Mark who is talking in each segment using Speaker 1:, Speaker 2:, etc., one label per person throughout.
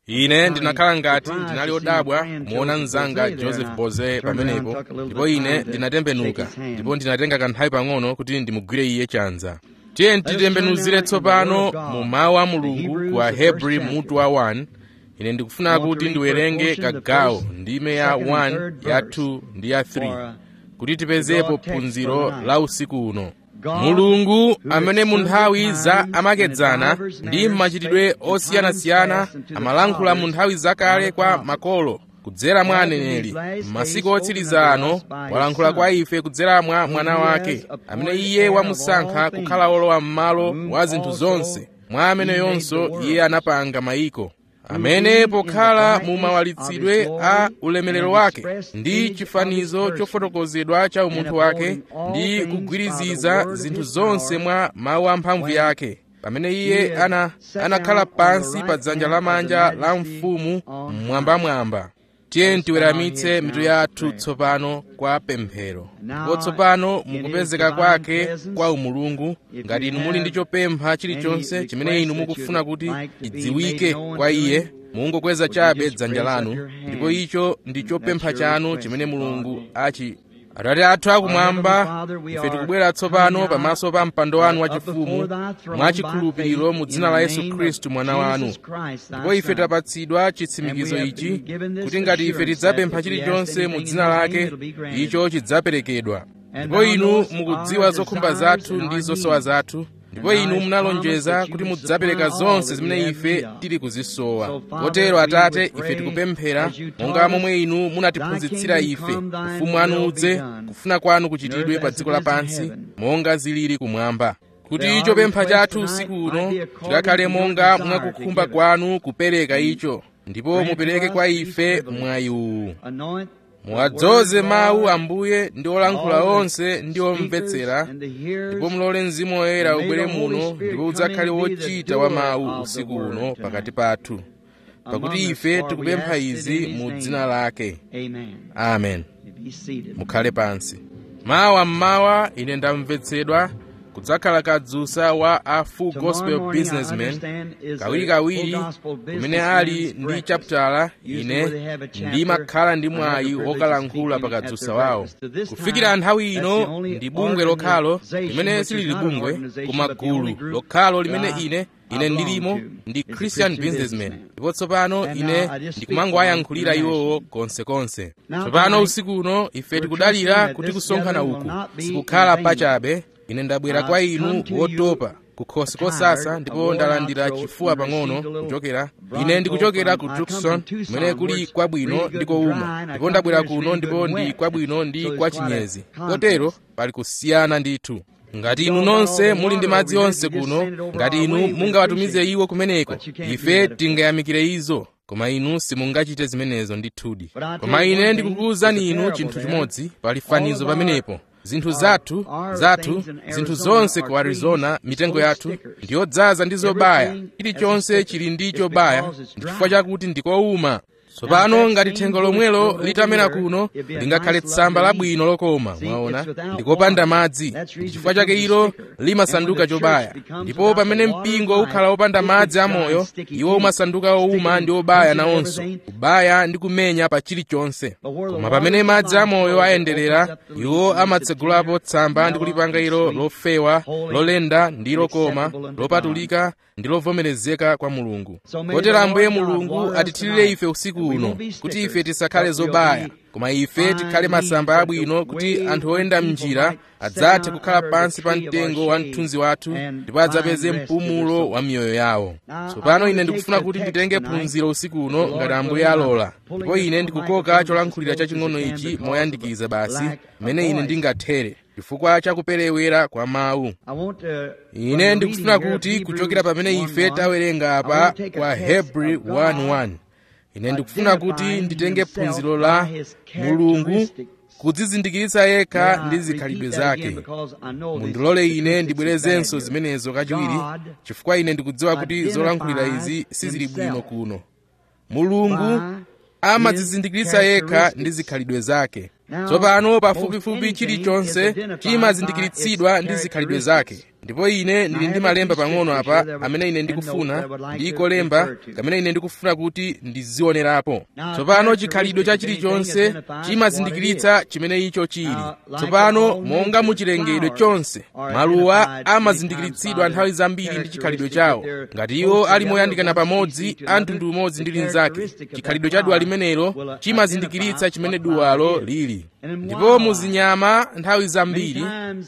Speaker 1: ine ndinakhala ngati ndinali odabwa kumuona mnzanga joseph boze pamenepo ndipo ine ndinatembenuka ndipo ndinatenga kanthawi pang'ono kuti ndimugwire iye chanza tiye titembenuzire tsopano mu mawu a mulungu ku ahebri mutu wa 1 ine ndikufuna kuti ndiwerenge kagawo ndime ya 1 ya 2 ndi ya 3 kuti tipezepo phunziro la usiku uno mulungu amene mu nthawi za amakedzana ndi machitidwe osiyanasiyana amalankhula mu nthawi zakale kwa makolo kudzera mwa aneneri m'masiku otsiriza ano walankhula kwa ife kudzera mwa mwana wake amene iye wamusankha kukhala wolowa m'malo wa zinthu zonse mwa ameneyonso iye anapanga mayiko amene pokhala mu mawalitsidwe a ulemerero wake ndi chifanizo chofotokozedwa cha umunthu wake ndi kugwiriziza zinthu zonse mwa mawu amphamvu yake pamene iye ana anakhala pansi pa dzanja lamanja la mfumu mmwambamwamba tiye tiweramitse mitu yathu tsopano kwa pemphero ndipo tsopano mukupezeka kwake kwa umulungu ngati inu muli ndi chopempha chilichonse chimene inu mukufuna kuti chidziwike kwa iye mungokweza chabe dzanja lanu ndipo icho ndi chopempha chanu chimene mulungu achi atate athu akumwamba ife tikubwera tsopano pamaso pa mpando wanu wachifumu mwachikhulupiriro mu dzina la yesu khristu mwana wanu ndipo ife tapatsidwa chitsimikizo ichi kuti ngati ife tidzapempha chilichonse mu dzina lake icho chidzaperekedwa ndipo inu mukudziwa zokhumba zathu ndi zosowa zathu ndipo inu munalonjeza kuti mudzapereka zonse zimene ife tili kuzisowa kotero atate ife tikupemphera monga momwe inu munatiphunzitsira ife ufumu wanu udze kufuna kwanu kuchitidwe pa dziko lapansi monga zilili kumwamba kuti chopempha chathu usiku uno chikakhale monga mwakukhumba kwanu kupereka icho ndipo mupereke kwa ife mwayi uwu muwadzoze mawu ambuye ndi olankhula onse ndi omvetsera ndipo mulole mzimu woyera ubwere muno ndipo udzakhale wochita wa mawu usiku uno pakati pathu pakuti ife tikupempha izi mu dzina lake amen mukhale pansi mawa mmawa ine ndamvetsedwa kudzakhala kadzusa wa a full gospel businessman kawirikawiri kumene ali ndi chapitala ine ndimakhala ndi mwayi wokalankhula pa kadzusa wawo kufikira nthawi ino ndi bungwe lokhalo limene silili bungwe koma gulu lokhalo limene ine ine ndilimo ndi christian businessman ndipo tsopano ine ndikumangowayankhulira iwowo konsekonse tsopano usiku uno ife tikudalira kuti kusonkhana uku sikukhala pachabe ine ndabwera kwa inu wotopa kukhosi kosasa ndipo ndalandira chifuwa pang'ono kuchokera ine ndikuchokera ku tucson kumene kuli kwabwino ndi kowuma ndipo ndabwera kuno ndipo ndi kwabwino ndi kwa chinyezi kotero pali kusiyana ndithu ngati inu nonse muli ndi madzi onse kuno ngati inu mungawatumize iwo kumeneko ife tingayamikire izo koma inu simungachite zimenezo ndithudi koma ine ndikukuwuzani inu chinthu chimodzi pali fanizo pamenepo zinthu zathu zathu zinthu zonse ku arizona mitengo yathu ndiyodzaza ndi zobaya chilichonse chili ndi chobaya ndi chifukwa chakuti ndikowuma tsopano ngati thengo lomwelo litamera kuno lingakhale tsamba labwino lokoma mwaona ndikopanda madzi ndi chifukwa chake ilo limasanduka chobaya ndipo pamene mpingo ukhala wopanda madzi amoyo iwo umasanduka owuma ndi obaya nawonso kubaya ndi kumenya pa chilichonse koma pamene madzi amoyo ayenderera iwo amatsegulapo tsamba ndi kulipanga ilo lofewa lolenda ndi lokoma lopatulika ndi lovomerezeka kwa mulungu kotero ambuye mulungu atithirire ife usiku uno kuti ife tisakhale zobaya koma ife tikhale masamba abwino kuti anthu oyenda mnjira adzathe kukhala pansi pa mtengo wa mthunzi wathu ndipo adzapeze mpumulo wa miyoyo yawo tsopano ine ndikufuna kuti nditenge phunziro usiku uno ngati ambuye alola ndipo ine ndikukoka cholankhulira chaching'ono ichi moyandikiza basi mmene ine ndingathere chifukwa chakuperewera kwa mawu ine ndikufuna kuti kuchokera pamene ife tawerenga apa kwa hebri 1:1 ine ndikufuna kuti nditenge phunziro la mulungu kudzizindikiritsa yekha ndi zikhalidwe zake mundilole ine ndibwerezenso zimenezo kachiwiri chifukwa ine ndikudziwa kuti zolankhulira izi sizili bwino kuno mulungu amadzizindikiritsa yekha ndi zikhalidwe zake tsopano pafupifupi chilichonse chimazindikiritsidwa ndi zikhalidwe zake ndipo ine ndili ndi malemba pang'ono apa amene ine ndikufuna ndiko lemba kamene ine ndikufuna kuti ndizionerapo tsopano chikhalidwe cha chilichonse chimazindikiritsa chimene icho chili tsopano monga muchilengedwe chonse maluwa amazindikiritsidwa nthawi zambiri ndi chikhalidwe chawo ngati iwo ali moyandikana pamodzi a mtundu umodzi ndi linzake chikhalidwe cha duwa limenelo chimazindikiritsa chimene duwalo lili ndipo muzinyama nthawi zambiri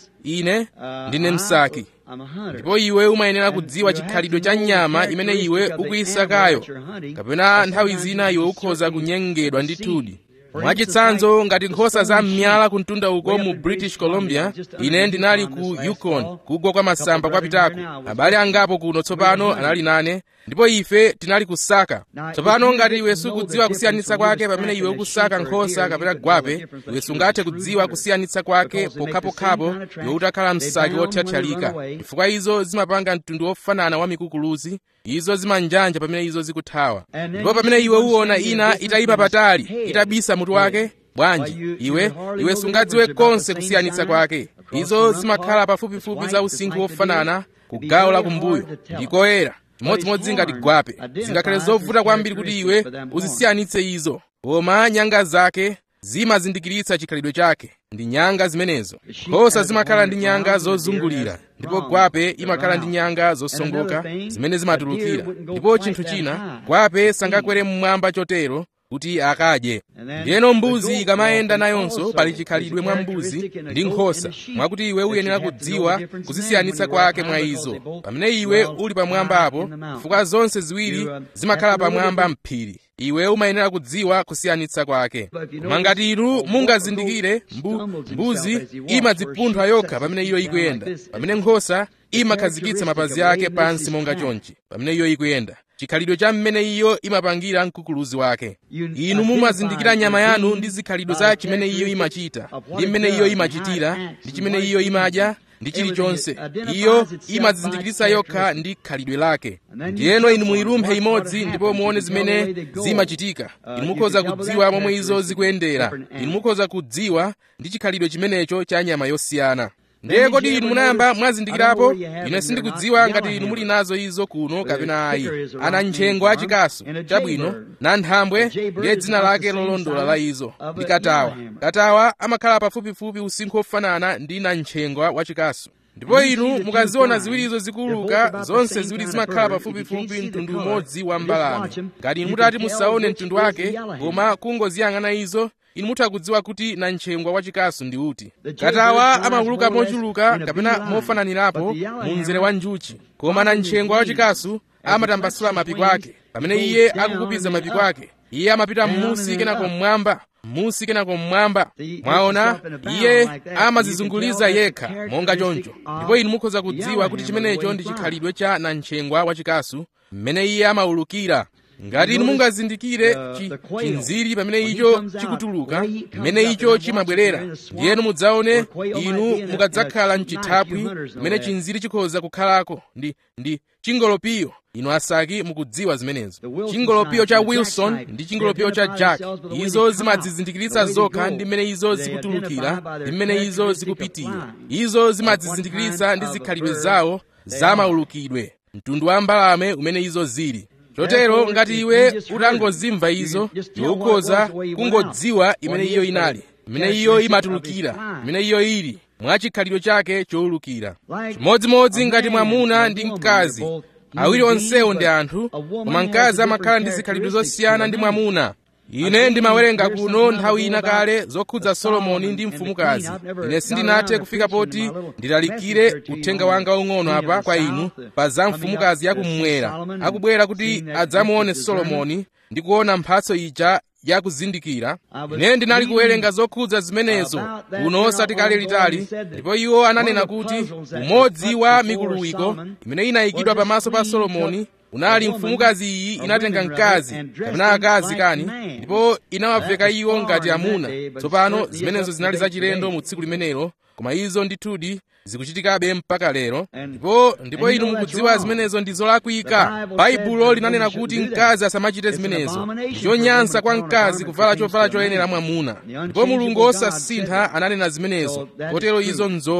Speaker 1: ine ndine msaki ndipo iwe umayenera kudziwa chikhalidwe cha nyama imene iwe ukuyisakayo kapena nthawi zina iwe ukhoza kunyengedwa ndithudi mwachitsanzo ngati nkhosa za m'myala kuntunda uko mu british columbia ine ndinali ku yukon kugwa kwa masamba kwapitako abale angapo kuno tsopano anali nane ndipo ife tinali kusaka tsopano ngati iwe sukudziwa kusiyanitsa kwake pamene iwe ukusaka nkhosa kapena gwape iwe sungathe kudziwa kusiyanitsa kwake pokhapokhapo iwe utakhala msaki wothyathyalika chifukwa izo zimapanga mtundu wofanana wa mikukuluzi izo zimanjanja pamene izo zikuthawa ndipo pamene iwe uwona ina itayima patali itabisa mutu wake bwanji iwe iwe sungadziwe konse kusiyanitsa kwake izo zimakhala pafupifupi za usinkhu wofanana ku gawo la kumbuyo ndikoyera chimodzimodzi ngati gwape zingakhale zovuta kwambiri kuti iwe uzisiyanitse izo koma nyanga zake zimazindikiritsa chikhalidwe chake ndi nyanga zimenezo nkhosa zimakhala ndi nyanga zozungulira ndipo gwape imakhala ndi nyanga zosongoka zimene zimatulukira ndipo chinthu china gwape sangakwere mmwamba chotero kuti akadye ndiyeno mbuzi ikamayenda nayonso pali chikhalidwe mwa mbuzi ndi nkhosa mwakuti iwe uyenera kudziwa kuzisiyanitsa kwake mwa izo pamene iwe uli pamwamba apo chifukwa zonse ziwiri zimakhala pamwamba mphiri iwe umayenera kudziwa kusiyanitsa kwake koma ngati inu mungazindikire mbu, mbuzi imadzipunthwa yokha pamene iyo ikuyenda pamene nkhosa imakhazikitsa mapazi ake pansi monga chonchi pamene iyo ikuyenda chikhalidwe cha mmene iyo imapangira mkukuluzi wake inu mumazindikira nyama yanu ndi zikhalidwe za chimene iyo imachita ndi mmene iyo imachitira ndi chimene iyo imadya ndi chilichonse iyo imadzizindikiritsa yokha ndi khalidwe lake ndiyeno inu muyilumphe imodzi ndipo muone zimene zimachitika inu mukhoza kudziwa momwe izo zikuyendera inu mukhoza kudziwa ndi chikhalidwe chimenecho cha nyama yosiyana ndiye kodi inu munayamba mwazindikirapo ine sindikudziwa ngati inu muli nazo izo kuno kapena ayi ana ntchengo achikasu chabwino na nthambwe ndiye dzina lake lolondola la izo ndi katawa katawa amakhala pafupifupi usinkhu ofanana ndi na ntchengo wachikasu ndipo inu mukaziona ziwirizo zikuluka zonse ziwiri zimakhala pafupifupi mtundu umodzi wa mbalame ngati inu mutati musaone mtundu wake koma kungoziyang'ana izo inu mutha kudziwa kuti na ntchengwa wachikasu ndi uti katawa amawuluka mochuluka kapena mofananirapo mu mzere wa njuchi koma na ntchengwa wachikasu amatambasula mapiko ake pamene iye akukupiza mapiko ake iye amapita m'musi kenako mmwamba m'musi kenako mmwamba mwaona iye amazizunguliza yekha monga choncho ndipo inu mukhoza kudziwa kuti chimenecho ndi chikhalidwe cha nantchengwa wachikasu mmene iye amawulukira ngati inu mungazindikire chinziri pamene icho chikutuluka mmene icho chimabwerera ndiyenu mudzaone inu mukadzakhala mchithaphwi mmene chinziri chikhoza kukhalako ndi ndi chingolopiyo inu asaki mukudziwa zimenezo chingolopiyo cha wilson ndi chingolopiyo cha jack izo zimadzizindikiritsa zokha ndi mmene izo zikutulukira ndi mmene izo zikupitira izo zimadzizindikiritsa ndi zikhalidwe zawo zamaulukidwe mtundu wa mbalame umene izo zili chotero ngati iwe utangozimva izo iwe ukhoza kungodziwa imene iyo inali imene iyo imatulukira imene iyo ili mwa chikhalidwe chake chowulukira chimodzimodzi ngati mwamuna ndi mkazi awiri onsewo ndi anthu koma mkazi amakhala ndi zikhalidwe zosiyana ndi mwamuna ine ndimawerenga kuno nthawi ina kale zokhudza solomoni ndi mfumukazi ine sindinathe kufika poti ndilalikire uthenga wanga waung'ono apa kwa inu pa za mfumukazi yakummwera akubwera kuti adzamuone solomoni ndi kuona mphatso ija yakuzindikira ine ndinali kuwerenga zokhudza zimenezo kuno osati kale litali ndipo iwo ananena kuti umodzi wa mikuluwiko imene inayikidwa pamaso pa solomoni unali mfumukazi iyi inatenga mkazi kapena akazi kani ndipo inawaveka iwo ngati amuna tsopano zimenezo zinali zachilendo mu tsiku limenelo koma izo ndithudi zikuchitikabe mpaka lero ndipo ndipo inu mukudziwa zimenezo ndi zolakwika baibulo linanena kuti mkazi asamachite zimenezo chonyansa kwa mkazi kuvala chovala choyenera mwamuna ndipo mulungu osasintha ananena zimenezo kotero izo nzoona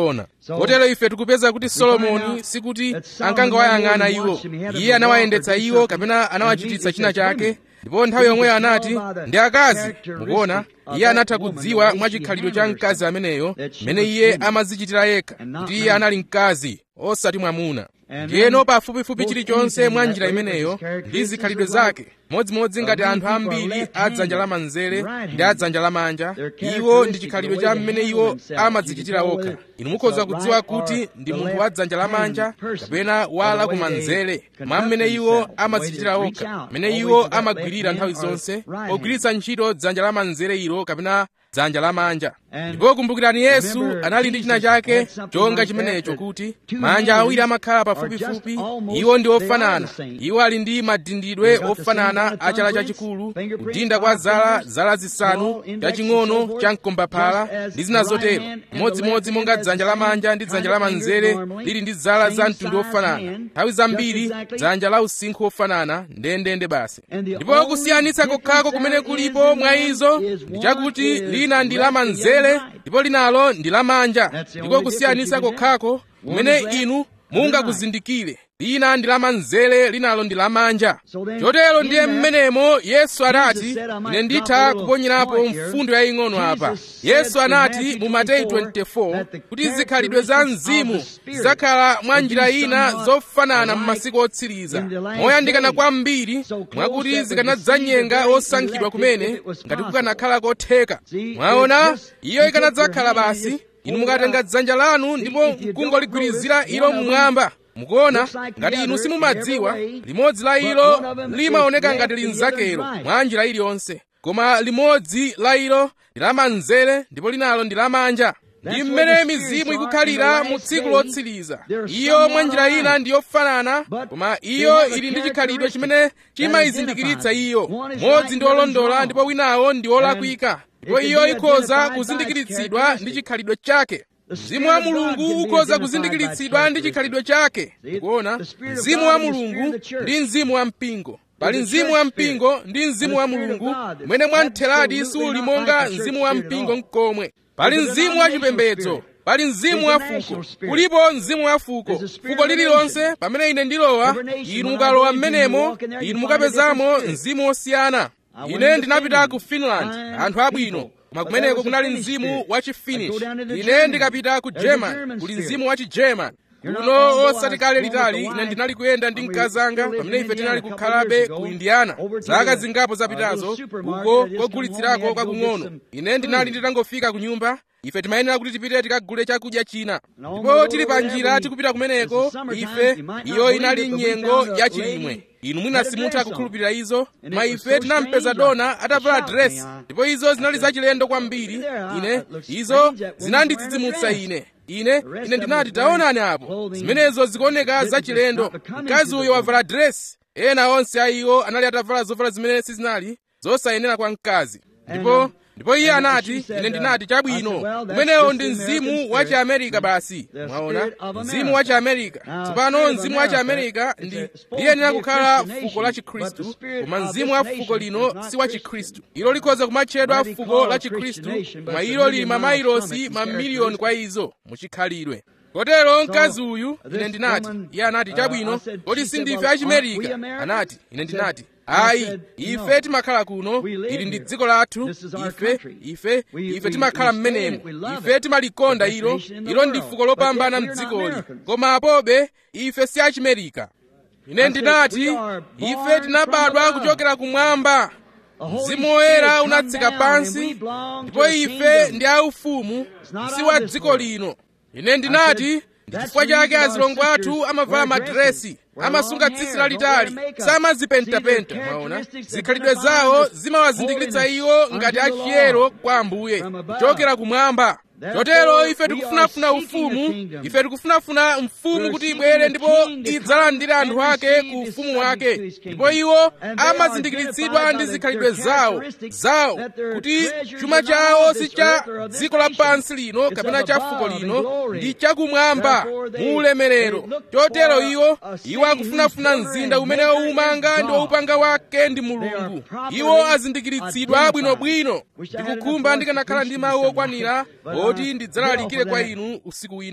Speaker 1: kotero ife tikupeza kuti solomoni sikuti ankangowayang'ana iwo iye anawayendetsa iwo kapena anawachititsa china chake ndipo nthawi yomweyo anati ndi akazi mukuona iye anatha kudziwa mwachikhalidwe cha mkazi ameneyo mmene iye amazichitira yekha kuti iye anali mkazi osati mwamuna ndiyeno pafupifupi chilichonse mwa njira imeneyo ndi zikhalidwe zake modzimodzi ngati anthu ambiri a dzanja lamanzere ndi a dzanja lamanja iwo ndi chikhalidwe cha mmene iwo amadzichitira okha inu mukhoza kudziwa kuti ndi munthu wa dzanja lamanja kapena wa lakumanzere mwa mmene iwo amadzichitira okha mmene iwo amagwirira nthawi zonse pogwiritsa ntchito dzanja lamanzere ilo kapena dzanja lamanja ndipo kumbukirani yesu anali ndi china chake chonga chimenecho kuti manja awiri amakhala pafupifupi iwo ndi ofanana iwo ali ndi madindidwe ofanana a chala chachikulu kudinda kwa zala zala zisanu chaching'ono cha mkombaphala ndi zina zotero modzimodzi monga dzanja lamanja ndi dzanja lamanzere lili ndi zala za mtundu ofanana nthawi zambiri dzanja la usinkhu ofanana ndendende basi ndipo kusiyanitsa kokhako kumene kulipo mwa izo ndi chakuti lina ndi lamanzere ndipo linalo ndi lamanja ndipo kusiyanitsa kokhako kumene inu mungakuzindikire lina ndi lamanzere linalo ndi lamanja chotero ndiye mmenemo yesu anati ine nditha kuponyerapo mfundo yaying'ono apa yesu anati mu mateyu 24 kuti zikhalidwe za mzimu zidzakhala mwa njira ina zofanana m'masiku otsiriza moyandikana kwambiri mwakuti zikanadzanyenga osankhidwa kumene ngati kukanakhala kotheka mwaona iyo ikanadzakhala basi inu mukatenga dzanja lanu ndipo mkungoligwirizira ilo mmwamba mukuona ngati inu simumadziwa limodzi la ilo limaoneka ngati linzakelo mwa njira iliyonse koma limodzi la ilo ndi lamanzere ndipo linalo ndi lamanja ndi mmene mizimu ikukhalira mu tsiku lotsiriza iyo mwa njira ina ndi yofanana koma iyo ili ndi chikhalidwe chimene chimayizindikiritsa iyo modzi ndi olondola ndipo winawo ndi olakwika ndipo iyo ikhoza kuzindikiritsidwa ndi chikhalidwe chake mzimu wa mulungu ukhoza kuzindikiritsidwa ndi chikhalidwe chake kuona mzimu wa mulungu ndi mzimu wa mpingo pali mzimu wa mpingo ndi mzimu wa mulungu umene mwamtheradi suli monga mzimu wa mpingo mkomwe pali mzimu wa chipembedzo pali mzimu wa fuko kulipo mzimu wa fuko fuko lililonse pamene ine ndilowa inu mukalowa m'menemo inu mukapezamo mzimu osiyana ine ndinapita ku finland anthu abwino koma kumeneko kunali mzimu wa chifinish ine ndikapita ku german kuli mzimu wa chigerman kuno osati kale litali ine ndinali kuyenda ndi mkazi anga pamene ife tinali kukhalabe ku indiana zaka zingapo zapitazo uko kogulitsirako kwakung'ono ine ndinali nditangofika ku nyumba ife timayenera kuti tipite tikagule chakudya china ndipo tili pa njira tikupita kumeneko ife iyo inali nyengo ya chilimwe inu mwina simutha kukhulupirira izo koma ife tinampeza dona atavala dresi ndipo izo zinali zachilendo kwambiri ine izo zinandidzidzimutsa ine ine ine ndinati taonani apo zimenezo zikuoneka zachilendo mkazi uyo wavala dresi ena onse a iwo anali atavala zovala zimene sizinali zosayenera kwa mkazi ndipo ndipo iye anati ine ndinati chabwino umenewo ndi mzimu wa chiamerika basi mwaona mzimu wa chiamerika tsopano mzimu wa chiamerika ndi liyenera kukhala fuko la chikhristu koma mzimu wa fuko lino si wa chikhristu ilo likhoza kumatchedwa fuko la chikhristu koma ilo lili mamailosi mamiliyoni kwa izo muchikhalidwe kotero mkazi uyu ine ndinati iye anati chabwino kodi sindife achimerika anati ine ndinati ayi ife timakhala kuno ili ndi dziko lathu ife ife ife timakhala m'menemo ife timalikonda ilo ilo ndi fuko lopambana mdzikoli koma apobe ife si achimerika ine ndinati ife tinabadwa kuchokera kumwamba mzimu woyera unatsika pansi ndipo ife ndi aufumu si wa dziko lino ine ndinati ndi chifukwa chake azilongo athu amavala madiresi amasunga tsitsi lalitali samazipentapenta mwaona zikhalidwe zawo zimawazindikiritsa iwo ngati achiyero kwa ambuye kuchokera kumwamba chotero ife tikufunafuna ufumu ife tikufunafuna mfumu kuti ibwere ndipo idzalandire anthu ake ku ufumu wake ndipo iwo amazindikiritsidwa ndi zikhalidwe zawo zawo kuti chuma chawo si cha dziko lapansi lino kapena cha fuko lino ndi chakumwamba mu ulemerero chotero iwo iwo akufunafuna mzinda umene umanga ndi waupanga wake ndi mulungu iwo azindikiritsidwa bwinobwino ndikukhumba ndikanakhala ndi mawu okwanira oti ndidzalalikire kwa inu usiku wina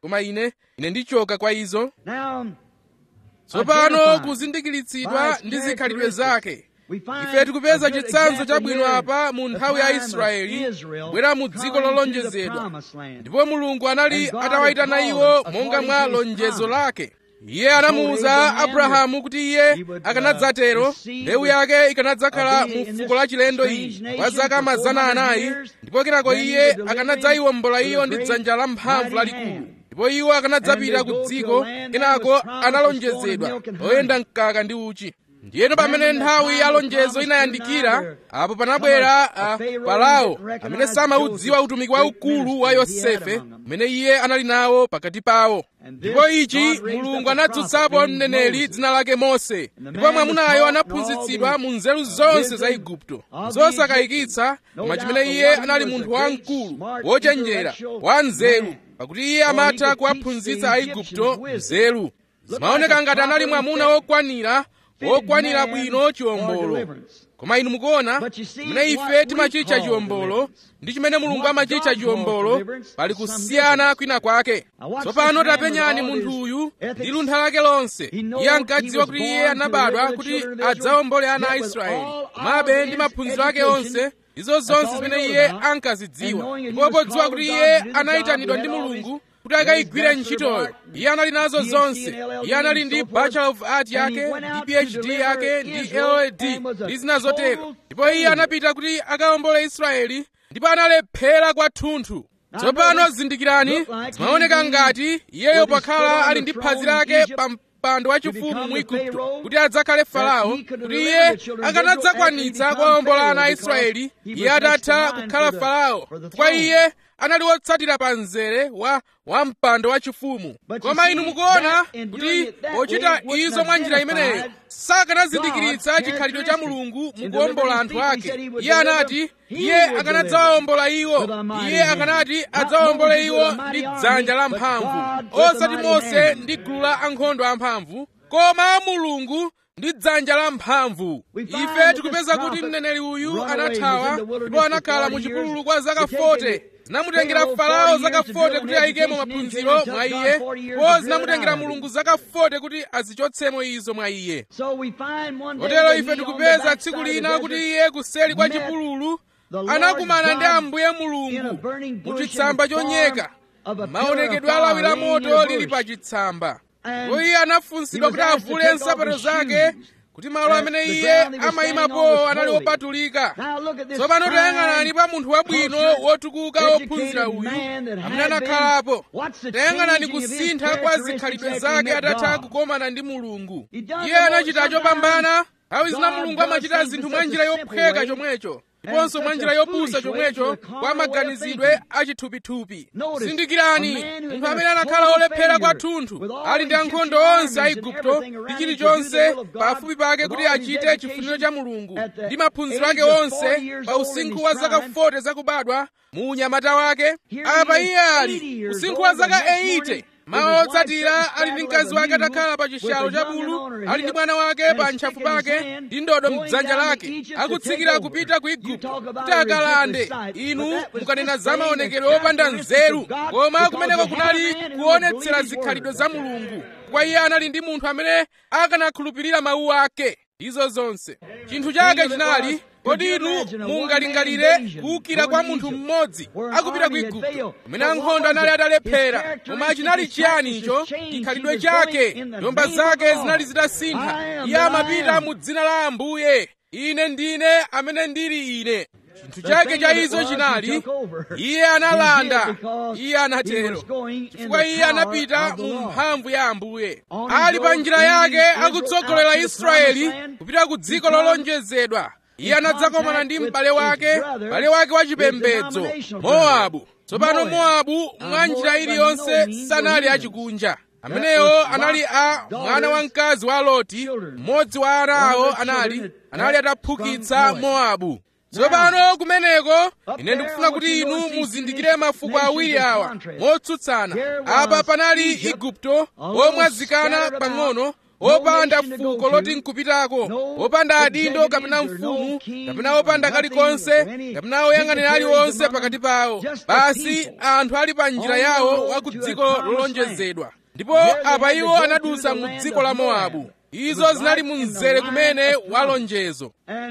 Speaker 1: koma ine ine ndichoka kwa izo
Speaker 2: Now,
Speaker 1: tsopano
Speaker 2: identified
Speaker 1: kuzindikiritsidwa
Speaker 2: by its
Speaker 1: ndi zikhalidwe
Speaker 2: characteristics.
Speaker 1: zake
Speaker 2: We find
Speaker 1: ife tikupeza
Speaker 2: a good
Speaker 1: chitsanzo
Speaker 2: example
Speaker 1: chabwino
Speaker 2: here,
Speaker 1: apa mu
Speaker 2: the
Speaker 1: nthawi ya
Speaker 2: time of
Speaker 1: israeli
Speaker 2: Israel
Speaker 1: bwera mu dziko
Speaker 2: coming to the
Speaker 1: lolonjezedwa
Speaker 2: promised land.
Speaker 1: ndipo mulungu anali
Speaker 2: And God
Speaker 1: atawayitana
Speaker 2: had
Speaker 1: iwo
Speaker 2: called
Speaker 1: monga
Speaker 2: according
Speaker 1: mwa
Speaker 2: to his
Speaker 1: lonjezo
Speaker 2: promise.
Speaker 1: lake iye anamuwuza
Speaker 2: Abraham
Speaker 1: abrahamu kuti iye
Speaker 2: he would, uh,
Speaker 1: akanadzatero
Speaker 2: receive
Speaker 1: mbewu yake ikanadzakhala
Speaker 2: uh, be
Speaker 1: mu
Speaker 2: in
Speaker 1: fuko
Speaker 2: this
Speaker 1: la chilendo
Speaker 2: strange
Speaker 1: iyi
Speaker 2: nation
Speaker 1: kwa zaka
Speaker 2: for
Speaker 1: mazana
Speaker 2: 400
Speaker 1: anayi
Speaker 2: years.
Speaker 1: ndipo kenako
Speaker 2: Then he
Speaker 1: iye
Speaker 2: would deliver
Speaker 1: akanadzayiwombola
Speaker 2: him
Speaker 1: iyo
Speaker 2: with a
Speaker 1: ndi
Speaker 2: great
Speaker 1: dzanja la mphamvu
Speaker 2: mighty
Speaker 1: lalikulu
Speaker 2: hand.
Speaker 1: ndipo iwo akanadzapita
Speaker 2: And they
Speaker 1: ku
Speaker 2: go to
Speaker 1: dziko
Speaker 2: a land that
Speaker 1: kenako
Speaker 2: was promised
Speaker 1: analonjezedwa
Speaker 2: with corn and milk and
Speaker 1: oyenda mkaka ndi uchi ndiyeno pamene
Speaker 2: When the
Speaker 1: nthawi
Speaker 2: time
Speaker 1: ya
Speaker 2: of
Speaker 1: lonjezo
Speaker 2: promise
Speaker 1: inayandikira
Speaker 2: drew nigh,
Speaker 1: apo panabwera
Speaker 2: come a
Speaker 1: ah,
Speaker 2: Pharaoh
Speaker 1: farao
Speaker 2: that recognized
Speaker 1: amene samaudziwa
Speaker 2: Joseph's
Speaker 1: utumiki
Speaker 2: great
Speaker 1: waukulu wa
Speaker 2: ministry he had
Speaker 1: yosefe
Speaker 2: among them.
Speaker 1: umene iye anali nawo pakati pawo
Speaker 2: And this
Speaker 1: ndipo ichi
Speaker 2: God raised
Speaker 1: mulungu
Speaker 2: up a
Speaker 1: anadzutsapo
Speaker 2: prophet named
Speaker 1: mneneri
Speaker 2: Moses.
Speaker 1: dzina lake mose
Speaker 2: And the
Speaker 1: ndipo
Speaker 2: man
Speaker 1: mwamunayo
Speaker 2: was taught in
Speaker 1: anaphunzitsidwa
Speaker 2: all
Speaker 1: mu
Speaker 2: the
Speaker 1: nzeru zonse
Speaker 2: wisdom
Speaker 1: za igupto
Speaker 2: of the
Speaker 1: zosakayikitsa
Speaker 2: Egyptians.
Speaker 1: koma
Speaker 2: No
Speaker 1: chimene
Speaker 2: doubt
Speaker 1: iye
Speaker 2: the one
Speaker 1: anali
Speaker 2: was a
Speaker 1: munthu
Speaker 2: great,
Speaker 1: wamkulu
Speaker 2: smart,
Speaker 1: wochenjera
Speaker 2: intellectual
Speaker 1: wa nzeru
Speaker 2: man.
Speaker 1: pakuti iye
Speaker 2: For he
Speaker 1: amatha
Speaker 2: could
Speaker 1: kuwaphunzitsa
Speaker 2: teach the
Speaker 1: aigupto
Speaker 2: Egyptians wisdom.
Speaker 1: nzeru
Speaker 2: Looked
Speaker 1: zimaoneka
Speaker 2: like a
Speaker 1: ngati anali
Speaker 2: properly
Speaker 1: mwamuna
Speaker 2: fit-
Speaker 1: wokwanira
Speaker 2: fitted
Speaker 1: wokwanira
Speaker 2: man
Speaker 1: bwino
Speaker 2: for
Speaker 1: chiwombolo
Speaker 2: deliverance.
Speaker 1: koma inu mukuona
Speaker 2: But you see,
Speaker 1: chimene
Speaker 2: what
Speaker 1: ife
Speaker 2: we
Speaker 1: timachitcha
Speaker 2: call
Speaker 1: chiwombolo
Speaker 2: deliverance,
Speaker 1: ndi chimene mulungu
Speaker 2: what
Speaker 1: amachitcha
Speaker 2: God calls
Speaker 1: chiwombolo
Speaker 2: deliverance,
Speaker 1: pali
Speaker 2: is some
Speaker 1: kusiyana
Speaker 2: difference.
Speaker 1: kwina kwake
Speaker 2: Now watch
Speaker 1: tsopano
Speaker 2: this man
Speaker 1: tapenyani
Speaker 2: with all
Speaker 1: munthu
Speaker 2: his
Speaker 1: uyu
Speaker 2: ethics.
Speaker 1: ndi luntha lake lonse
Speaker 2: He knows
Speaker 1: iye
Speaker 2: he
Speaker 1: ankadziwa
Speaker 2: was
Speaker 1: kuti iye
Speaker 2: born to
Speaker 1: anabadwa
Speaker 2: deliver the
Speaker 1: kuti
Speaker 2: children of Israel,
Speaker 1: adzawombole ana a
Speaker 2: yet with
Speaker 1: israeli
Speaker 2: all
Speaker 1: komabe
Speaker 2: of
Speaker 1: ndi
Speaker 2: his
Speaker 1: maphunziro ake
Speaker 2: education,
Speaker 1: onse izo
Speaker 2: that's
Speaker 1: zonse
Speaker 2: all he
Speaker 1: zimene
Speaker 2: knows
Speaker 1: iye
Speaker 2: about.
Speaker 1: ankazidziwa
Speaker 2: And knowing that he
Speaker 1: ndipo
Speaker 2: was
Speaker 1: podziwa
Speaker 2: called
Speaker 1: kuti
Speaker 2: of
Speaker 1: iye
Speaker 2: God to do the
Speaker 1: anayitanidwa
Speaker 2: job,
Speaker 1: ndi
Speaker 2: he had
Speaker 1: mulungu
Speaker 2: always
Speaker 1: kuti akayigwire
Speaker 2: raised
Speaker 1: ntchitoyo
Speaker 2: bachelor
Speaker 1: iye anali nazo
Speaker 2: PhD
Speaker 1: zonse
Speaker 2: and LLD
Speaker 1: iye anali
Speaker 2: and
Speaker 1: ndi
Speaker 2: so forth.
Speaker 1: bachelor of art
Speaker 2: And he
Speaker 1: yake
Speaker 2: went out
Speaker 1: ndi
Speaker 2: to
Speaker 1: phd
Speaker 2: deliver
Speaker 1: yake ndi
Speaker 2: Israel
Speaker 1: llld
Speaker 2: and was a
Speaker 1: ndi zina zotero
Speaker 2: total
Speaker 1: ndipo iye
Speaker 2: failure.
Speaker 1: anapita kuti akawombole israeli ndipo analephera kwathunthu tsopano zindikirani zimaoneka ngati iyeyo pakhala ali ndi phazi lake pa mpando wachifumu mu igupto kuti adzakhale farao kuti iye akanadzakwanitsa kuwawombola ana a israeli iye atatha kukhala farao chifukwa iye anali wotsatira pa mzere wa wa mpando wachifumu koma inu mukuona kuti pochita izo mwa njira imeneyo sakanazindikiritsa chikhalidwe cha mulungu mukuwombola anthu ake iye anati iye akanadzawawombola iwo iye akanati adzawawombole iwo ndi dzanja la mphamvu osati mose ndi gulu la ankhondo amphamvu koma mulungu ndi dzanja la mphamvu ife tikupeza kuti mneneri uyu anathawa ndipo anakhala mu chipululu kwa zaka 40 zinamutengera farao zaka 40 kuti ayikemo maphunziro mwa iye ndipo zinamutengera mulungu zaka 40 kuti azichotsemo izo mwa iye
Speaker 2: So we find one day
Speaker 1: kotero
Speaker 2: that
Speaker 1: ife
Speaker 2: he on the
Speaker 1: tikupeza
Speaker 2: backside
Speaker 1: tsiku
Speaker 2: of the
Speaker 1: lina kuti
Speaker 2: desert
Speaker 1: iye kuseli kwa
Speaker 2: met
Speaker 1: chipululu
Speaker 2: the Lord
Speaker 1: anakumana ndi
Speaker 2: God
Speaker 1: ambuye
Speaker 2: in a
Speaker 1: mulungu
Speaker 2: burning
Speaker 1: mu
Speaker 2: bush
Speaker 1: chitsamba
Speaker 2: in the form
Speaker 1: chonyeka
Speaker 2: of a pillar of
Speaker 1: maonekedwe
Speaker 2: fire
Speaker 1: alawi la
Speaker 2: laying in
Speaker 1: moto
Speaker 2: a
Speaker 1: lili
Speaker 2: bush.
Speaker 1: pa chitsamba
Speaker 2: And
Speaker 1: ndipo iye anafunsidwa
Speaker 2: he
Speaker 1: kuti
Speaker 2: was asked to
Speaker 1: avule
Speaker 2: take off
Speaker 1: nsapato
Speaker 2: his
Speaker 1: zake
Speaker 2: shoes.
Speaker 1: kuti malo
Speaker 2: That
Speaker 1: amene
Speaker 2: the
Speaker 1: iye
Speaker 2: ground he was
Speaker 1: amayimapo
Speaker 2: standing on was
Speaker 1: anali
Speaker 2: holy.
Speaker 1: opatulika
Speaker 2: Now look at this
Speaker 1: tsopano tayang'anani
Speaker 2: fine,
Speaker 1: pa munthu wabwino
Speaker 2: cultured,
Speaker 1: wotukuka wophunzira
Speaker 2: educated
Speaker 1: uyu
Speaker 2: man that
Speaker 1: amene
Speaker 2: had been.
Speaker 1: anakhalapo
Speaker 2: What's the
Speaker 1: tayang'anani
Speaker 2: changing of his
Speaker 1: kusintha kwa
Speaker 2: characteristics
Speaker 1: zikhalidwe
Speaker 2: after he
Speaker 1: zake
Speaker 2: met
Speaker 1: atatha
Speaker 2: God?
Speaker 1: kukomana ndi mulungu
Speaker 2: He does
Speaker 1: iye
Speaker 2: the
Speaker 1: anachita
Speaker 2: most
Speaker 1: chopambana nthawi zina
Speaker 2: God
Speaker 1: mulungu
Speaker 2: does
Speaker 1: amachita
Speaker 2: things
Speaker 1: zinthu
Speaker 2: in
Speaker 1: mwa
Speaker 2: such
Speaker 1: njira
Speaker 2: a simple
Speaker 1: yophweka
Speaker 2: way,
Speaker 1: chomwecho
Speaker 2: and
Speaker 1: ndiponso mwa
Speaker 2: such
Speaker 1: njira
Speaker 2: a
Speaker 1: yopusa
Speaker 2: foolish way
Speaker 1: chomwecho
Speaker 2: to the carnal
Speaker 1: kwa
Speaker 2: way of
Speaker 1: maganizidwe
Speaker 2: thinking.
Speaker 1: achithupithupi
Speaker 2: Notice,
Speaker 1: zindikirani
Speaker 2: a man who has
Speaker 1: munthu
Speaker 2: been
Speaker 1: amene
Speaker 2: a
Speaker 1: anakhala
Speaker 2: total
Speaker 1: olephera
Speaker 2: failure
Speaker 1: kwathunthu
Speaker 2: with all
Speaker 1: ali ndi
Speaker 2: Egyptian
Speaker 1: ankhondo onse a
Speaker 2: armies and
Speaker 1: igupto
Speaker 2: everything
Speaker 1: ndi
Speaker 2: around him to do the
Speaker 1: chilichonse
Speaker 2: will of God,
Speaker 1: pafupi pake
Speaker 2: with
Speaker 1: kuti
Speaker 2: all his
Speaker 1: achite
Speaker 2: education,
Speaker 1: chifuniro cha mulungu
Speaker 2: at the
Speaker 1: ndi maphunziro
Speaker 2: age
Speaker 1: ake
Speaker 2: of
Speaker 1: onse
Speaker 2: 40 years
Speaker 1: pa
Speaker 2: old in
Speaker 1: usinkhu
Speaker 2: his
Speaker 1: wa zaka
Speaker 2: prime,
Speaker 1: 40 zakubadwa mu unyamata wake
Speaker 2: Here
Speaker 1: apa
Speaker 2: he is,
Speaker 1: iye ali
Speaker 2: 80 years
Speaker 1: usinkhu
Speaker 2: old,
Speaker 1: wa zaka
Speaker 2: the next
Speaker 1: 80
Speaker 2: morning,
Speaker 1: mawa
Speaker 2: with his wife
Speaker 1: otsatira
Speaker 2: sitting
Speaker 1: ali ndi
Speaker 2: straddled
Speaker 1: mkazi
Speaker 2: of a
Speaker 1: wake
Speaker 2: mule,
Speaker 1: atakhala pa
Speaker 2: with
Speaker 1: chishalo
Speaker 2: a
Speaker 1: cha
Speaker 2: young
Speaker 1: bulu
Speaker 2: and on her
Speaker 1: ali ndi
Speaker 2: hip,
Speaker 1: mwana wake
Speaker 2: and
Speaker 1: pa
Speaker 2: a
Speaker 1: ntchafu
Speaker 2: stick in his
Speaker 1: pake
Speaker 2: hand,
Speaker 1: ndi ndodo
Speaker 2: going
Speaker 1: mdzanja
Speaker 2: down to
Speaker 1: lake
Speaker 2: Egypt to
Speaker 1: akutsikira
Speaker 2: take
Speaker 1: kupita ku
Speaker 2: over. You
Speaker 1: igupto
Speaker 2: talk about
Speaker 1: kuti
Speaker 2: a
Speaker 1: akalande
Speaker 2: ridiculous sight,
Speaker 1: inu
Speaker 2: but that was
Speaker 1: mukanena za
Speaker 2: displaying
Speaker 1: maonekedwe
Speaker 2: the
Speaker 1: opanda
Speaker 2: characteristics
Speaker 1: nzeru
Speaker 2: of God,
Speaker 1: koma
Speaker 2: because
Speaker 1: kumeneko
Speaker 2: we had a
Speaker 1: kunali
Speaker 2: man who would
Speaker 1: kuonetsera
Speaker 2: believe his
Speaker 1: zikhalidwe
Speaker 2: word.
Speaker 1: za mulungu kwa iye anali ndi munthu amene akanakhulupirira mawu ake izo zonse chinthu chake chinali kodi inu mungalingalire kuwukira kwa munthu mmodzi akupita ku igupto kumene ankhondo anali atalephera koma chinali chiyani icho chikhalidwe chake nyumba zake zinali zitasintha iye amapita mu dzina la ambuye ine ndine amene ndili ine chinthu chake cha izo chinali iye analanda iye anatero chifukwa iye anapita mu mphamvu ya ambuye ali pa njira yake akutsogolera israeli kupita ku dziko lolonjezedwa iye anadzakomana ndi m'bale wake m'bale wake wachipembedzo mowabu tsopano mowabu mwa njira iliyonse sanali achikunja amenewo anali a mwana wamkazi wa loti mmodzi wa ana awo anali anali ataphukitsa mowabu tsopano kumeneko ine ndikufuna kuti inu muzindikire mafuko awiri awa motsutsana apa panali igupto omwazikana pang'ono opanda fuko loti nkupitako opanda adindo kapena mfumu kapena opanda kalikonse kapena oyang'anira aliwonse pakati pawo basi anthu ali pa njira yawo wa ku dziko lolonjezedwa ndipo apa iwo anadusa mu dziko la mowabu izo zinali mu mzere kumene wa lonjezo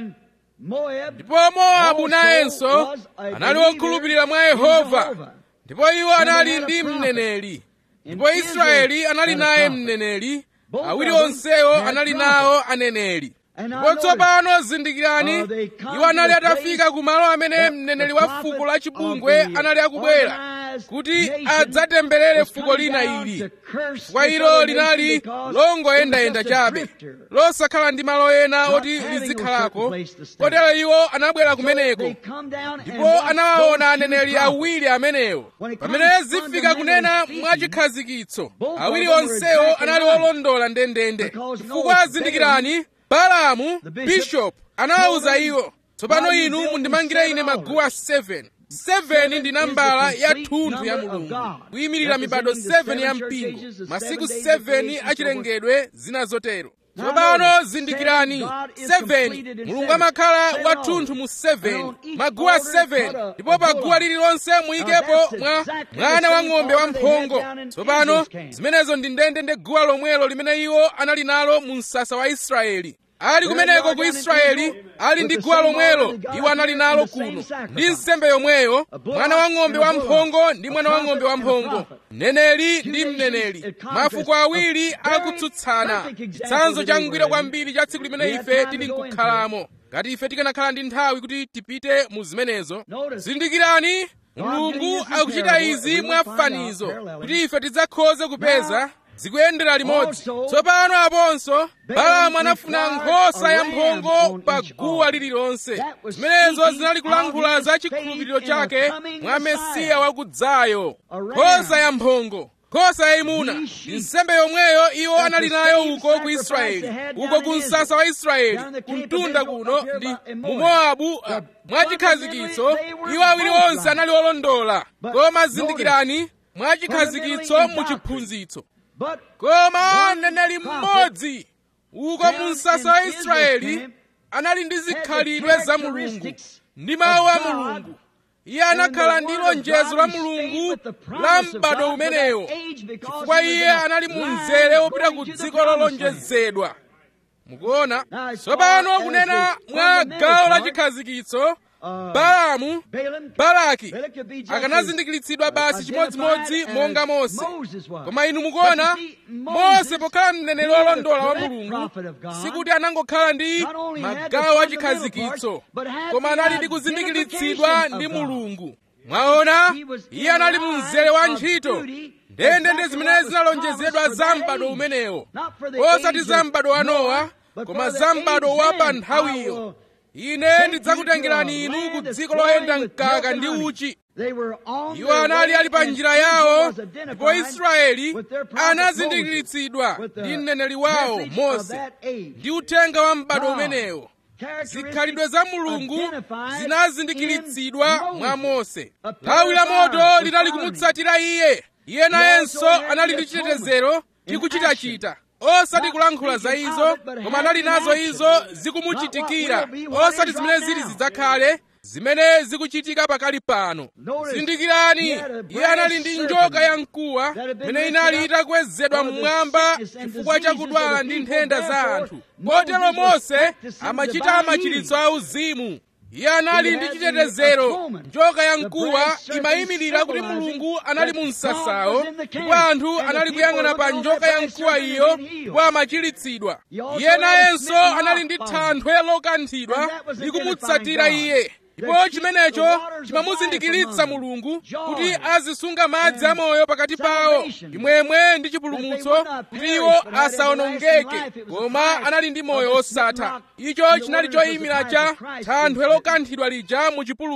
Speaker 1: ndipo mowabu nayenso anali wokhulupirira mwa yehova ndipo iwo anali ndi mneneri ndipo israeli anali naye mneneri awiri onsewo anali nawo aneneri ndipo tsopano zindikirani iwo anali atafika ku malo amene mneneri wa fuko la chipungwe anali akubwera kuti adzatemberere fuko lina ili chifukwa ilo linali longoyendayenda chabe losakhala ndi malo ena oti lizikhalako kotero iwo anabwera kumeneko ndipo anawaona aneneri awiri amenewo pamene zifika kunena mwachikhazikitso awiri onsewo anali olondola ndendende chifukwa zindikirani balamu bishopu anawawuza iwo tsopano inu mundimangire ine maguwa 7 7 ndi nambala ya thunthu ya mulungu kuyimirira mibado 7 ya mpingo masiku 7 achilengedwe zina zotero tsopano zindikirani 7 mulungu amakhala wathunthu mu 7 maguwa 7 ndipo pa guwa lililonse muyikepo mwa mwana wa ng'ombe wamphongo tsopano zimenezo ndi ndendende guwa lomwelo limene iwo anali nalo mu msasa wa israeli ali kumeneko ku israeli ali ndi guwa lomwelo iwo anali nalo kuno ndi nsembe yomweyo mwana wa ng'ombe wamphongo ndi mwana wa ng'ombe wamphongo mneneri ndi mneneri mafuko awiri akutsutsana chitsanzo changwiro kwambiri cha tsiku limene ife tili nkukhalamo ngati ife tikanakhala ndi nthawi kuti tipite mu zimenezo zindikirani mulungu akuchita izi mwafanizo kuti ife tidzakhoze kupeza zikuyendera limodzi tsopano aponso balamu anafuna nkhosa ya mphongo pa guwa lililonse zimenezo zinali kulankhula za chikhulupiriro chake mwa mesiya wakudzayo nkhosa ya mphongo nkhosa yayimuna ndi nsembe yomweyo iwo anali nayo uko ku israeli uko ku msasa wa israeli kumtunda kuno ndi mu mowabu mwachikhazikitso iwo awiri onse anali olondola koma zindikirani mwachikhazikitso mu chiphunzitso koma mneneri mmodzi uko mu msasa wa israeli anali ndi zikhalidwe za mulungu ndi mawu a mulungu iye anakhala ndi lonjezo la mulungu la m'bado umenewo chifukwa iye anali mu mzere wopita ku dziko lolonjezedwa mukuona tsopano kunena mwa gawo la chikhazikitso balamu balaki akanazindikiritsidwa basi chimodzimodzi monga mose koma inu mukuona mose pokhala mneneri wolondola wa mulungu sikuti anangokhala ndi magawo a chikhazikitso koma anali ndi kuzindikiritsidwa ndi mulungu mwaona iye anali mu mzere wa ntchito ndendende zimene zinalonjezedwa za m'bado umenewo osati za m'bado wa nowa koma za m'bado wa pa nthawiyo ine ndidzakutengerani inu ku dziko loyenda mkaka ndi uchi iwo anali ali pa njira yawo ndipo israeli anazindikiritsidwa ndi mneneri wawo mose ndi uthenga wa m'bado umenewo zikhalidwe za mulungu zinazindikiritsidwa mwa mose lawi la moto linali kumutsatira iye iye nayenso anali ndi chitetezero chikuchitachita osati kulankhula za izo koma anali nazo izo zikumuchitikira osati zimene zili zidzakhale zimene zikuchitika pakali pano zindikirani iye anali ndi njoka ya mkuwa imene inali itakwezedwa mmwamba chifukwa cha kudwala ndi nthenda za anthu kotero mose amachita machiritso auzimu iye anali ndi chitetezero njoka ya mkuwa imayimirira kuti mulungu anali mu msasawo ndipo anthu anali kuyang'ana pa njoka ya mkuwa iyo ndipo amachiritsidwa iye nayenso anali ndi thanthwe lokanthidwa likumutsatira iye ndipo chimenecho chimamuzindikiritsa mulungu kuti azisunga madzi amoyo pakati pawo chimwemwe ndi chipulumutso kuti iwo asawonongeke koma anali ndi moyo osatha icho chinali choyimira cha thanthwe lokanthidwa lija mu chipululu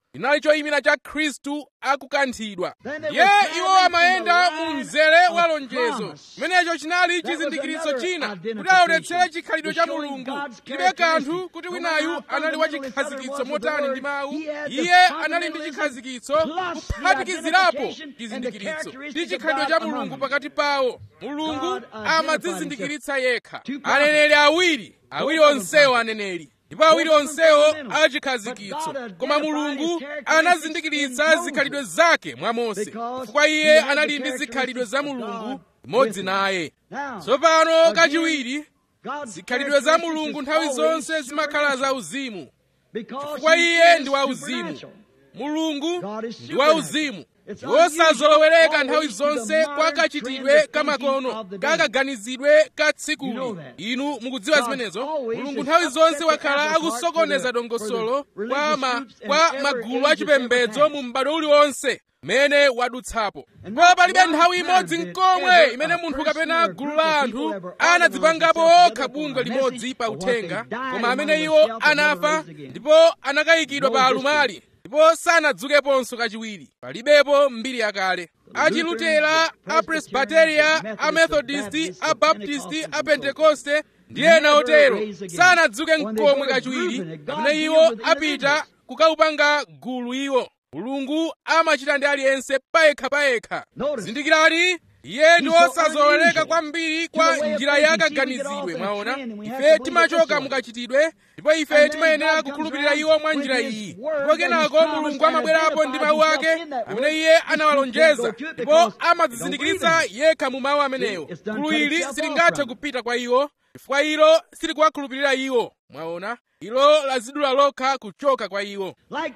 Speaker 1: linali choyimira cha khristu akukanthidwa ye iwo amayenda mu mzere wa lonjezo chimenecho chinali chizindikiritso china kuti aonetsere chikhalidwe cha mulungu chilibe kanthu kuti winayu anali wa chikhazikitso motani ndi mawu iye anali ndi chikhazikitso kuphatikizirapo chizindikiritso ndi chikhalidwe cha mulungu pakati pawo mulungu amadzizindikiritsa yekha aneneri awiri awiri onsewo aneneri ndipo awiri onsewo achikhazikitso koma mulungu anazindikiritsa zikhalidwe zake mwa mose chifukwa iye anali ndi zikhalidwe za mulungu imodzi naye tsopano kachiwiri zikhalidwe za mulungu nthawi zonse zimakhala za uzimu chifukwa iye ndi wauzimu mulungu ndi wauzimu wosazolowereka nthawi zonse kwa kachitidwe kamakono kakaganizidwe ka tsikuli inu mukudziwa zimenezo mulungu nthawi zonse wakhala akusokoneza dongosolo kwa, ma, kwa magulu achipembedzo mu m'bado uliwonse mene wadutsapo ndipo palibe nthawi imodzi nkomwe imene munthu kapena gulu la anthu anadzipangapo okha bungwe limodzi pa uthenga koma amene iwo anafa ndipo anakayikidwa pa alumali ndipo sanadzukeponso kachiwiri palibepo mbiri yakale achilutera apresbiteria amethodisti abaptisti apentekoste ndi ena otero sanadzuke nkomwe kachiwiri pamene iwo apita kukaupanga gulu iwo mulungu amachita ndi aliyense payekha-payekha zindikirani iye ndi wosazolowereka kwambiri kwa njira yakaganizidwe mwaona ife timachoka mukachitidwe ndipo ife timayenera kukhulupirira iwo mwa njira iyi ndipo kenako mulungu amabwerapo ndi mawu ake amene iye anawalonjeza ndipo amadzizindikiritsa yekha mu mawu amenewo gulu ili silingathe kupita kwa iwo chifukwa ilo silikuwakhulupirira iwo mwaona ilo lazidula lokha kuchoka kwa iwo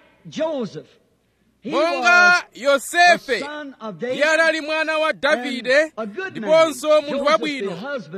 Speaker 1: monga yosefe iye anali mwana wa davide ndiponso munthu wabwino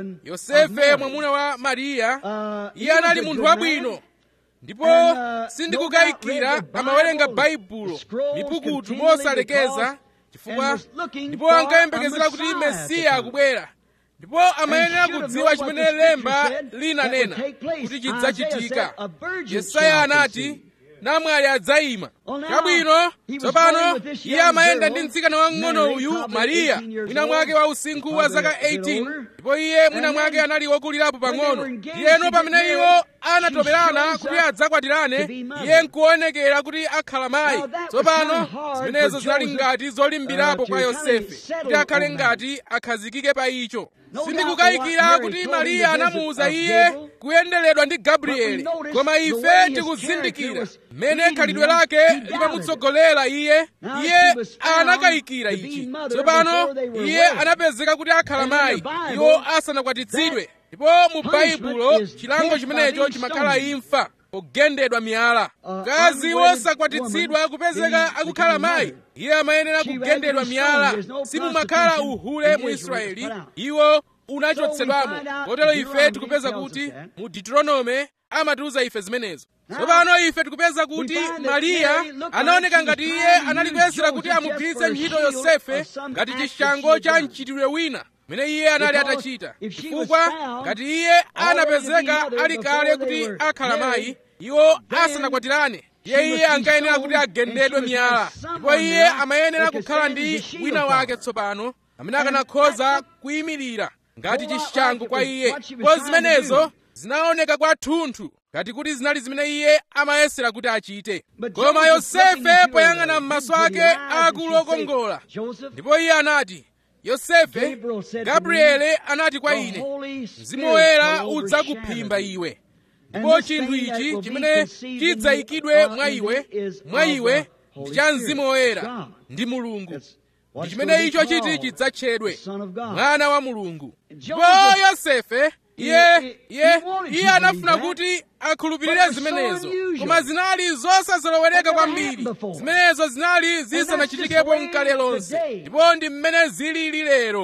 Speaker 1: yosefe mwamuna wa mariya iye anali munthu wabwino ndipo sindikukayikira amawerenga baibulo mipukutu mosalekeza chifukwa ndipo ankayembekezera kuti mesiya akubwera ndipo amayenera kudziwa chimene lemba linanena kuti chidzachitika yesaya anati namwali adzayima chabwino tsopano iye amayenda ndi mtsikana wamng'ono uyu mariya mwina mwake wa usinkhu wa zaka 18 ndipo iye mwina mwake anali wokulirapo pang'ono ndiyeno pamene iwo anatoperana kuti adzakwatirane iye nkuonekera kuti akhala mayi tsopano zimenezo zinali ngati zolimbirapo kwa yosefe kuti akhale ngati akhazikike pa icho sindikukayikira kuti mariya anamuwuza iye kuyenderedwa ndi gabrieli koma ife tikuzindikira mmene khalidwe lake limamutsogolera iye iye anakayikira ichi tsopano iye anapezeka kuti akhala mayi iwo asanakwatitsidwe ndipo mu baibulo chilango chimenecho chimakhala imfa pogendedwa miyala mkazi wosakwatitsidwa kupezeka akukhala mayi iye amayenera kugendedwa miyala simumakhala uhule mu israeli iwo unachotsedwamo kotero ife tikupeza kuti mu deuteronome amatiuza ife zimenezo tsopano ife tikupeza kuti mariya anaoneka ngati iye anali kuyesera kuti amugwiritse ntchito yosefe ngati chishango cha mchitidwe wina mene iye anali atachita chifukwa ngati iye anapezeka ali kale kuti akhala mayi iwo asanakwatirane iye iye ankayenera kuti agendedwe miyala ndipo iye amayenera kukhala ndi wina wake tsopano amene akanakhoza kuyimirira ngati chishango kwa iye ndipo zimenezo zinaoneka kwathunthu ngati kuti zinali zimene iye amayesera kuti achite koma yosefe poyang'ana m'maso ake akulu okongola ndipo iye anati yosefe gabriele anati kwa ine mzimu woyera udzakuphimba iwe ndipo chinthu ichi chimene chidzayikidwe mwa iwe mwa iwe ndi cha mzimu woyera ndi mulungu ndi chimene icho chiti chidzatchedwe mwana wa mulungu ndipo yosefe iye iye iye anafuna kuti akhulupirire zimenezo koma zinali zosazolowereka kwambiri zimenezo zinali zisanachitikepo mkale lonse ndipo ndi mmene zilili lero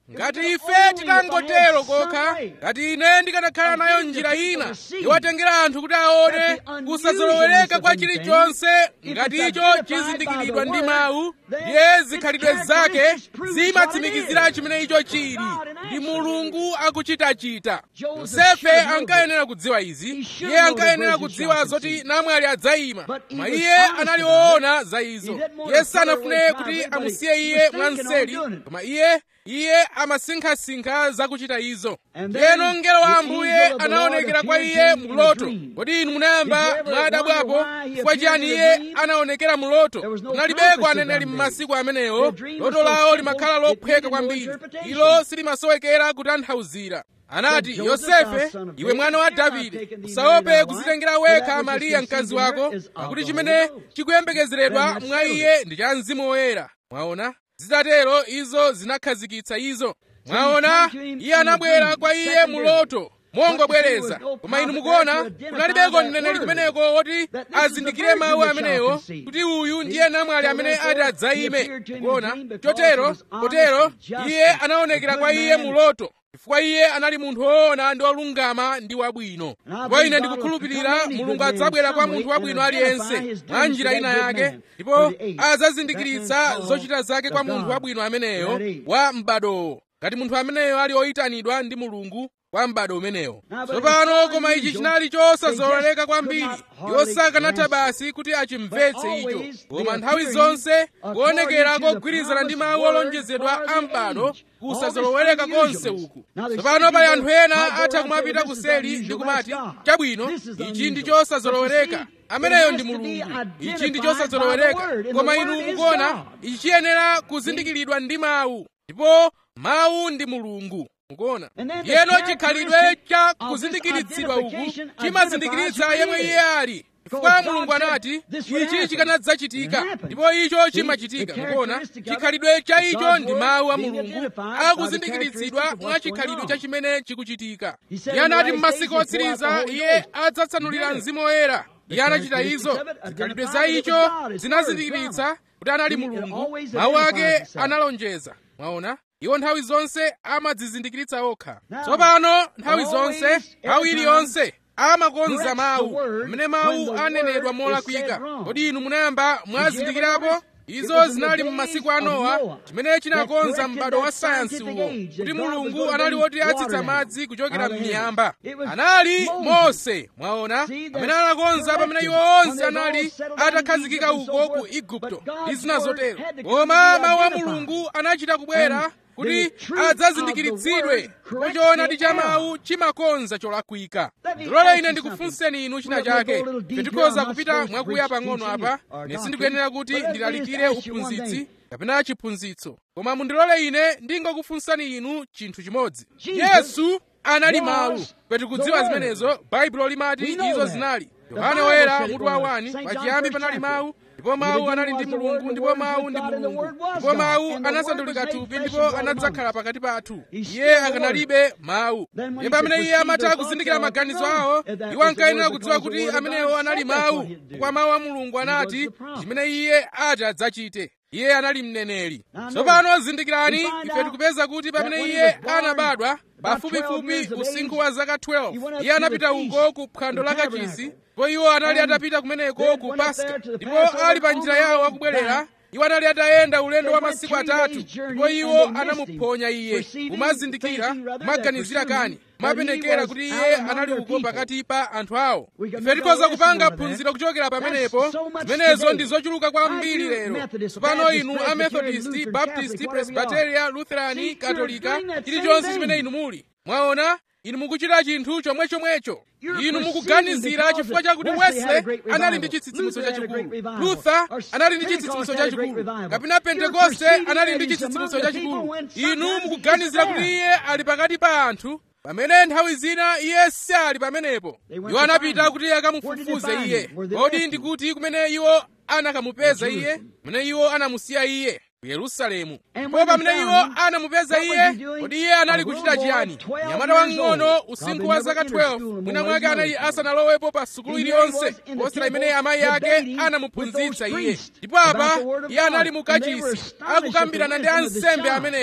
Speaker 1: ngati ife titangotero kokha ngati ine ndikanakhala nayo njira ina yowatengera anthu kuti aone kusazolowereka kwa chilichonse ngati icho chizindikiridwa ndi mawu ndiye zikhalidwe zake zimatsimikizira chimene icho chili ndi mulungu akuchitachita yosefe ankayenera kudziwa izi iye ankayenera kudziwa zoti namwali adzayima koma iye anali woona za izo iye sanafune kuti amusiye iye mwanseri koma iye iye amasinkhasinkha zakuchita izo ndiyeno mngelo wa ambuye anaonekera kwa iye mloto kodi inu munayamba mwadabwapo chifukwa chiyani iye anaonekera mloto kunalibeko aneneri m'masiku amenewo loto lawo limakhala lophweka kwambiri ilo silimasowekera kutanthauzira anati yosefe iwe mwana wa davide usaope kuzitengera wekha mariya mkazi wako pakuti chimene chikuyembekezeredwa mwa iye ndi cha mzimu woyera mwaona zitatero izo zinakhazikitsa izo mwaona iye anabwera kwa iye muloto mongobwereza koma inu mukuona kunalibeko mneneri kumeneko woti azindikire mawu amenewo kuti uyu ndiye namwali amene ati adzayime kuona chotero potero iye anaonekera kwa iye muloto chifukwa iye anali munthu woona ndi wolungama ndi wabwino ndipo ine ndikukhulupirira mulungu adzabwera kwa munthu wabwino aliyense mwa njira ina yake ndipo adzazindikiritsa zochita zake kwa munthu wabwino ameneyo wa m'badowo ngati munthu ameneyo ali oyitanidwa ndi mulungu kwa m'bado umenewo tsopano koma ichi chinali chosazololeka kwambiri iwo sakanatha basi kuti achimvetse icho koma nthawi zonse kuonekera kogwirizana ndi mawu olonjezedwa a m'bado kusazolowereka konse uku tsopano pali anthu ena atha kumapita kuseli ndi kumati chabwino ichi ndi chosazolowereka ameneyo ndi mulungu ichi ndi chosazolowereka koma inu mukuona ichi chiyenera kuzindikiridwa ndi mawu ndipo mawu ndi mulungu mukuona yeno chikhalidwe cha kuzindikiritsidwa uku chimazindikiritsa yemwe iye ali chifukwa mulungu anati ichi chikanadzachitika ndipo icho chimachitika mukuona chikhalidwe cha icho ndi mawu a mulungu akuzindikiritsidwa mwa chikhalidwe cha chimene chikuchitika iye anati m'masiku otsiriza iye adzatsanulira mzimu woyera iye anachita izo zikhalidwe za icho zinazindikiritsa kuti anali mulungu mawu ake analonjeza mwaona iwo nthawi zonse amadzizindikiritsa okha tsopano nthawi zonse nthawi iliyonse amakonza mawu amene mawu anenedwa molakwika kodi inu munayamba mwazindikirapo izo zinali m'masiku a nowa chimene chinakonza m'bado wa sayansi uwo kuti mulungu anali woti atsitsa madzi kuchokera m'miyamba anali mose mwaona amene anakonza pamene iwo onse anali atakhazikika uko ku igupto ndi zina zotero koma mawu a mulungu anachita kubwera kuti adzazindikiritsidwe ndipo choonadi cha mawu chimakonza cholakwika ndilole ine ndikufunseni inu china chake tikhoza kupita mwakuya pang'ono apa ine sindikuyenera kuti ndilalikire uphunzitsi kapena chiphunzitso koma mundilole ine ndingokufunsani inu chinthu chimodzi yesu anali mawu tikudziwa zimenezo baibulo limati izo zinali yohane woyera mutu wa 1 pachiyambi panali mawu ndipo mawu anali ndi mulungu ndipo mawu ndi mulungu ndipo mawu anasandulika thupi ndipo anadzakhala pakati pathu iye akanalibe mawu ndipo pamene iye amatha kuzindikira maganizo awo iwo ankayenera kudziwa kuti amenewo anali mawu kwa mawu a mulungu anati chimene iye ati adzachite iye anali mneneri tsopano zindikirani ife tikupeza kuti pamene iye anabadwa pafupifupi usinkhu wa zaka 12 iye anapita uko ku phwando la kachisi ndipo iwo anali atapita kumeneko ku paska ndipo ali pa njira yawo akubwerera iwo anali atayenda ulendo wa masiku atatu ndipo iwo anamuphonya iye kumazindikira kumaganizira kani mapendekera kuti iye anali uko pakati pa anthu awo ife tikhoza kupanga phunziro kuchokera pamenepo zimenezo ndi zochuluka kwambiri lero tsopano inu a methodist baptist presbyteria lutherani katolika chilichonse chimene inu muli mwaona inu mukuchita chinthu chomwechomwecho inu mukuganizira chifukwa chakuti wesley anali ndi chitsitsimutso chachikulu luther anali ndi chitsitsimutso chachikulu kapena pentekoste anali ndi chitsitsimutso chachikulu inu mukuganizira kuti iye ali pakati pa anthu pamene nthawi zina iye sali pamenepo iwo anapita kuti akamufufuze iye kodi ndikuti kumene iwo anakamupeza iye kumene iwo anamusiya iye ku yerusalemu ndipo pamene iwo anamupeza iye kodi iye anali kuchita chiyani nyamata wang'ono usinkhu wa zaka 12 mwina mwake anali asanalowepo pa sukulu iliyonse posera imene amayi ake anamuphunzitsa iye ndipo apa iye anali mukachisi akukambirana ndi ansembe amenewo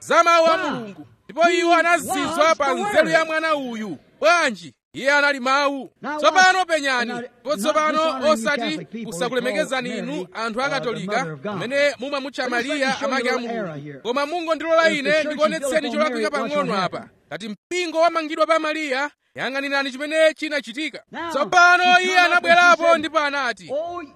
Speaker 1: za mawu a mulungu ndipo iwo anazizwa pa nzeru ya mwana uyu bwanji iye anali mawu tsopano penyani ndipo tsopano osati kusakulemekezani inu anthu akatolika amene mumamutcha mariya amake a mulungu koma mungondilola ine ndikuonetseni cholakwika pang'ono apa ngati mpingo wamangidwa pa mariya yang'anirani chimene chinachitika tsopano iye anabwerapo ndipo anati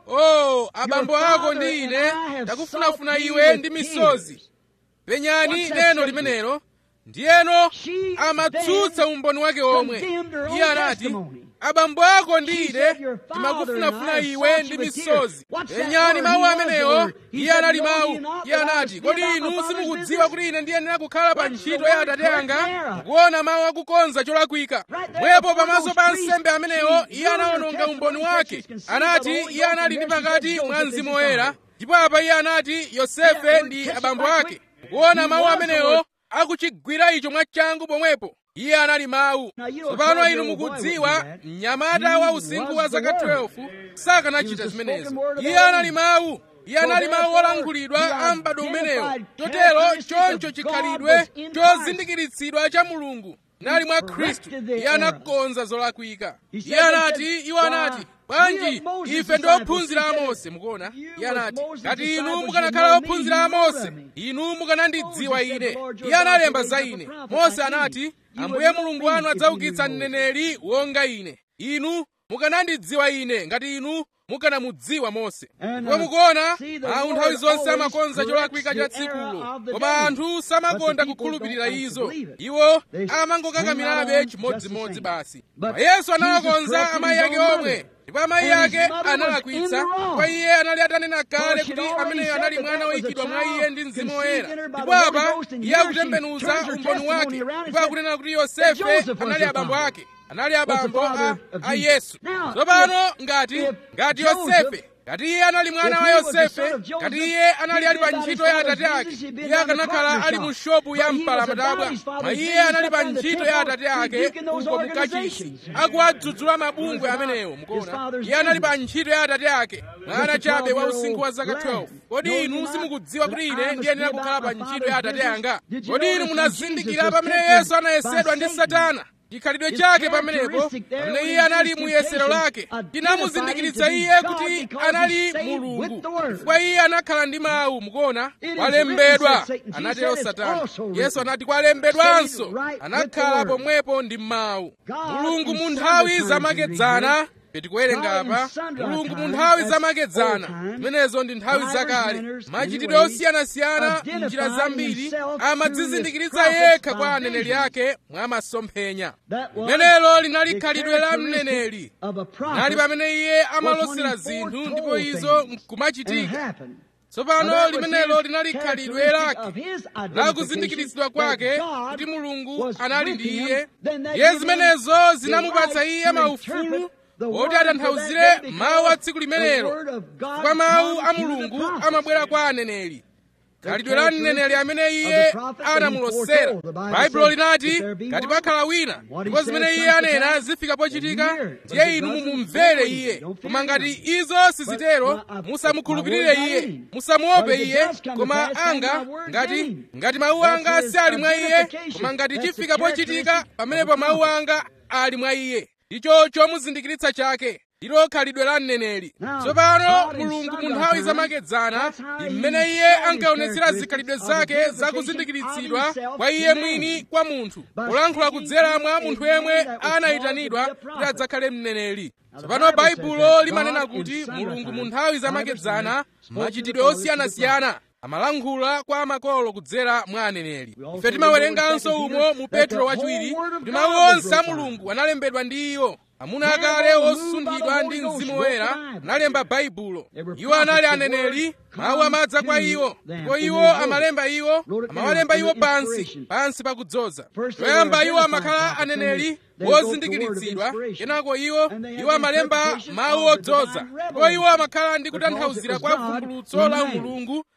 Speaker 1: o abambo ako ndi ine takufunafuna iwe ndi misozi penyani neno limenelo ndiyeno amatsutsa umboni wake omwe iye anati abambo ako ndi ine timakufunafuna iwe ndi misozi penyani mawu amenewo iye anali mawu iye anati kodi inu simukudziwa kuti ine ndiyenera kukhala pa ntchito ya atate anga kuona mawu akukonza cholakwika mwepo pamaso pa nsembe amenewo iye anawononga umboni wake anati iye anali ndi pakati mwa mzimu woyera ndipo apa iye anati yosefe ndi abambo ake kuona mawu amenewo akuchigwira icho mwachangu pomwepo iye anali mawu tsopano inu mukudziwa mnyamata wa usinkhu wa zaka 12 sakanachita zimenezo iye anali mawu iye anali mawu olankhulidwa a m'bado umenewo chotero choncho chikhalidwe chozindikiritsidwa cha mulungu nali mwa khristu iye anakonza zolakwika iye anati iwo anati bwanji ife ndi ophunzira a mose mukuona iye anati ngati inu mukanakhala ophunzira a mose inu mukanandidziwa ine iye analemba za ine mose anati ambuye mulungu wanu adzaukitsa mneneri wonga ine inu mukanandidziwa ine ngati inu mukanamudziwa mose ndipo mukuona anthu nthawi zonse amakonza cholakwika cha tsikulo koma anthu samakonda kukhulupirira izo iwo amangokakamirabe chimodzimodzi basi koma yesu anawakonza amayi ake omwe ndipo amayi ake analakwitsa kwa iye anali atanena kale kuti ameneyo anali mwana woyikidwa mwa iye ndi mzimu woyera ndipo apa iye akutembenuza umboni wake ndipo akunena kuti yosefe anali abambo ake anali abambo a, a yesu tsopano ngati ngati yosefe ngati iye anali mwana wa yosefe ngati iye anali ali pa ntchito ya atate ake iye akanakhala ali mu shopu ya mpalamatabwa ma iye anali pa ntchito ya atate ake uko mukachisi akuwadzudzula mabungwe amenewo mukuona iye anali pa ntchito ya atate ake mwana chabe wa usinkhu wa zaka 12 kodi inu simukudziwa kuti ine ndiyenera kukhala pa ntchito ya atate anga kodi inu munazindikira pamene yesu anayesedwa ndi satana chikhalidwe chake pamenepo pamene iye anali mu yesero lake chinamuzindikiritsa iye kuti anali mulungu chifukwa iye anakhala ndi mawu mukuona kwalembedwa anatero satana yesu anati kwalembedwanso anakhala pomwepo ndi mawu mulungu mu nthawi zamakedzana tikuwerenga apa mulungu mu nthawi zamakedzana zimenezo ndi nthawi zakale machitidwe osiyanasiyana njira zambiri amadzizindikiritsa yekha kwa aneneri ake mwa masomphenya limenelo linali khalidwe la mneneri nali pamene iye amalosera zinthu ndipo izo nkumachitika tsopano limenelo linali khalidwe lake lakuzindikiritsidwa kwake kuti mulungu anali ndi iye iye zimenezo zinamupatsa iye maufulu oti atanthauzire mawu a tsiku limenelo kwa mawu a mulungu amabwera kwa aneneri khalidwe la mneneri amene iye anamulosera baibulo linati ngati pakhala wina ndipo zimene iye anena zifika pochitika ndiye inu mumumvere iye koma ngati izo sizitero musamukhulupirire iye musamuope iye koma anga ngati ngati mawu anga si ali mwa iye koma ngati chifika pochitika pamenepo mawu anga ali mwa iye ndicho chomuzindikiritsa chake ndilo khalidwe la mneneri tsopano mulungu mu nthawi zamakedzana mmene iye ankaonetsera zikhalidwe zake zakuzindikiritsidwa kwa iye mwini kwa munthu polankhula kudzera mwa munthu yemwe anayitanidwa kuti adzakhale mneneri tsopano baibulo limanena kuti mulungu mu nthawi zamakedzana machitidwe osiyanasiyana amalankhula kwa makolo kudzera mwa aneneri ife timawerenganso umo mu petro wachiwiri kuti mawu onse a mulungu analembedwa ndi iwo amuna akale osunthidwa ndi mzimu woyera analemba baibulo iwo anali aneneri mawu amadza kwa iwo ndipo iwo amalemba iwo amawalemba iwo pansi pansi pakudzoza choyamba iwo amakhala aneneri wozindikiritsidwa kenako iwo iwo amalemba mawu odzoza ndipo iwo amakhala ndi kutanthauzira kwa vumbulutso la mulungu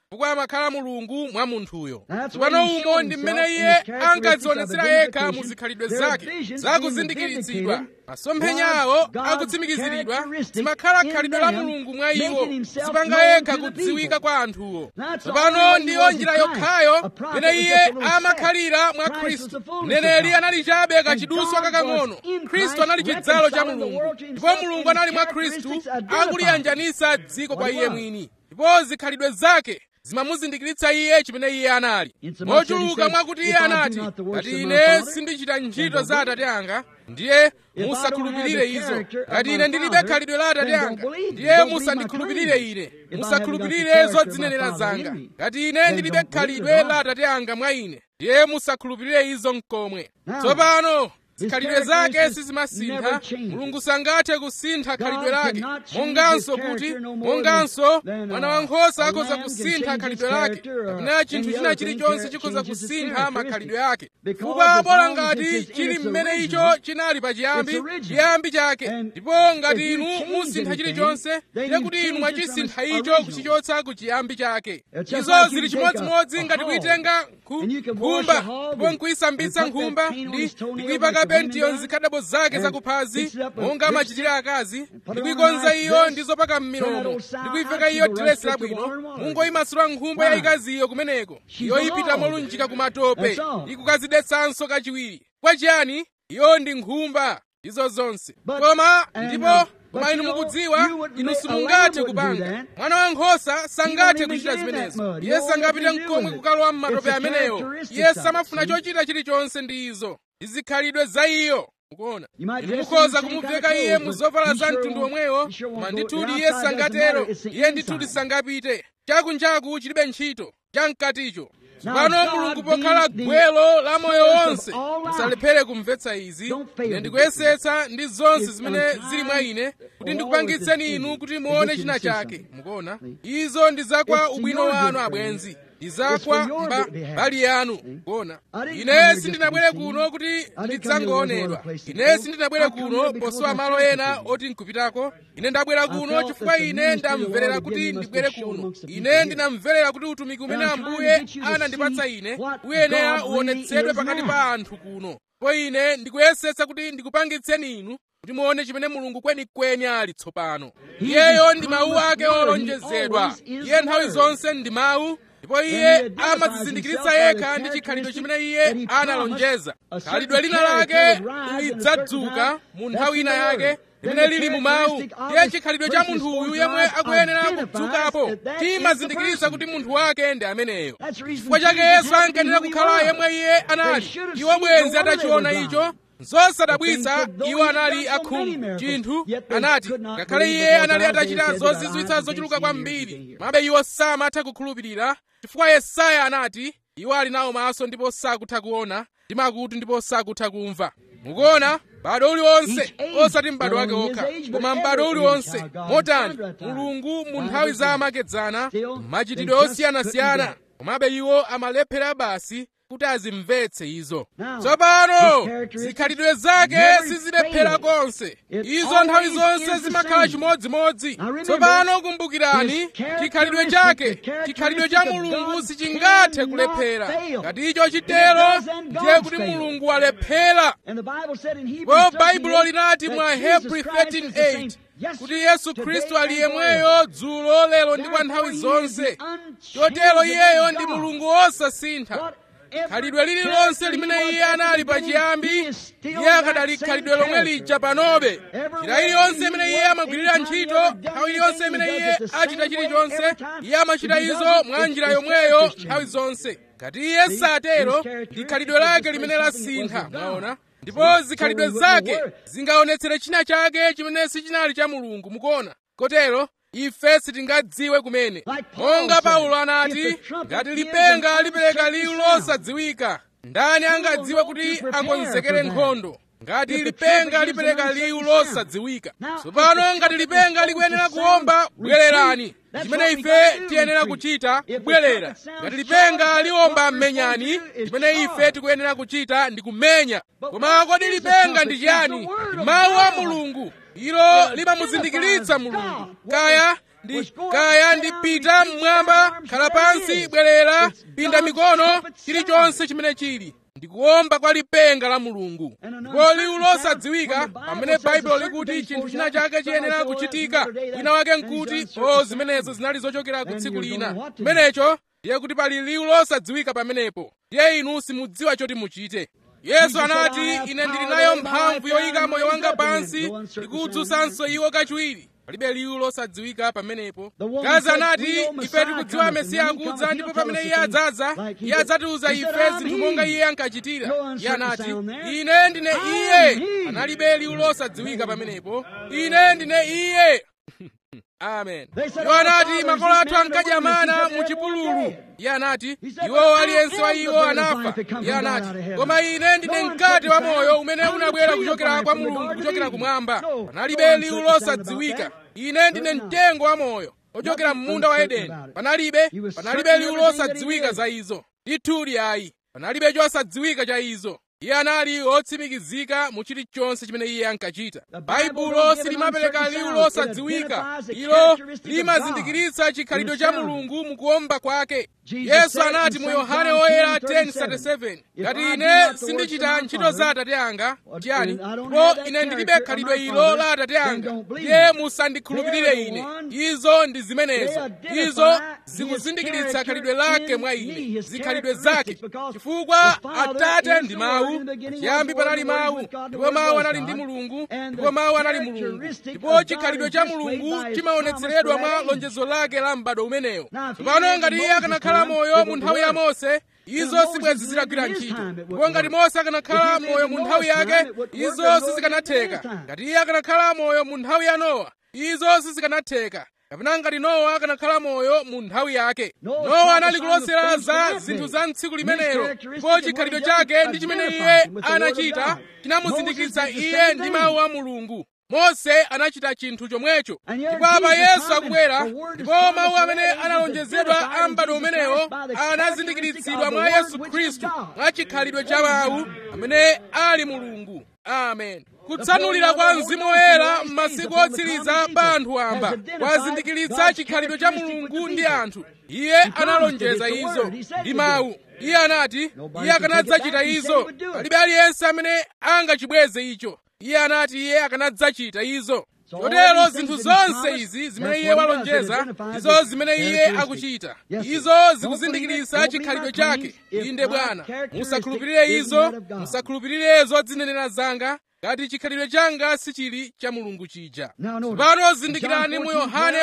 Speaker 1: chifukwa amakhala mulungu mwa munthuyo tsopano umo ndi mmene iye ankadzionetsera yekha mu zikhalidwe zake zakuzindikiritsidwa masomphenya awo akutsimikiziridwa zimakhala khalidwe la mulungu mwa iwo zipanga yekha kudziwika kwa anthuwo tsopano ndiyo njira yokhayo imene iye amakhalira mwa khristu mneneri anali chabe kachiduswa kakang'ono khristu anali chidzalo cha mulungu ndipo mulungu anali mwa khristu akuliyanjanisa dziko kwa iye mwini ndipo zikhalidwe zake zimamuzindikiritsa iye chimene iye anali mochuluka mwakuti iye anati ngati ine sindichita ntchito za atate anga ndiye musakhulupirire izo ngati ine ndilibe khalidwe la atate anga ndiye musandikhulupirire ine musakhulupirire zodzinenera zanga ngati ine ndilibe khalidwe la atate anga mwa ine ndiye musakhulupirire izo mkomwe tsopano zikhalidwe zake sizimasintha mulungu sangathe kusintha khalidwe lake monganso kuti monganso mwana wankhosa akhoza kusintha khalidwe lake kapena chinthu china chilichonse chikhoza kusintha makhalidwe ake chifukwa bola ngati chili mmene icho chinali pachiyambi chiyambi chake ndipo ngati inu musintha chilichonse ndiye kuti inu mwachisintha icho kuchichotsa ku chiyambi chake izo zili chimodzimodzi ngati kuyitenga nkhumba ndipo nkuyisambitsa nkhumba ndi kuyipaka pentiyo nzikhadabo zake zakuphazi monga machitire akazi ndikuyikonza iyo ndi zopaka m'milomo ndikuyiveka iyo diresi labwino mungoyimasula nkhumba yayikaziyo kumeneko iyo ipita molunjika ku matope ikukazidetsanso kachiwiri kwachiyani iyo ndi nkhumba izo zonse koma ndipo koma inu mukudziwa inu simungathe kupanga mwana wankhosa sangathe kuchita zimenezo iye sangapite mkomwe kukalowa m'matope amenewo iye samafuna chochita chilichonse ndi izo izikhalidwe za iyo mukuona inu mukhoza kumuveka iye mu zovala za mtundu omwewo koma ndithudi iye sangatero iye ndithudi sangapite chakunjaku chilibe ntchito chamkaticho tsopano mulungu pokhala gwelo la moyo wonse musalephere kumvetsa izi ine ndikuyesetsa ndi zonse zimene zili mwa ine kuti ndikupangitseni inu kuti muone china chake mukuona izo ndi zakwa ubwino wanu abwenzi ndi zakwa mbali yanu kuona ine sindinabwere kuno kuti ndidzangoonedwa ine sindinabwere kuno posowa malo ena oti nkupitako ine ndabwera kuno chifukwa ine ndamverera kuti ndibwere kuno ine ndinamverera kuti utumiki umene ambuye anandipatsa ine uyenera uonetsedwe pakati pa anthu kuno po ine ndikuyesetsa kuti ndikupangitseni inu kuti muone chimene mulungu kwenikweni ali tsopano iyeyo ndi mawu ake olonjezedwa iye nthawi zonse ndi mawu ndipo iye amadzizindikiritsa yekha ndi chikhalidwe chimene iye analonjeza khalidwe lina lake lidzadzuka mu nthawi ina yake limene lili mu mawu ndiye chikhalidwe cha munthu uyu yemwe akuyenera kudzukapo timazindikiritsa kuti munthu wake ndi ameneyo chifukwa chake yesu ankayenera kukhala yemwe iye anali iwo bwenzi atachiona icho zosadabwitsa iwo anali akhungu chinthu anati ngakhale iye anali atachita zozizwitsa zochuluka kwambiri mabe iwo samatha kukhulupirira chifukwa yesaya anati iwo ali nawo maso ndipo sakutha kuona ndi makutu ndipo sakutha kumva mukuona m'bado uliwonse osati m'bado wake okha koma m'bado uliwonse motani mulungu mu nthawi za amakedzana machitidwe osiyanasiyana komabe iwo amalephera basi kuti azimvetse izo tsopano zikhalidwe zake sizilephera konse izo nthawi zonse zimakhala chimodzimodzi tsopano kumbukirani chikhalidwe chake chikhalidwe cha mulungu sichingathe kulephera ngati icho chitero ndiye kuti mulungu walephera ndipo baibulo linati mwa hebrew 13:8 kuti yesu khristu ali yemweyo dzulo lero ndi kwa nthawi zonse chotero iyeyo ndi mulungu wosasintha khalidwe lililonse limene iye anali pachiyambi iye akadali khalidwe lomwe lija panobe njira iliyonse imene iye amagwirira ntchito nthawi iliyonse imene iye achita chilichonse iye amachita izo mwa njira yomweyo nthawi zonse ngati iye satero ndi khalidwe lake limene lasintha mwaona ndipo zikhalidwe zake zingaonetsere china chake chimene sichinali cha mulungu mukuona kotero ife sitingadziwe kumene monga paulo anati ngati lipenga lipereka liwu losadziwika ndani angadziwe kuti akonzekere nkhondo ngati lipenga lipereka liwu losadziwika tsopano ngati lipenga likuyenera kuwomba bwererani chimene ife tiyenera kuchita kubwerera ngati lipenga liwomba menyani chimene ife tikuyenera kuchita ndi kumenya koma kodi lipenga ndi chiyani mawu a mulungu ilo limamuzindikiritsa mulungu kaya ndi kaya ndipita mmwamba khala pansi bwerera pinda mikono chilichonse chimene chili ndikuwomba kwa lipenga la mulungu ndipo liwu losadziwika pamene baibulo likuti chinthu china chake chiyenera kuchitika wina wake nkuti o zimenezo zinali zochokera ku tsiku lina chimenecho ndiye kuti pali liwu losadziwika pamenepo ndiye inu simudziwa choti muchite yesu anati ine ndili nayo mphamvu yoyika moyo wanga pansi ndikuwudzutsanso iwo kachiwiri palibe liwu losadziwika pamenepo gaza anati ife tikudziwa mesiya akudza ndipo pamene iye adzaza iye adzatiuza ife zinthu monga iye ankachitira iye anati ine ndine iye analibe liwu losadziwika pamenepo ine ndine iye amen iwo anati makolo athu ankadya mana mu chipululu iye anati iwo aliyense wa iwo anafa iye anati koma ine ndine mkate wa moyo umene unabwera kuchokera kwa mulungu kuchokera kumwamba panalibe liwu losadziwika ine ndine mtengo wa moyo ochokera m'munda wa edeni panalibe panalibe liwu losadziwika za izo ndithudi ayi panalibe chosadziwika cha izo iye anali otsimikizika mu chilichonse chimene iye ankachita baibulo silimapereka liwu losadziwika ilo limazindikiritsa chikhalidwe cha mulungu mukuwomba kwake yesu anati mu yohane woyera 10:37 ngati ine sindichita ntchito za atate anga chiyani ndipo ine ndilibe khalidwe ilo la atate anga ndiye musandikhulupirire ine izo ndi zimenezo izo zikuzindikiritsa khalidwe lake mwa ine zikhalidwe zake chifukwa atate ndi mawu chiyambi panali mawu ndipo mawu anali ndi mulungu ndipo mawu anali mulungu ndipo chikhalidwe cha mulungu chimaonetseredwa mwa lonjezo lake la m'bado umenewo tsopano ngati iye akanakhala moyo mu nthawi ya mose izo sibwezi zitagwira ntchito ndipo ngati mose akanakhala moyo mu nthawi yake izo sizikanatheka ngati iye akanakhala moyo mu nthawi ya nowa izo sizikanatheka kapena ngati nowa akanakhala moyo mu nthawi yake nowa anali kulosera za zinthu za mtsiku limenelo ndipo chikhalidwe chake ndi chimene iye anachita chinamuzindikiritsa iye ndi mawu a mulungu mose anachita chinthu chomwecho ndipo apa yesu akubwera ndipo mawu amene analonjezedwa a m'bado umenewo anazindikiritsidwa mwa yesu khristu mwa chikhalidwe cha mawu amene ali mulungu amen kutsanulira kwa mzimu woyera m'masiku otsiriza pa anthu amba kwazindikiritsa chikhalidwe cha mulungu ndi anthu iye analonjeza izo ndi mawu iye anati iye akanadzachita izo palibe aliyense amene angachibweze icho iye anati iye akanadzachita izo chotero zinthu zonse izi zimene iye walonjeza izo zimene iye akuchita izo zikuzindikiritsa chikhalidwe chake inde bwana musakhulupirire izo musakhulupirire zodzinenera zanga ngati chikhalidwe changa sichili cha mulungu chija tsopano zindikirani mu yohane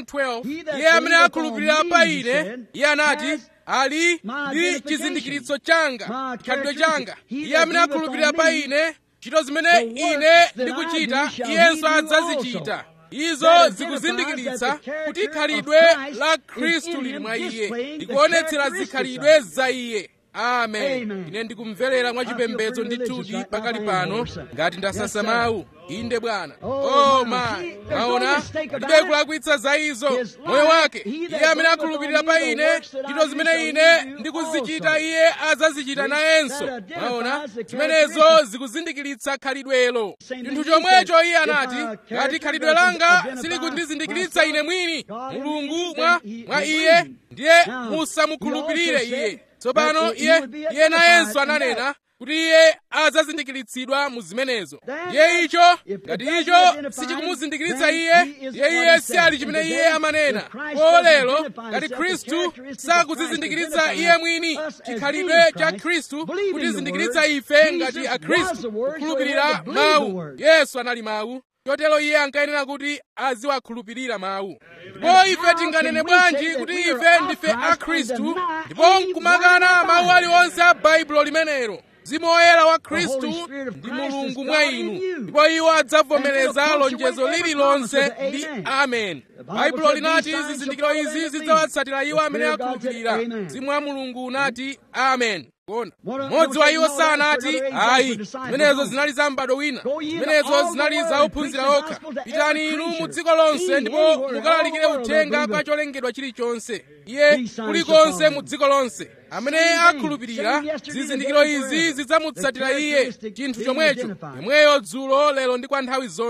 Speaker 1: 14:12 iye amene akhulupirira pa ine iye anati ali ndi chizindikiritso changa chikhalidwe changa iye amene akhulupirira pa ine ntchito zimene ine ndikuchita iyenso adzazichita izo zikuzindikiritsa kuti khalidwe la khristu lili mwa iye ndikuonetsera zikhalidwe za iye amen ine ndikumverera mwachipembedzo ndithudi pakali pano ngati ndasasa mawu inde bwana oh my maona palibe kulakwitsa za izo moyo wake iye amene akhulupirira pa ine ntchito zimene ine ndikuzichita iye adzazichita nayenso maona zimenezo zikuzindikiritsa khalidwelo chinthu chomwecho iye anati ngati khalidwe langa silikundizindikiritsa ine mwini mulungu mwa mwa iye ndiye musamukhulupirire iye tsopano iye iye nayenso ananena kuti iye adzazindikiritsidwa mu zimenezo ndiye icho ngati icho sichikumuzindikiritsa iye ndiye iye si ali chimene iye amanena ko lero ngati khristu sakudzizindikiritsa iye mwini chikhalidwe cha khristu kutizindikiritsa ife ngati akhristu kukhulupirira mawu yesu anali mawu chotero iye ankayenera kuti aziwakhulupirira mawu ndipo ife tinganene bwanji kuti ife ndife akhristu ndipo nkumakana mawu aliwonse a baibulo limenelo mzimu woyera wa khristu ndi mulungu mwa inu ndipo iwo adzavomereza lonjezo lililonse ndi amen baibulo linati zizindikiro izi zidzawatsatira iwo amene akhulupirira mzimu wa mulungu unati amen kuona mmodzi wa iwo sanati ayi zimenezo zinali za m'bado wina zimenezo zinali za ophunzira okha pitani inu mu dziko lonse ndipo mukalalikire uthenga kwa cholengedwa chilichonse iye kulikonse mu dziko lonse amene akhulupirira zizindikiro izi zidzamutsatira iye chinthu chomwecho yemweyo dzulo lero ndi kwa nthawi zonse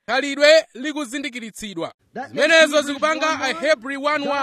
Speaker 1: khalidwe likuzindikiritsidwa zimenezo zikupanga ahebri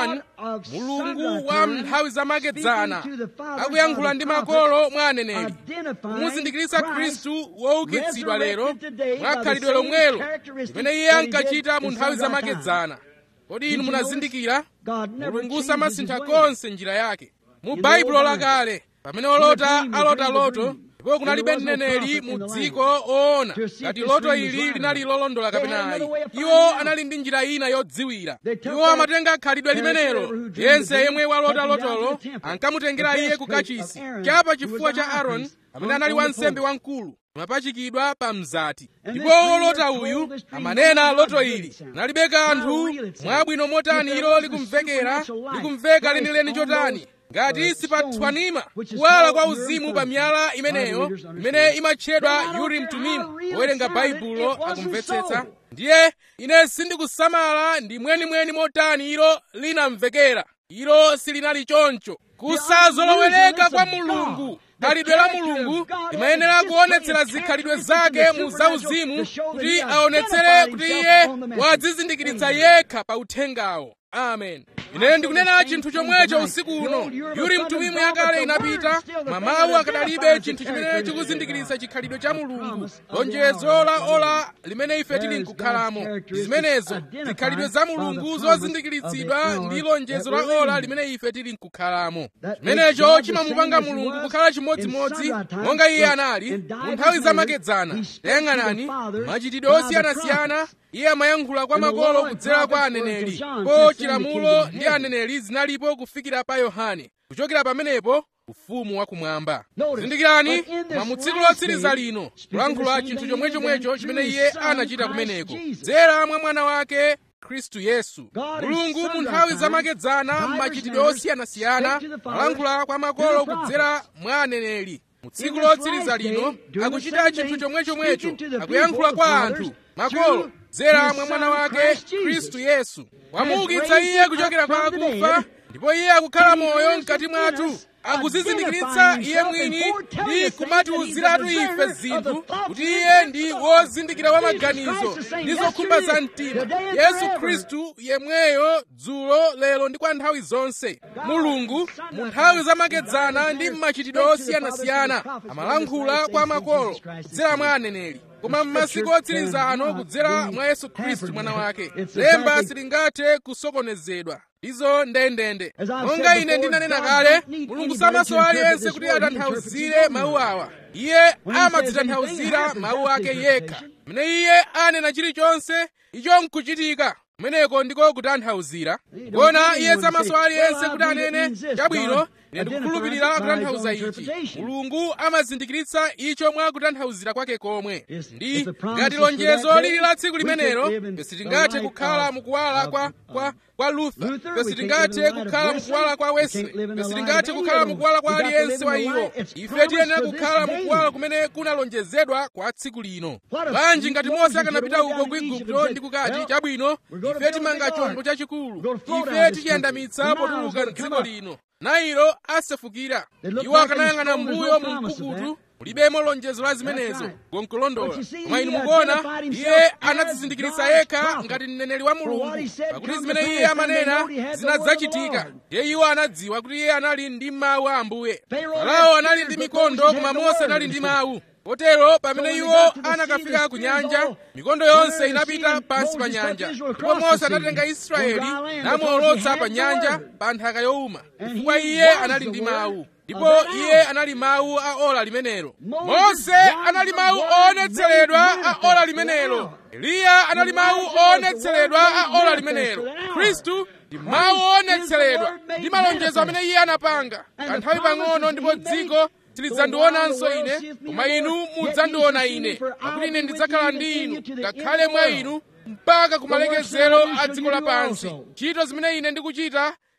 Speaker 1: 1:1 mulungu wa nthawi zamakedzana akuyankhula ndi makolo mwa aneneri kumuzindikiritsa khristu woukitsidwa lero mwa khalidwe lomwelo limene iye ankachita mu nthawi zamakedzana kodi inu munazindikira mulungu samasintha konse njira yake mu baibulo lakale pamene olota alota loto ndipo kunalibe mneneri mu dziko oona ngati loto ili linali lolondola kapena ayi iwo anali ndi njira ina yodziwira iwo amatenga khalidwe limenelo yense yemwe walota lotolo ankamutengera iye ku kachisi chapa chifuwa cha aaroni amene anali wansembe wamkulu amapachikidwa pa mzati ndipo wolota uyu amanena loto ili nalibe kanthu mwabwino motani ilo likumvekera likumveka lenileni chotani ngati sipathwanima kuwala kwa uzimu pa miyala imeneyo imene imatchedwa urim tumimu powerenga baibulo akumvetsetsa ndiye ine sindikusamala ndi mwenimweni motani ilo linamvekera ilo silinali choncho kusazolowereka kwa mulungu khalidwe la mulungu limayenera kuonetsera zikhalidwe zake mu zauzimu kuti aonetsere kuti iye wadzizindikiritsa yekha pa uthengawo amen ine ndikunena chinthu chomwecho usiku uno yuri mtumimu yakale inapita mamawu akadalibe chinthu chimene chikuzindikiritsa chikhalidwe cha mulungu lonjezo la ola limene ife tili nkukhalamo zimenezo zikhalidwe za mulungu zozindikiritsidwa ndi lonjezo la ola limene ife tili nkukhalamo chimenecho chimamupanga mulungu kukhala chimodzimodzi monga iye anali mu nthawi zamakedzana tayang'anani machitidwe osiyanasiyana iye amayankhula kwa makolo kudzera kwa aneneri po chilamulo ndi aneneri zinalipo kufikira pa yohane kuchokera pamenepo ufumu wakumwamba zindikirani mwa mu tsiku lotsiriza lino kulankhula chinthu chomwechomwecho chimene iye anachita kumeneko dzera mwa mwana wake khristu yesu mulungu mu nthawi zamakedzana m'machitidwe osiyanasiyana kulankhula kwa makolo kudzera mwa aneneri mu tsiku lotsiriza lino akuchita chinthu chomwechomwecho akuyankhula kwa anthu makolo dzera mwa mwana wake khristu yesu wamuukitsa iye kuchokera kwa akufa ndipo iye akukhala moyo mkati mwathu akuzizindikiritsa iye mwini ndi kumatiwuziratu ife zinthu kuti iye ndi wozindikira wa maganizo ndi zokhumba za mtima yesu khristu yemweyo dzulo lero ndi kwa nthawi zonse mulungu mu nthawi zamakedzana ndi m'machitidwe osiyanasiyana amalankhula kwa makolo kudzera mwa aneneri koma m'masiku otsiriza ano kudzera mwa yesu khristu mwana wake lemba silingathe kusokonezedwa izo ndendende monga ine ndinanena kale mulungu samaso aliyense kuti atanthauzire mawu awa iye amadzitanthauzira mawu ake yekha mene iye anena chilichonse icho nkuchitika kumeneko ndiko kutanthauzira kuona iye samaso aliyense kuti anene chabwino ine ndikukhulupirira kutanthauza ichi mulungu amazindikiritsa icho mwa kutanthauzira kwake komwe ndi ngati lonjezo lili la tsiku limenelo sitingathe kukhala mukuwala kwa kwa kwa luther sitingathe kukhala mukuwala kwa wesley sitingathe kukhala mukuwala kwa aliyense wa iwo ife tiyenera kukhala mukuwala kumene kunalonjezedwa kwa tsiku lino bwanji ngati mose akanapita uko ku igupto ndi kukati chabwino ife timanga chombo chachikulu ife tichiyandamitsa potuluka mdziko lino nailo asefukira iwo akanayang'ana mbuyo mu mpukutu mulibemo lonjezo la zimenezo gonkulondola koma inu mukuona iye anadzizindikiritsa yekha ngati mneneri wa mulungu pakuti zimene iye amanena zinadzachitika ndiye iwo anadziwa kuti iye anali ndi mawu a ambuye farao anali ndi mikondo koma mose anali ndi mawu potero pamene iwo anakafika ku nyanja mikondo yonse inapita pansi pa nyanja ndipo mose anatenga israeli namuolotsa pa nyanja pa nthaka yowuma chifukwa iye anali ndi mawu ndipo iye anali mawu a ola limenelo mose anali mawu oonetseredwa a ola limenelo eliya anali mawu oonetseredwa a ola limenelo khristu ndi mawu oonetseredwa ndi malonjezo amene iye anapanga kanthawi pang'ono ndipo dziko silidzandionanso ine koma inu mudzandiona ine pakuti ine ndidzakhala ndi inu ngakhale mwa inu mpaka kumalekezero a dziko lapansi ntchito zimene ine ndikuchita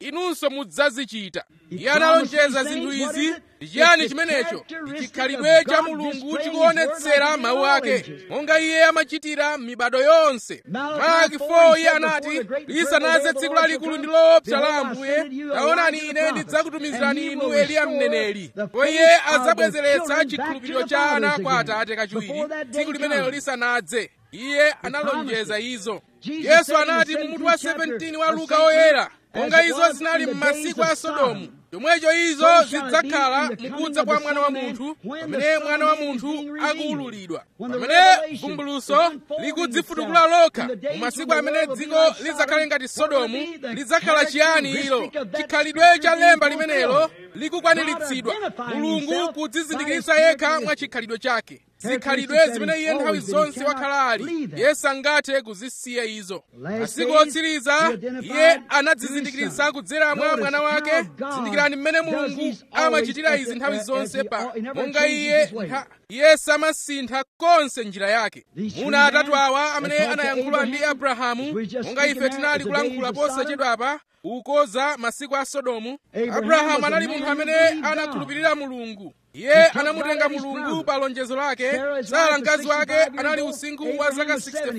Speaker 1: inunso mudzazichita iye analonjeza zinthu izi ndi chiyani chimenecho ndi chikhalidwe cha mulungu chikuonetsera mawu ake monga iye amachitira mibado yonse malaki 4 iye anati lisanaze tsiku lalikulu ndi loopsa la ambuye taonani ine ndidzakutumizirani inu eliya mneneri ndipo iye adzabwezeretsa chikhulupiriro cha ana kwa atate kachiwiri tsiku limenelo lisanadze iye analonjeza izo yesu anati mu mutu wa 17 wa luka oyera monga izo zinali m'masiku a sodomu chomwecho izo zidzakhala mukudza kwa mwana wa munthu pamene mwana wa munthu akuwululidwa pamene vumbuluso likudzifutukula lokha mu masiku amene dziko lidzakhale ngati sodomu lidzakhala chiyani ilo chikhalidwe cha lemba limenelo likukwaniritsidwa mulungu kudzizindikiritsa yekha mwa chikhalidwe chake zikhalidwe zimene iye nthawi zonse wakhala ali iye sangathe kuzisiya izo masiku otsiriza iye anadzizindikiritsa kudzera mwa mwana wake zindikirani mmene mulungu amachitira izi nthawi zonse pa monga iye iye samasintha konse njira yake muna atatu awa amene anayankhula ndi abrahamu monga ife tinali kulankhula posachedwapa ukoza masiku a sodomu abrahamu anali munthu amene anakhulupirira mulungu iye anamutenga mulungu pa lonjezo lake sara mkazi wake anali usinkhu wa zaka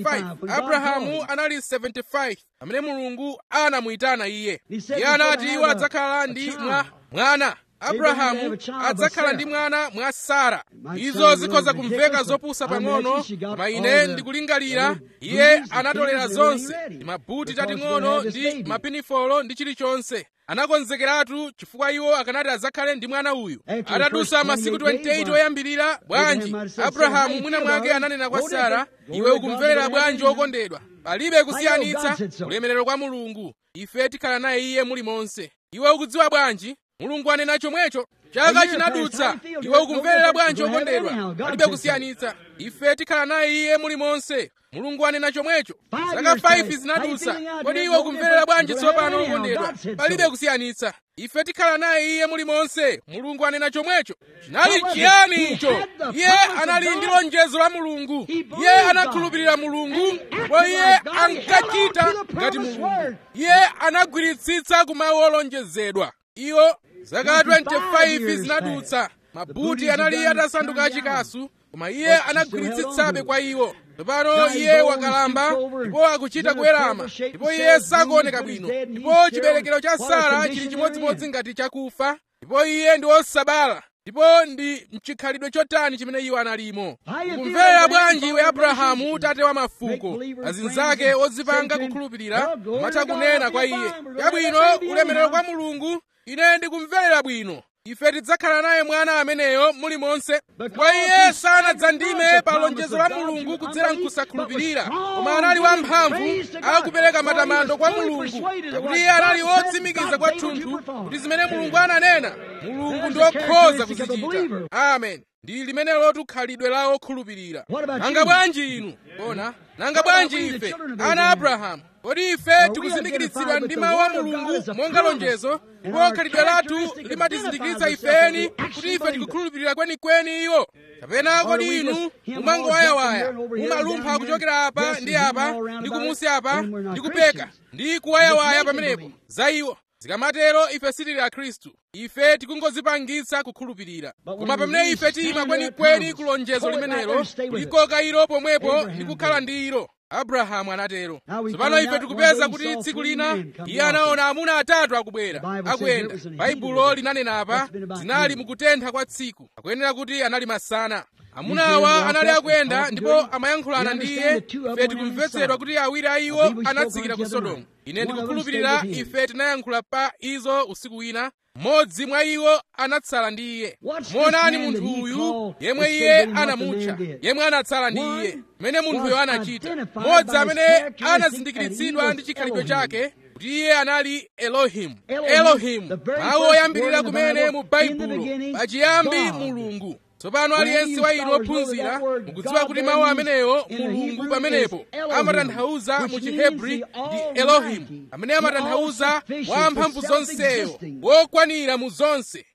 Speaker 1: 65 abrahamu anali 75 amene mulungu anamuyitana iye iye anati iwo adzakhala ndi mwa mwana abrahamu adzakhala ndi mwana mwa sara izo zikhoza kumveka zopusa pang'ono koma ine ndikulingalira iye anatolera zonse ndi mabuti tating'ono ndi mapinifolo ndi chilichonse anakonzekeratu chifukwa iwo akanati adzakhale ndi mwana uyu atadusa masiku 28 oyambirira bwanji abrahamu mwina mwake ananena kwa sara iwe ukumverera bwanji wokondedwa palibe kusiyanitsa ulemerero kwa mulungu ife tikhala naye iye muli monse iwe ukudziwa bwanji mulungu anena chomwecho chaka chinadutsa iwe ukumverera bwanji wokondedwa palibe kusiyanitsa ife tikhala naye iye muli monse mulungu anena chomwecho zaka 5 zinadutsa kodi iwe ukumverera bwanji tsopano wokondedwa palibe kusiyanitsa ife tikhala naye iye muli monse mulungu anena chomwecho chinali chiyani icho iye anali ndi lonjezo la mulungu iye anakhulupirira mulungu ndipo iye ankachita ngati mulungu iye anagwiritsitsa kumawu olonjezedwa iwo zaka 25 zinadutsa mabuti anali atasanduka achikasu koma iye anagwiritsitsabe kwa iwo tsopano iye wakalamba ndipo akuchita kuwerama ndipo iye sakuoneka bwino ndipo chiberekero cha sara chili chimodzimodzi ngati chakufa ndipo iye ndi wosabala ndipo ndi mchikhalidwe chotani chimene iwo analimo kumverera bwanji iwe abrahamu tate wa mafuko azinzake odzipanga kukhulupirira matha kunena kwa iye chabwino ulemerero kwa mulungu ine ndikumverera bwino ife tidzakhala naye mwana ameneyo muli monse kwa iye sanadzandime pa lonjezo la mulungu kudzera mkusakhulupirira koma anali wamphamvu akupereka matamando kwa mulungu pakuti iye anali wotsimikiza kwathunthu kuti zimene mulungu ananena mulungu ndi okhoza kuzichita amen ndi limenelo tukhalidwe la okhulupirira nanga bwanji inu bona nanga bwanji ife ana abrahamu kodi ife tikuzindikiritsidwa ndi mawu a mulungu monga lonjezo ndipo khalidwe lathu limatizindikiritsa ifeni kuti ife tikukhulupirira kwenikweni iwo kapena kodi inu mumangowayawaya mumalumpha kuchokera apa ndi apa ndi kumusi apa ndi kupeka ndi kuwayawaya pamenepo za iwo zikamatero ife sitili a khristu ife tikungozipangitsa kukhulupirira koma pamene ife tiyima kwenikweni ku lonjezo limenelo kulikoka ilo pomwepo ndi kukhala ndi ilo abrahamu anatero tsopano ife tikupeza kuti tsiku lina iye anaona amuna atatu akubwera akuyenda baibulo linanena apa zinali mukutentha kwa tsiku akuyenera kuti anali masana amuna awa anali akuyenda ndipo amayankhulana ndi iye ife tikumvetsedwa kuti awiri a iwo anatsikira ku sodomu ine ndikukhulupirira ife tinayankhula pa izo usiku wina mmodzi mwa iwo anatsala ndi iye muonani munthu uyu yemwe iye anamutcha yemwe anatsala ndi iye mmene munthuyo anachita mmodzi amene anazindikiritsidwa ndi chikhalidwe chake kuti iye anali elohimu elohimu mawu oyambirira kumene mu baibulo pachiyambi mulungu tsopano aliyense wa inu ophunzira mukudziwa kuti mawu amenewo mulungu pamenepo amatanthauza mu chihebri ndi elohimu amene amatanthauza wamphamvu zonseyo wokwanira mu zonse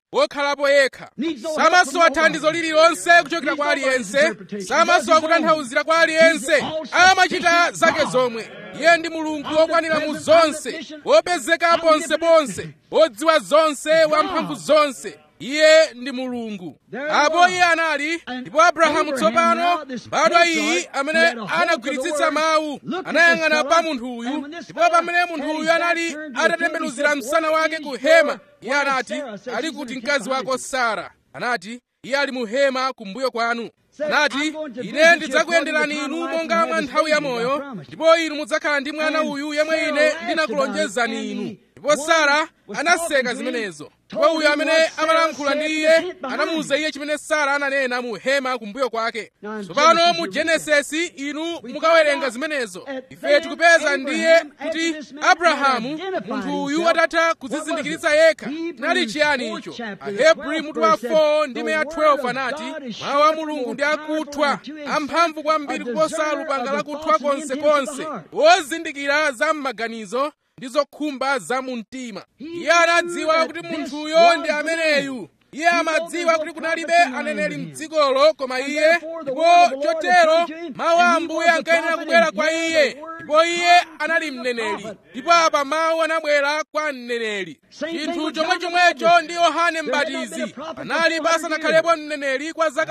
Speaker 1: wokhalapo yekha samasowa thandizo lililonse kuchokera kwa aliyense samasowa kutanthauzira kwa aliyense amachita zake zomwe iye ndi mulungu wokwanira mu zonse wopezeka ponseponse wodziwa zonse wamphamvu zonse iye ndi mulungu apo iye anali ndipo abrahamu tsopano mbadwa iyi amene anagwiritsitsa mawu anayang'ana pa munthu uyu ndipo pamene munthu uyu anali atatembenuzira msana wake ku hema iye anati ali kuti mkazi wako sara anati iye ali mu hema kumbuyo kwanu anati ine ndidzakuyenderani inu monga mwa nthawi ya moyo ndipo inu mudzakhala ndi mwana uyu yemwe ine ndinakulonjezani inu ndipo sara anaseka zimenezo ndipo uyo amene amalankhula ndi iye anamuwuza iye chimene sara ananena mu hema kumbuyo kwake tsopano mu genesisi inu mukawerenga zimenezo ife tikupeza ndiye kuti abrahamu munthu uyu atatha kudzizindikiritsa yekha nali chiyani icho ahebri mutu wa 4 ndime ya 12 anati mawu a mulungu ndi akuthwa amphamvu kwambiri kuposa lupanga lakuthwa konsekonse wozindikira za m'maganizo ndi zokhumba za mu mtima iye anadziwa kuti munthuyo ndi ameneyu iye amadziwa kuti kunalibe aneneri mdzikolo koma iye ndipo chotero mawu a ambuye ankayenera kubwera kwa iye ndipo iye anali mneneri ndipo apa mawu anabwera kwa mneneri chinthu chomwechomwecho ndi yohane mbatizi anali pasanakhalepo mneneri kwa zaka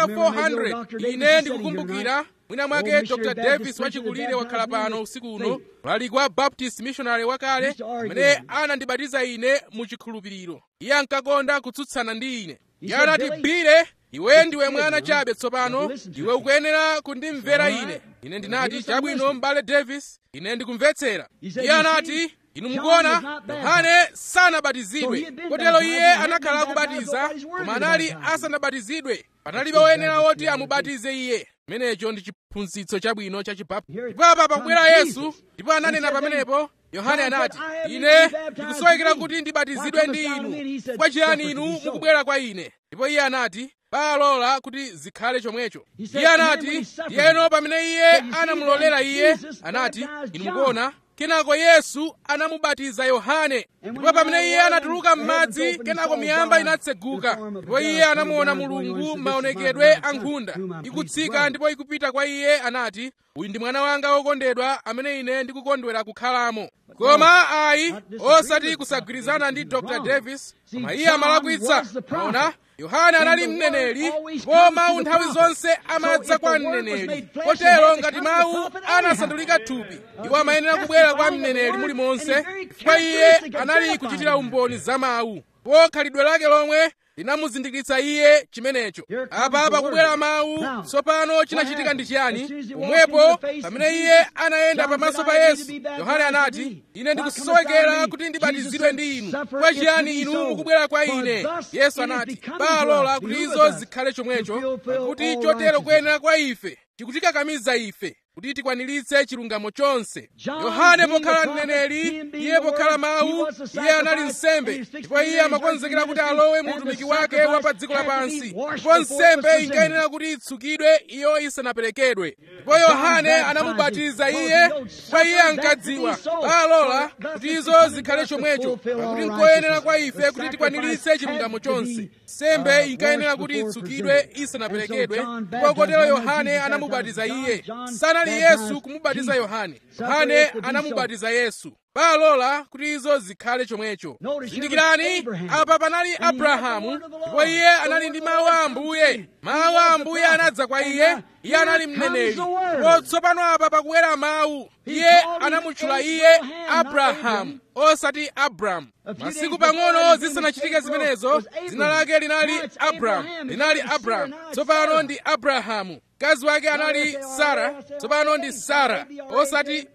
Speaker 1: 400 ine ndikukumbukira mwina mwake dr davis wachikulire wakhala pano usiku uno mlaliki wa baptist missionary wakale amene anandibatiza ine mu chikhulupiriro iye ankakonda kutsutsana ndi ine iye anati bile iwe ndiwe mwana chabe tsopano iwe ukuyenera kundimvera ine ine ndinati chabwino m'bale davis ine ndikumvetsera iye anati inu mukuona yohane sanabatizidwe kotero iye anakhala akubatiza koma anali asanabatizidwe panalibe woyenera woti amubatize iye chimenecho ndi chiphunzitso chabwino cha chibaptisti ndipo apa pakubwera yesu ndipo ananena pamenepo yohane anati ine ndikusowekera kuti ndibatizidwe ndi inu chifukwa chiyani inu mukubwera kwa ine ndipo iye anati palola kuti zikhale chomwecho iye anati ndiyeno pamene iye anamulolera iye anati inu mukuona kenako yesu anamubatiza yohane ndipo pamene iye anatuluka m'madzi kenako miyamba inatseguka ndipo iye anamuona mulungu m'maonekedwe a nkhunda ikutsika ndipo ikupita kwa iye anati uyu ndi mwana wanga wokondedwa amene ine ndikukondwera kukhalamo koma ayi osati kusagwirizana ndi dr davis koma iye amalakwitsa maona yohane anali mneneri ndipo mawu nthawi zonse amadza kwa mneneri kotero ngati mawu anasandulika thupi iwo amayenera kubwera kwa mneneri mulimonse chifukwa iye anali kuchitira umboni za mawu ndipo khalidwe lake lomwe linamuzindikiritsa iye chimenecho apa pakubwera mawu tsopano chinachitika ndi chiyani pomwepo pamene iye anayenda pamaso pa yesu yohane anati ine ndikusowekera kuti ndibatizidwe ndi inu kwa chiyani inu mukubwera kwa ine yesu anati palola kuti izo zikhale chomwecho pakuti chotero kuyenera kwa ife chikutikakamiza ife kuti tikwaniritse chilungamo chonse yohane pokhala mneneri iye pokhala mawu iye anali nsembe ndipo iye amakonzekera kuti alowe mu utumiki wake wa pa dziko lapansi ndipo nsembe inkayenera kuti itsukidwe iyo isanaperekedwe ndipo yohane anamubatiza iye chifukwa iye ankadziwa palola kuti izo zikhale chomwecho pakuti nkoyenera kwa ife kuti tikwaniritse chilungamo chonse nsembe inkayenera kuti itsukidwe isanaperekedwe ndipo kotero yohane anamubatiza iye sanali yesu kumubatiza yohane yohane anamubatiza yesu palola kuti izo zikhale chomwecho zindikirani apa panali abrahamu ndipo iye anali ndi mawu a ambuye mawu a ambuye anadza kwa iye iye anali mneneri ndipo tsopano apa pakubwera mawu iye anamutchula iye abrahamu osati abramu masiku pang'ono zisanachitike zimenezo dzina lake linali abramu linali abramu tsopano ndi abrahamu mkazi wake anali sara tsopano ndi sara osati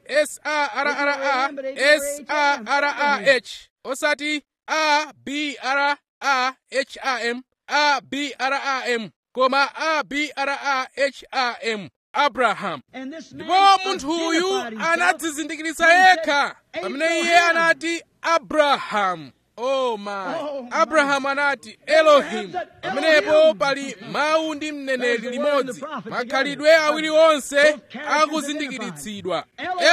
Speaker 1: sarra sarah osati abraham abram koma abraham abrahamu ndipo munthu uyu anadzizindikiritsa yekha pamene iye anati abrahamu oh my abrahamu anati elohimu pamenepo pali mawu ndi mneneri limodzi makhalidwe awiri onse akuzindikiritsidwa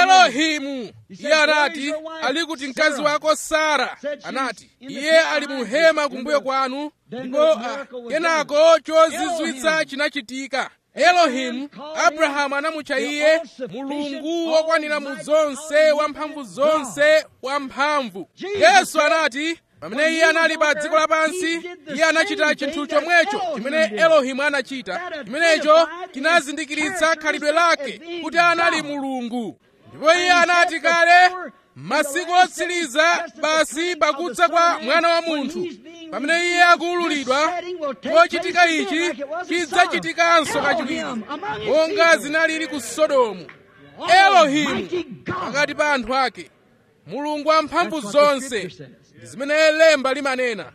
Speaker 1: elohimu iye anati ali kuti mkazi wako sara anati iye ali mu hema kumbuyo kwanu ndipo ah, kenako chozizwitsa chinachitika elohimu abrahamu anamutcha iye mulungu wokwanira mu zonse wamphamvu zonse wamphamvu yesu anati pamene iye anali pa dziko lapansi iye anachita chinthu chomwecho chimene elohimu anachita chimenecho chinazindikiritsa khalidwe lake kuti anali mulungu ndipo iye anati kale masiku otsiriza basi pakudza kwa mwana wa munthu pamene iye akuwululidwa chochitika ichi chidzachitikanso kachiwiri monga zinalili ku sodomu elohimu pakati pa anthu ake mulungu wamphamvu zonse ndi zimene lemba limanena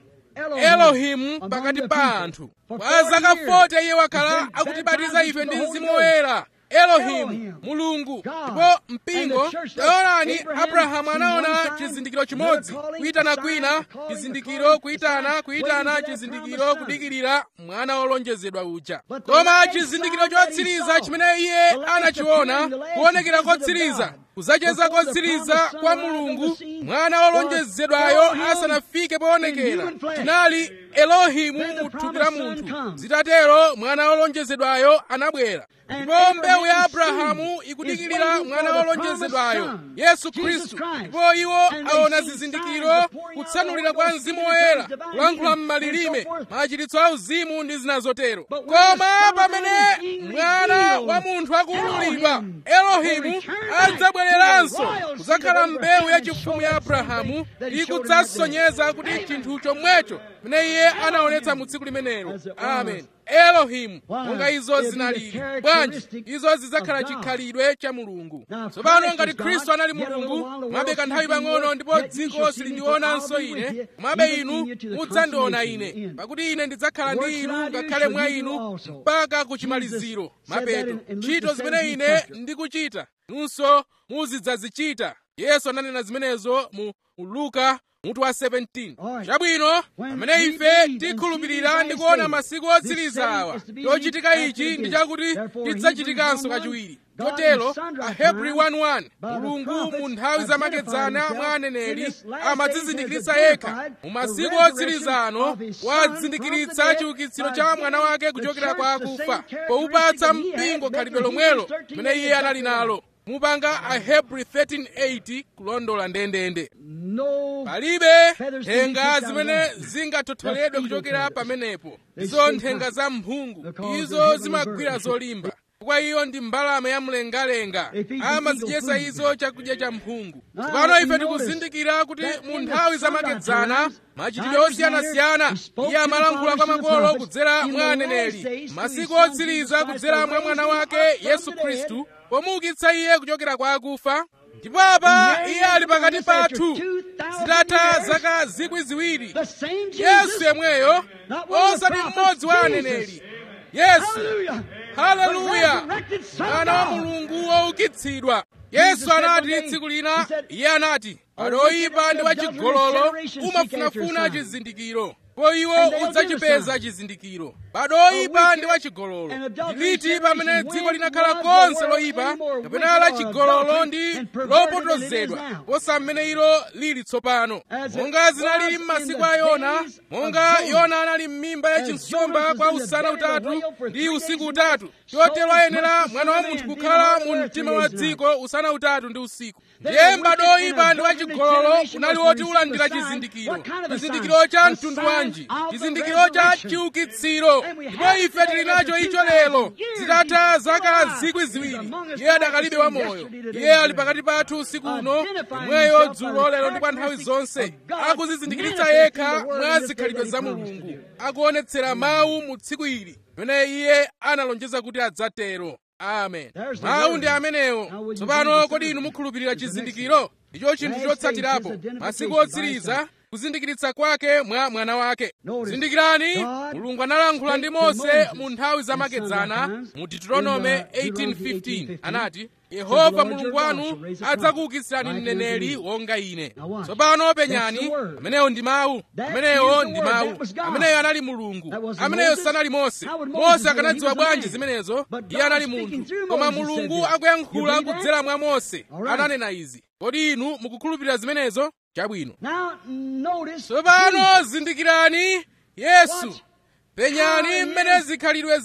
Speaker 1: elohimu pakati pa anthu kwa zaka 40 iye wakhala akutibatiza ife ndi mzimu woyera elohimu mulungu ndipo mpingo taonani abrahamu anaona chizindikiro chimodzi kuyitana kwina chizindikiro kuyitana kuyitana chizindikiro kudikirira mwana wolonjezedwa uja koma chizindikiro chotsiriza chimene iye anachiona kuonekera kotsiriza kuzacheza kotsiriza kwa mulungu mwana wolonjezedwayo asanafike poonekera chinali elohimu mu thupi la munthu zitatero mwana wolonjezedwayo anabwera ndipo mbewu ya abrahamu ikudikirira mwana wolonjezedwayo yesu khristu ndipo iwo aona zizindikiro kutsanulira kwa mzimu woyera kulankhula m'malilime machiritso a uzimu ndi zina zotero koma pamene mwana wa munthu akuwululidwa elohimu adzabwereranso kudzakhala mbewu yachifumu ya abrahamu ikudzasonyeza kuti chinthu chomwecho pamene iye anaonetsa mu tsiku limenelo amen elohimu monga izo zinalili bwanji izo zidzakhala chikhalidwe cha mulungu tsopano ngati khristu anali mulungu mwabe kanthawi pang'ono ndipo dziko silindionanso ine komabe inu mudzandiona ine pakuti ine ndidzakhala ndi inu ngakhale mwa inu mpaka ku chimaliziro mapeto ntchito zimene ine ndikuchita nunso muzidzazichita yesu ananena zimenezo mu luka mutu wa 17 chabwino pamene ife tikhulupirira ndi kuona masiku otsiriza awa chochitika ichi ndi chakuti chidzachitikanso kachiwiri chotero ahebri 1:1 mulungu mu nthawi zamakedzana mwa aneneri amadzizindikiritsa yekha mu masiku otsiriza ano wadzizindikiritsa chiukitsiro cha mwana wake kuchokera kwa akufa poupatsa mpingo khalidwe lomwelo limene iye anali nalo mupanga ahebri 13:8 kulondola ndendende palibe nthenga zimene zingathotholedwe kuchokera pamenepo izo nthenga za mphungu izo zimagwira zolimba kwa iyo ndi mbalame ya mlengalenga amazidyesa izo chakudya cha mphungu tsopano ife tikuzindikira kuti mu nthawi zamakedzana machitidwe osiyanasiyana iye amalankhula kwa makolo kudzera mwa aneneri masiku otsiriza kudzera mwa mwana wake yesu khristu pomuukitsa iye kuchokera kwa akufa ndipo apa iye ali pakati pathu zitatha zaka zikwi ziwiri yesu yemweyo osati mmodzi wa aneneri yesu haleluya mwana wa mulungu woukitsidwa yesu anati tsiku lina iye anati pali oyipa ndi wachigololo umafunafuna chizindikiro po iwo udzachipeza chizindikiro bado oyipa ndi wachigololo ndiliti pamene dziko linakhala konse loyipa kapena lachigololo ndi lopotozedwa posa mmene ilo lili tsopano monga zinalili m'masiku a yona monga yona anali m'mimba ya chinsomba kwa usana utatu ndi usiku utatu chotero ayenera mwana wa munthu kukhala mu mtima wa dziko usana utatu ndi usiku ndiye m'bado oyipa ndi wachigololo unali woti ulandira chizindikiro chizindikiro cha mtundu wanji chizindikiro cha chiukitsiro ndipo ife tili nacho icho lero zitatha zaka zikwi ziwiri iye adakalibe wa moyo iye ali pakati pathu usiku uno imweyo dzulo lero ndi kwa nthawi zonse akuzizindikiritsa yekha mwa zikhalidwe za mulungu akuonetsera mawu mu tsiku ili pamene iye analonjeza kuti adzatero amen mawu ndi amenewo tsopano kodi inu mukhulupirira chizindikiro ndicho chinthu chotsatirapo masiku otsiriza kuzindikiritsa kwake mwa mwana wake zindikirani mulungu analankhula ndi mose mu nthawi zamakedzana mu deuteronome 18:15 anati yehova mulungu wanu adzakuukitsirani mneneri wonga ine tsopano penyani ameneyo ndi mawu ameneyo ndi mawu ameneyo anali mulungu ameneyo sanali mose mose akanadziwa bwanji zimenezo iye anali munthu koma mulungu akuyankhula kudzera mwa mose ananena izi kodi inu mukukhulupirira zimenezo chabwino tsopano zindikirani yesu penyani mmene zikhalidwe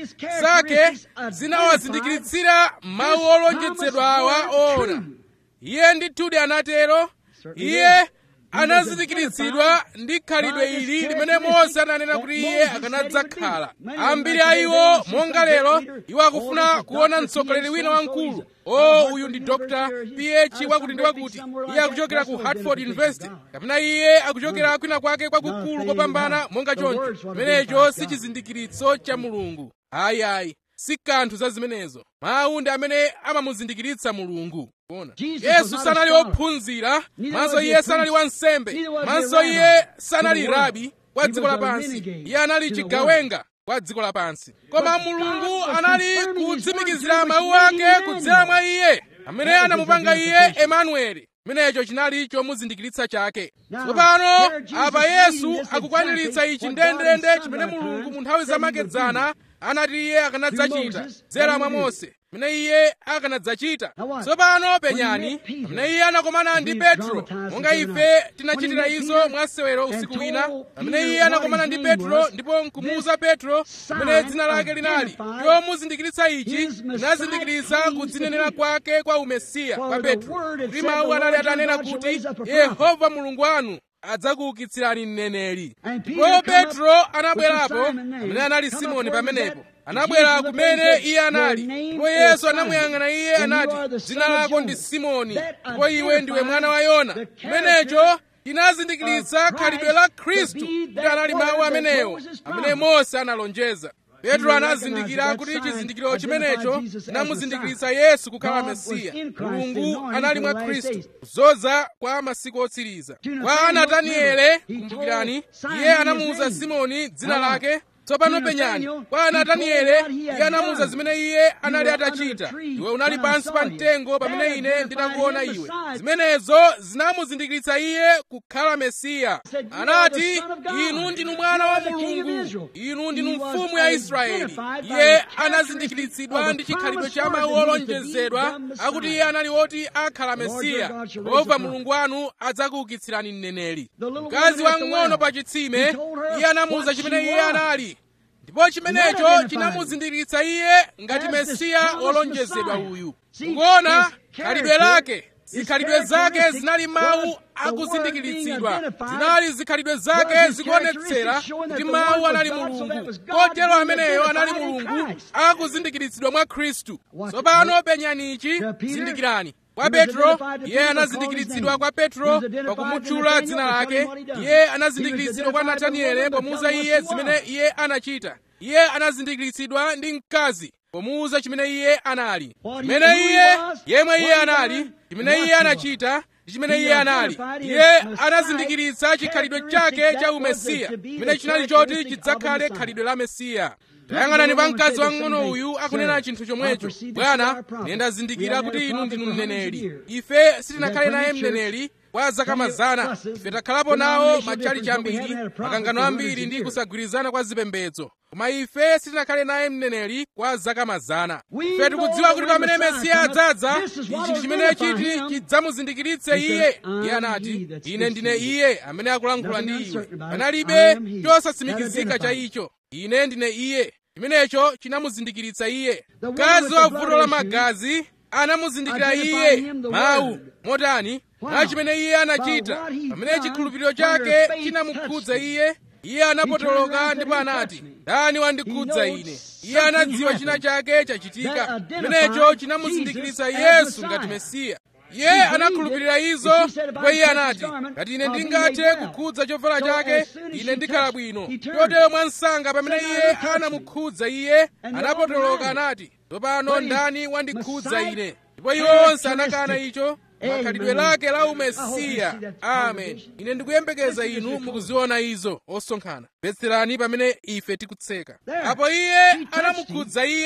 Speaker 1: zake zinawazindikiritsira mawu olonjezedwa awa oona iye ndithudi anatero iye anazindikiritsidwa ndi khalidwe ili limene mose ananena kuti iye akanadzakhala ambiri a iwo monga lero iwo akufuna kuona mtsogoleri wina wamkulu o uyu ndi dr ph wakuti ndi wakuti iye akuchokera ku hartford university kapena iye akuchokera kwina kwake kwakukulu kopambana monga choncho chimenecho si chizindikiritso cha mulungu ayi ayi si kanthu za zimenezo mawu ndi amene amamuzindikiritsa mulungu kuona yesu sanali wophunzira manso iye sanali wansembe manso iye sanali rabi kwa dziko lapansi iye anali chigawenga kwa dziko lapansi koma mulungu anali kutsimikizira mawu ake kudzera mwa iye amene anamupanga iye emanueli chimenecho chinali chomuzindikiritsa chake tsopano apa yesu akukwaniritsa ichi ndendende chimene mulungu mu nthawi zamakedzana anati iye akanadzachita dzera mwa mose pamene iye akanadzachita tsopano penyani pamene iye anakomana ndi petro monga ife tinachitira izo mwasewero usiku wina pamene iye anakomana ndi petro ndipo nkumuwuza petro pamene dzina lake linali chomuzindikiritsa ichi chinazindikiritsa kudzinenera kwake kwa umesiya kwa petro kuti mawu anali atanena kuti yehova mulungu wanu adzakuukitsirani mneneri ndipo petro anabwerapo amene anali simoni pamenepo anabwera kumene iye anali ndipo yesu anamuyang'ana iye anati dzina lako ndi simoni ndipo iwe ndiwe mwana wa yona chimenecho chinazindikiritsa khalidwe la khristu kuti anali mawu amenewo amene mose analonjeza petro anazindikira kuti chizindikiro chimenecho chinamuzindikiritsa yesu kukhala mesiya mulungu anali mwa khristu kudzoza kwa masiku otsiriza kwa nataniele kumbukirani iye anamuwuza simoni dzina lake tsopano penyani kwa nataniele iye anamuwuza zimene iye anali atachita iwe unali pansi pa mtengo pamene ine ndinakuona iwe zimenezo zinamuzindikiritsa iye kukhala mesiya anati inu ndinu mwana wa mulungu inu ndinu mfumu ya israeli iye anazindikiritsidwa ndi chikhalidwe cha mawu olonjezedwa akuti iye anali woti akhala mesiya yehova mulungu wanu adzakuukitsirani mneneri mkazi wamng'ono pa chitsime iye anamuwuza chimene iye anali ndipo chimenecho chinamuzindikiritsa iye ngati mesiya wolonjezedwa uyu kuona khalidwe lake zikhalidwe zake zinali mawu akuzindikiritsidwa zinali zikhalidwe zake zikuonetsera kuti mawu anali mulungu kotero ameneyo anali mulungu akuzindikiritsidwa mwa khristu tsopano penyani ichi zindikirani kwa petro iye anazindikiritsidwa kwa petro pakumutchula dzina lake iye anazindikiritsidwa kwa nataniele pomuwuza iye zimene iye anachita iye anazindikiritsidwa ndi mkazi pomuwuza chimene iye anali chimene iye yemwe iye anali chimene iye anachita ndi chimene iye anali iye anazindikiritsa chikhalidwe chake cha umesiya chimene chinali choti chidzakhale khalidwe la mesiya tayang'anani pa mkazi wamng'ono uyu akunena chinthu chomwecho bwana ine ndazindikira kuti inu ndinu mneneri ife sitinakhale naye mneneri kwa zaka mazana ife takhalapo nawo machalichi ambiri makangano ambiri ndi kusagwirizana kwa zipembedzo koma ife sitinakhale naye mneneri kwa zaka mazana ife tikudziwa kuti pamene mesiya adzadza ichi ndi chimene chiti chidzamuzindikiritse iye iye anati ine ndine iye amene akulankhula ndi iwe panalibe chosatsimikizika cha icho ine ndine iye chimenecho chinamuzindikiritsa iye mkazi wa vuto la magazi anamuzindikira iye mawu motani mwa chimene iye anachita pamene chikhulupiriro chake chinamukhudza iye iye anapotoloka ndipo anati ndani wandikhudza ine iye anadziwa china chake chachitika chimenecho chinamuzindikiritsa yesu ngati mesiya iye anakhulupirira izo ndipo iye anati ngati ine ndingathe kukhudza chovala chake ine ndikhala bwino chotero mwansanga pamene iye anamukhudza iye anapotoloka anati tsopano ndani wandikhudza ine ndipo iwo onse anakana icho makhalidwe lake la umesiya amen ine ndikuyembekeza inu mukuziona izo osonkhana mvetserani pamene ife tikutseka apo iye anamukhudza iye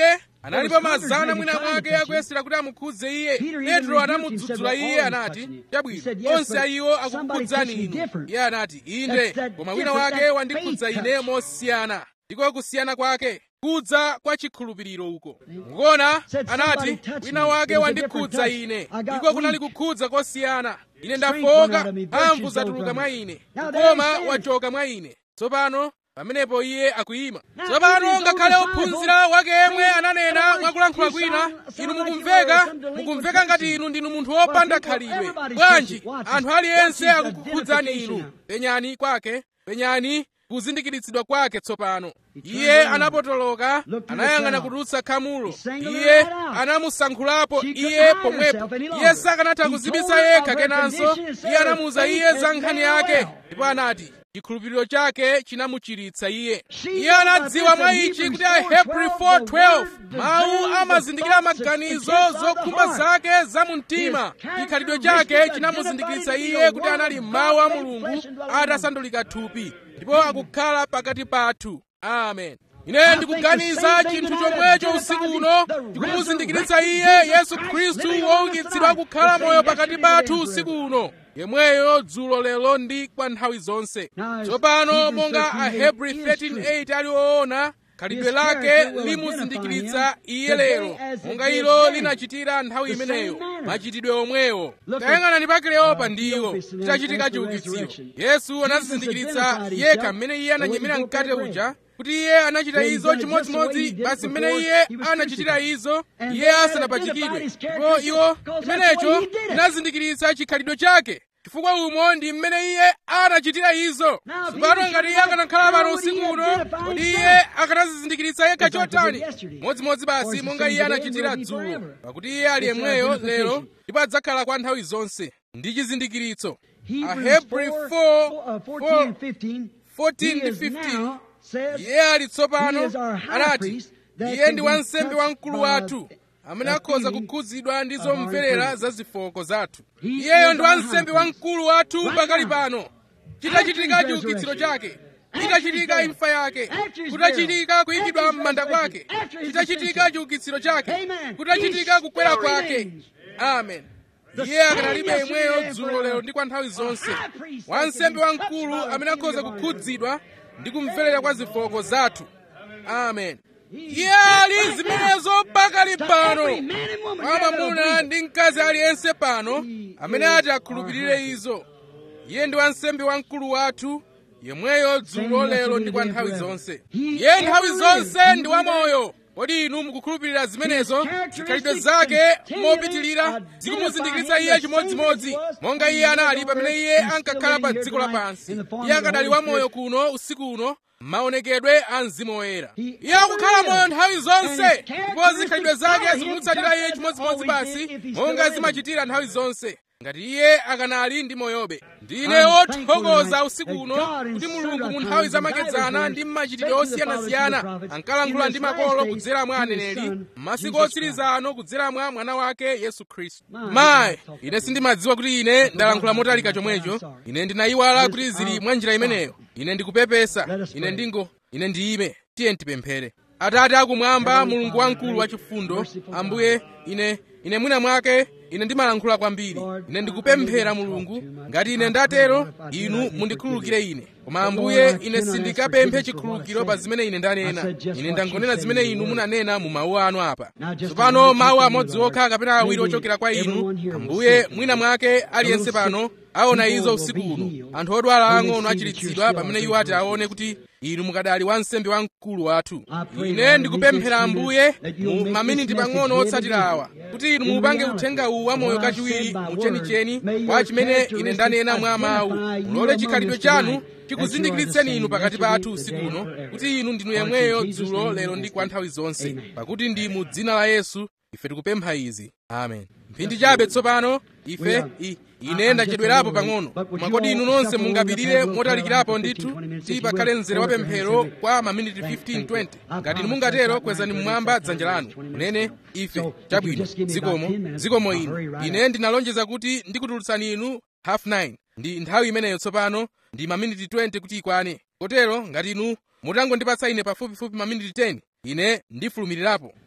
Speaker 1: analipo mazana mwina mwake akuyesera kuti amukhudze iye petro anamudzudzula iye anati chabwino onse ayiwo akukukhudzani inu iye anati inde koma wina wake wandikhudza ine mosiyana ndiko kusiyana kwake kudza kwa chikhulupiriro uko mukuona anati wina wake wandikhudza ine ndiko kunali kukhudza kosiyana ine ndafoka mphamvu zatuluka mwa ine koma wachoka mwa ine tsopano pamenepo iye akuyima tsopano ngakhale ophunzira wake yemwe ananena mwakulankhula kwina inu mukumveka mukumveka ngati inu ndinu munthu wopanda khalidwe bwanji anthu aliyense akukukhudzani inu penyani kwake penyani kuzindikiritsidwa kwake tsopano iye anapotoloka anayang'ana kutulutsa khamulo iye anamusankhulapo iye pomwepo iye sakanatha kuzibisa yekha kenanso iye anamuwuza iye za nkhani yake ndipo anati chikhulupiriro chake chinamuchiritsa iye iye anadziwa mwa ichi kuti ahebri 4:12 mawu amazindikira maganizo zokhumba zake za mumtima chikhalidwe chake chinamuzindikiritsa iye kuti anali mawu a mulungu atasandulika thupi ndipo akukhala pakati pathu amen ine ndikuganiza chinthu chomwecho usiku uno chikumuzindikiritsa iye yesu khristu woukitsidwa kukhala moyo pakati pathu usiku uno yemweyo dzulo lero ndi kwa nthawi zonse tsopano monga ahebri 13:8 ali woona khalidwe lake limuzindikiritsa iye lero monga ilo linachitira nthawi imeneyo machitidwe omwewo tayang'anani pa kleopa ndiwo chitachitika chiukitsiro yesu anazizindikiritsa yekha mmene iye ananyemera mkate uja kuti iye anachita izo chimodzimodzi basi mmene iye anachitira izo iye asanapachikidwe ndipo iwo chimenecho chinazindikiritsa chikhalidwe chake chifukwa umo ndi mmene iye anachitira izo tsopano ngati iye akanakhala pano usiku uno kodi iye akanazizindikiritsa yekha chotani modzimodzi basi monga iye anachitira dzulo pakuti iye ali yemweyo lero ndipo adzakhala kwa nthawi zonse ndi chizindikiritso ahebri 4 14 ndi 15 iye ali tsopano anati iye ndi wansembe wamkulu wathu amene akhoza kukhudzidwa ndi zomverera za zifoko zathu iyeyo ndi wansembe wamkulu wathu pakali pano chitachitika chiukitsiro chake chitachitika imfa yake kutachitika kuyikidwa m'manda kwake chitachitika chiukitsiro chake kutachitika kukwera kwake amen iye akanalibe imweyo dzulo lero ndi kwa nthawi zonse wansembe wamkulu amene akhoza kukhudzidwa ndi kumverera kwa zifoko zathu amen iye ali zimenezo pakali pano kwa mwamuna ndi mkazi aliyense pano amene ati akhulupirire izo iye ndi wansembe wamkulu wathu yemweyo dzulo lero ndi kwa nthawi zonse iye nthawi zonse ndi wamoyo kodi inu mukukhulupirira zimenezo zikhalidwe zake mopitilira zikumuzindikiritsa iye chimodzimodzi monga iye anali pamene iye ankakhala pa dziko lapansi iye akadali wamoyo kuno usiku uno maonekedwe a mzimu woyera iye akukhala moyo nthawi zonse ndipo zikhalidwe zake zikumutsatira iye chimodzimodzi basi monga zimachitira nthawi zonse ngati iye akanali ndi moyobe ndine wothokoza usiku uno kuti mulungu mu nthawi zamakedzana ndi mmachitidwe osiyanasiyana ankalankhula ndi makolo kudzera mwa aneneri m'masiku otsiriza ano kudzera mwa mwana wake yesu khristu mayi ine sindimadziwa kuti ine ndalankhula motalika chomwecho ine ndinayiwala kuti zili mwa njira imeneyo ine ndikupepesa ine ndingo ine ndiyime tiye tipemphere atate akumwamba mulungu wamkulu wachifundo ambuye ine ine mwina mwake ine ndimalankhula kwambiri ine ndikupemphera mulungu ngati ine ndatero inu mundikhululukire ine koma ambuye ine sindikapemphe chikhululukiro pa zimene ine ndanena ine ndangonena zimene inu munanena mu mawu anu apa tsopano mawu amodzi okha kapena awiri ochokera kwa inu ambuye mwina mwake aliyense pano aona izo usiku uno anthu odwala ang'ono achiritsidwa pamene iwo ati aone kuti inu mukadali wansembe wamkulu wathu ine ndikupemphera ambuye mu maminiti pang'ono otsatira awa kuti inu mupange uthenga uwu wamoyo kachiwiri muchenicheni kwa chimene ine ndanena mwa mawu mulole chikhalidwe chanu chikuzindikiritseni inu pakati pathu usiku uno kuti inu ndinu yemweyo dzulo lero ndi kwa nthawi zonse pakuti ndi mu dzina la yesu ife tikupempha izi amen mphindi chabe tsopano ife i, ine ndachedwerapo pang'ono koma kodi inu nonse mungapirire motalikirapo ndithu kuti pakhale mzere wa pemphero kwa maminiti 15-20 ngati inu mungatero kwezani mmwamba dzanja lanu kunene ife chabwino zikomo zikomo inu ine ndinalonjeza kuti ndikutulutsani inu half 9 ndi nthawi imeneyo tsopano ndi maminiti 20 kuti ikwane kotero ngati inu mutangondipatsa ine pafupifupi maminiti 10 ine ndifulumirirapo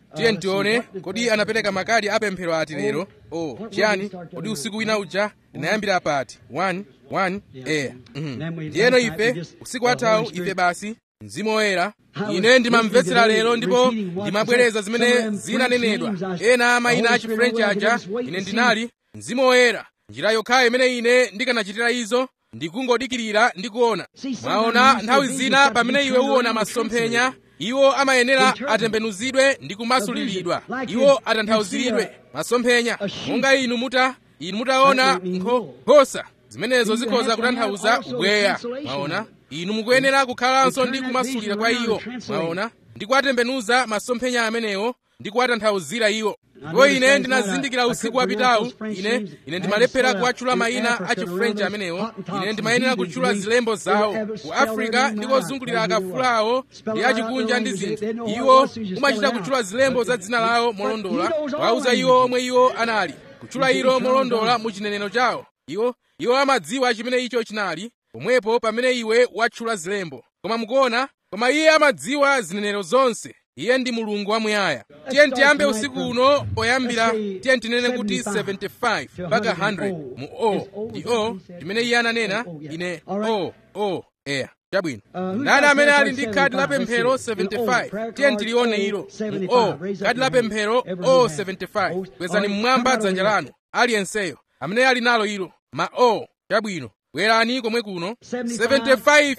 Speaker 1: tiye tione kodi anapereka makadi apemphero ati lero o chiyani kodi usiku wina uja linayambira pati 1 1 eya ndiyeno ife usiku wathawu ife basi mzimu woyera ine ndimamvetsera lero ndipo ndimabwereza zimene zinanenedwa ena a mayina a chifrenchi aja ine ndinali mzimu woyera njira yokhayo imene ine ndikanachitira izo ndikungodikirira ndi kuona mwaona nthawi zina pamene iwe uwona masomphenya iwo amayenera atembenuzidwe ndi kumasuliridwa iwo atanthauziridwe masomphenya monga inu muta inu mutaona nkhosa zimenezo zikhoza kutanthauza ubweya mwaona inu mukuyenera kukhalanso ndi kumasulira kwa iwo mwaona ndi kuwatembenuza masomphenya amenewo ndi kuwatanthauzira iwo ndipo ine ndinazindikira usiku wapitawu ine ine ndimalephera kuwatchula mayina a chifrenchi amenewo ine ndimayenera kutchula zilembo zawo ku afrika ndi kozungulira akafula awo ndi achikunja ndi zinthu iwo umachita kutchula zilembo za dzina lawo molondola wauza iwo omwe iwo anali kutchula ilo molondola mu chinenero chawo iwo iwo amadziwa chimene icho chinali pomwepo pamene iwe watchula zilembo koma mukuona koma iye amadziwa zinenero zonse iye ndi mulungu wamuyaya tiye tiyambe usiku uno poyambira tiye tinene kuti 75 mpaka 100 mu o ndi o chimene iye ananena ine o o eya chabwino ndani amene ali ndi khadi la pemphero 75 tiye tilione ilo mu o khadi la pemphero o 75 kwezani mmwamba dzanja lanu aliyenseyo amene ali nalo ilo ma o chabwino bwerani komwe kuno 75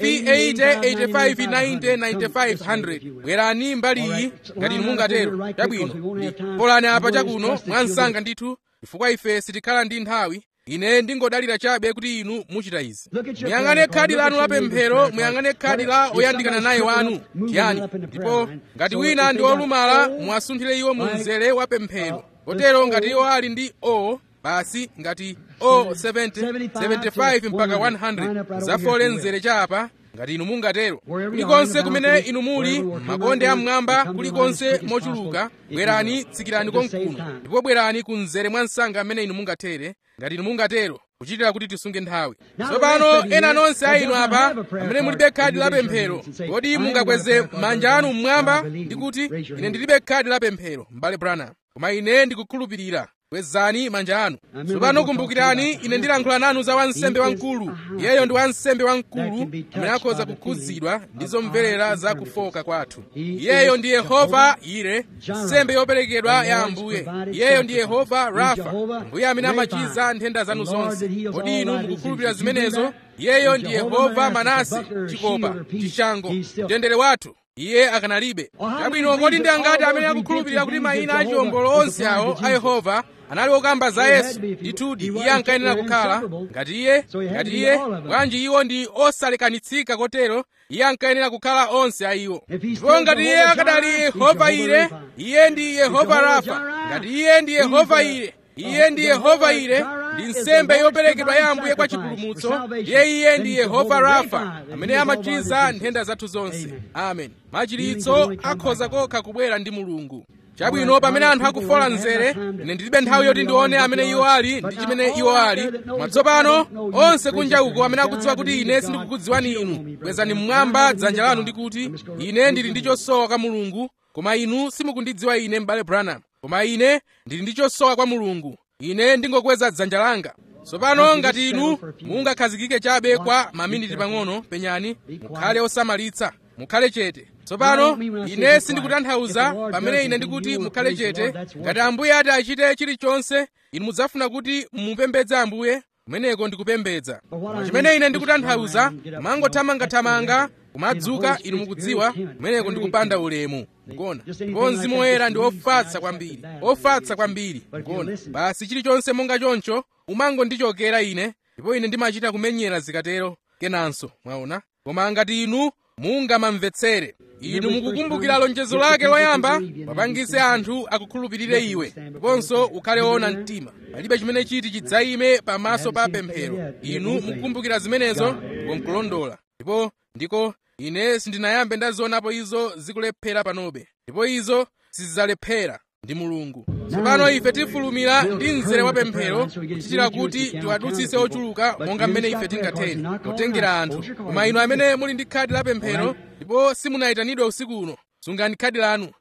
Speaker 1: 80 85 90 95 100 bwerani mbali iyi ngati inu mungatero chabwino polani apa chakuno mwansanga ndithu chifukwa ife sitikhala ndi nthawi ine ndingodalira chabe kuti inu muchita izi muyang'ane khadi lanu la pemphero muyang'ane khadi la oyandikana naye wanu chiyani ndipo ngati wina ndi wolumala muwasunthire iwo mu mzere wa pemphero kotero ngati iwo ali ndi o basi ngati o 70 75 mpaka 100 zafole mzere chapa ngati inu mungatero kulikonse kumene inu muli makonde amwamba kulikonse mochuluka bwerani tsikirani konkuno ndipo bwerani ku mzere mwa msanga amene inu mungathere ngati inu mungatero kuchitira kuti tisunge nthawi tsopano ena nonse a inu apa amene mulibe khadi la pemphero kodi mungakweze manja anu mmwamba ndi kuti ine ndilibe khadi la pemphero m'bale branham koma ine ndikukhulupirira kwezani manja anu tsopano kumbukirani ine ndilankhula nanu za wansembe wamkulu iyeyo ndi wansembe wamkulu amene akhoza kukhudzidwa ndi zomverera za kufoka kwathu iyeyo ndi yehova ire nsembe yoperekedwa ya ambuye iyeyo ndi yehova rafa ambuye amene amachiza nthenda zanu zonse kodi inu mukukhulupirira zimenezo iyeyo ndi yehova manase chikopa chishango mtendere wathu iye akanalibe chabwino kodi ndi angati amene akukhulupirira kuti mayina a chiwombolo onse awo a yehova anali okamba za yesu ndithudi iye ankayenera kukhala ngati iye ngati iye bwanji iwo ndi osalekanitsika kotero iye ankayenera kukhala onse a iwo ndipo ngati iye akadali yehova ire iye ndi yehova rafa ngati iye ndi yehova ire iye ndi yehova ire ndi nsembe yoperekedwa ya ambuye kwa chipulumutso ndiye iye ndi yehova rafa amene amachiza nthenda zathu zonse amen machiritso akhoza kokha kubwera ndi mulungu chabwino pamene anthu akufola mzere ine ndilibe nthawi yoti ndione amene iwo ali ndi chimene iwo ali matsopano onse kunja uko amene akudziwa kuti ine sindikukudziwani inu kwezani mmwamba dzanja lanu ndi kuti ine ndili ndi chosowa kwa mulungu koma inu simukundidziwa ine m'bale branham koma ine ndili ndi chosowa kwa mulungu ine ndingokweza dzanja langa tsopano ngati inu mungakhazikike chabe kwa maminiti pang'ono penyani mukhale osamalitsa mukhale chete tsopano ine sindikutanthauza pamene ine ndikuti mukhale chete ngati ambuye ati achite chilichonse inu mudzafuna kuti mumupembedze ambuye kumeneko ndikupembedza chimene ine ndikutanthauza mangothamangathamanga kumadzuka inu mukudziwa kumeneko ndikupanda ulemu ngona ndipo mzimu woyera ndi ofatsa kwambiri ofatsa kwambiri ngona basi chilichonse monga choncho umangondichokera ine ndipo ine ndimachita kumenyera zikatero kenanso mwaona koma ngati inu mungamamvetsere inu mukukumbukira lonjezo lake loyamba wapangise anthu akukhulupirire iwe ndiponso ukhale woona mtima palibe chimene chiti chidzayime pamaso pa pemphero inu mukukumbukira zimenezo ndipo nkulondola ndipo ndiko ine sindinayambe ndazionapo izo zikulephera panobe ndipo izo sizidzalephera ndi mulungu tsopano ife tifulumira ndi mzere wa pemphero kuchitira kuti tiwadutsitse ochuluka monga mmene ife tingathere potengera anthu koma inu amene muli ndi khadi la pemphero ndipo simunayitanidwe usiku uno sungani khadi lanu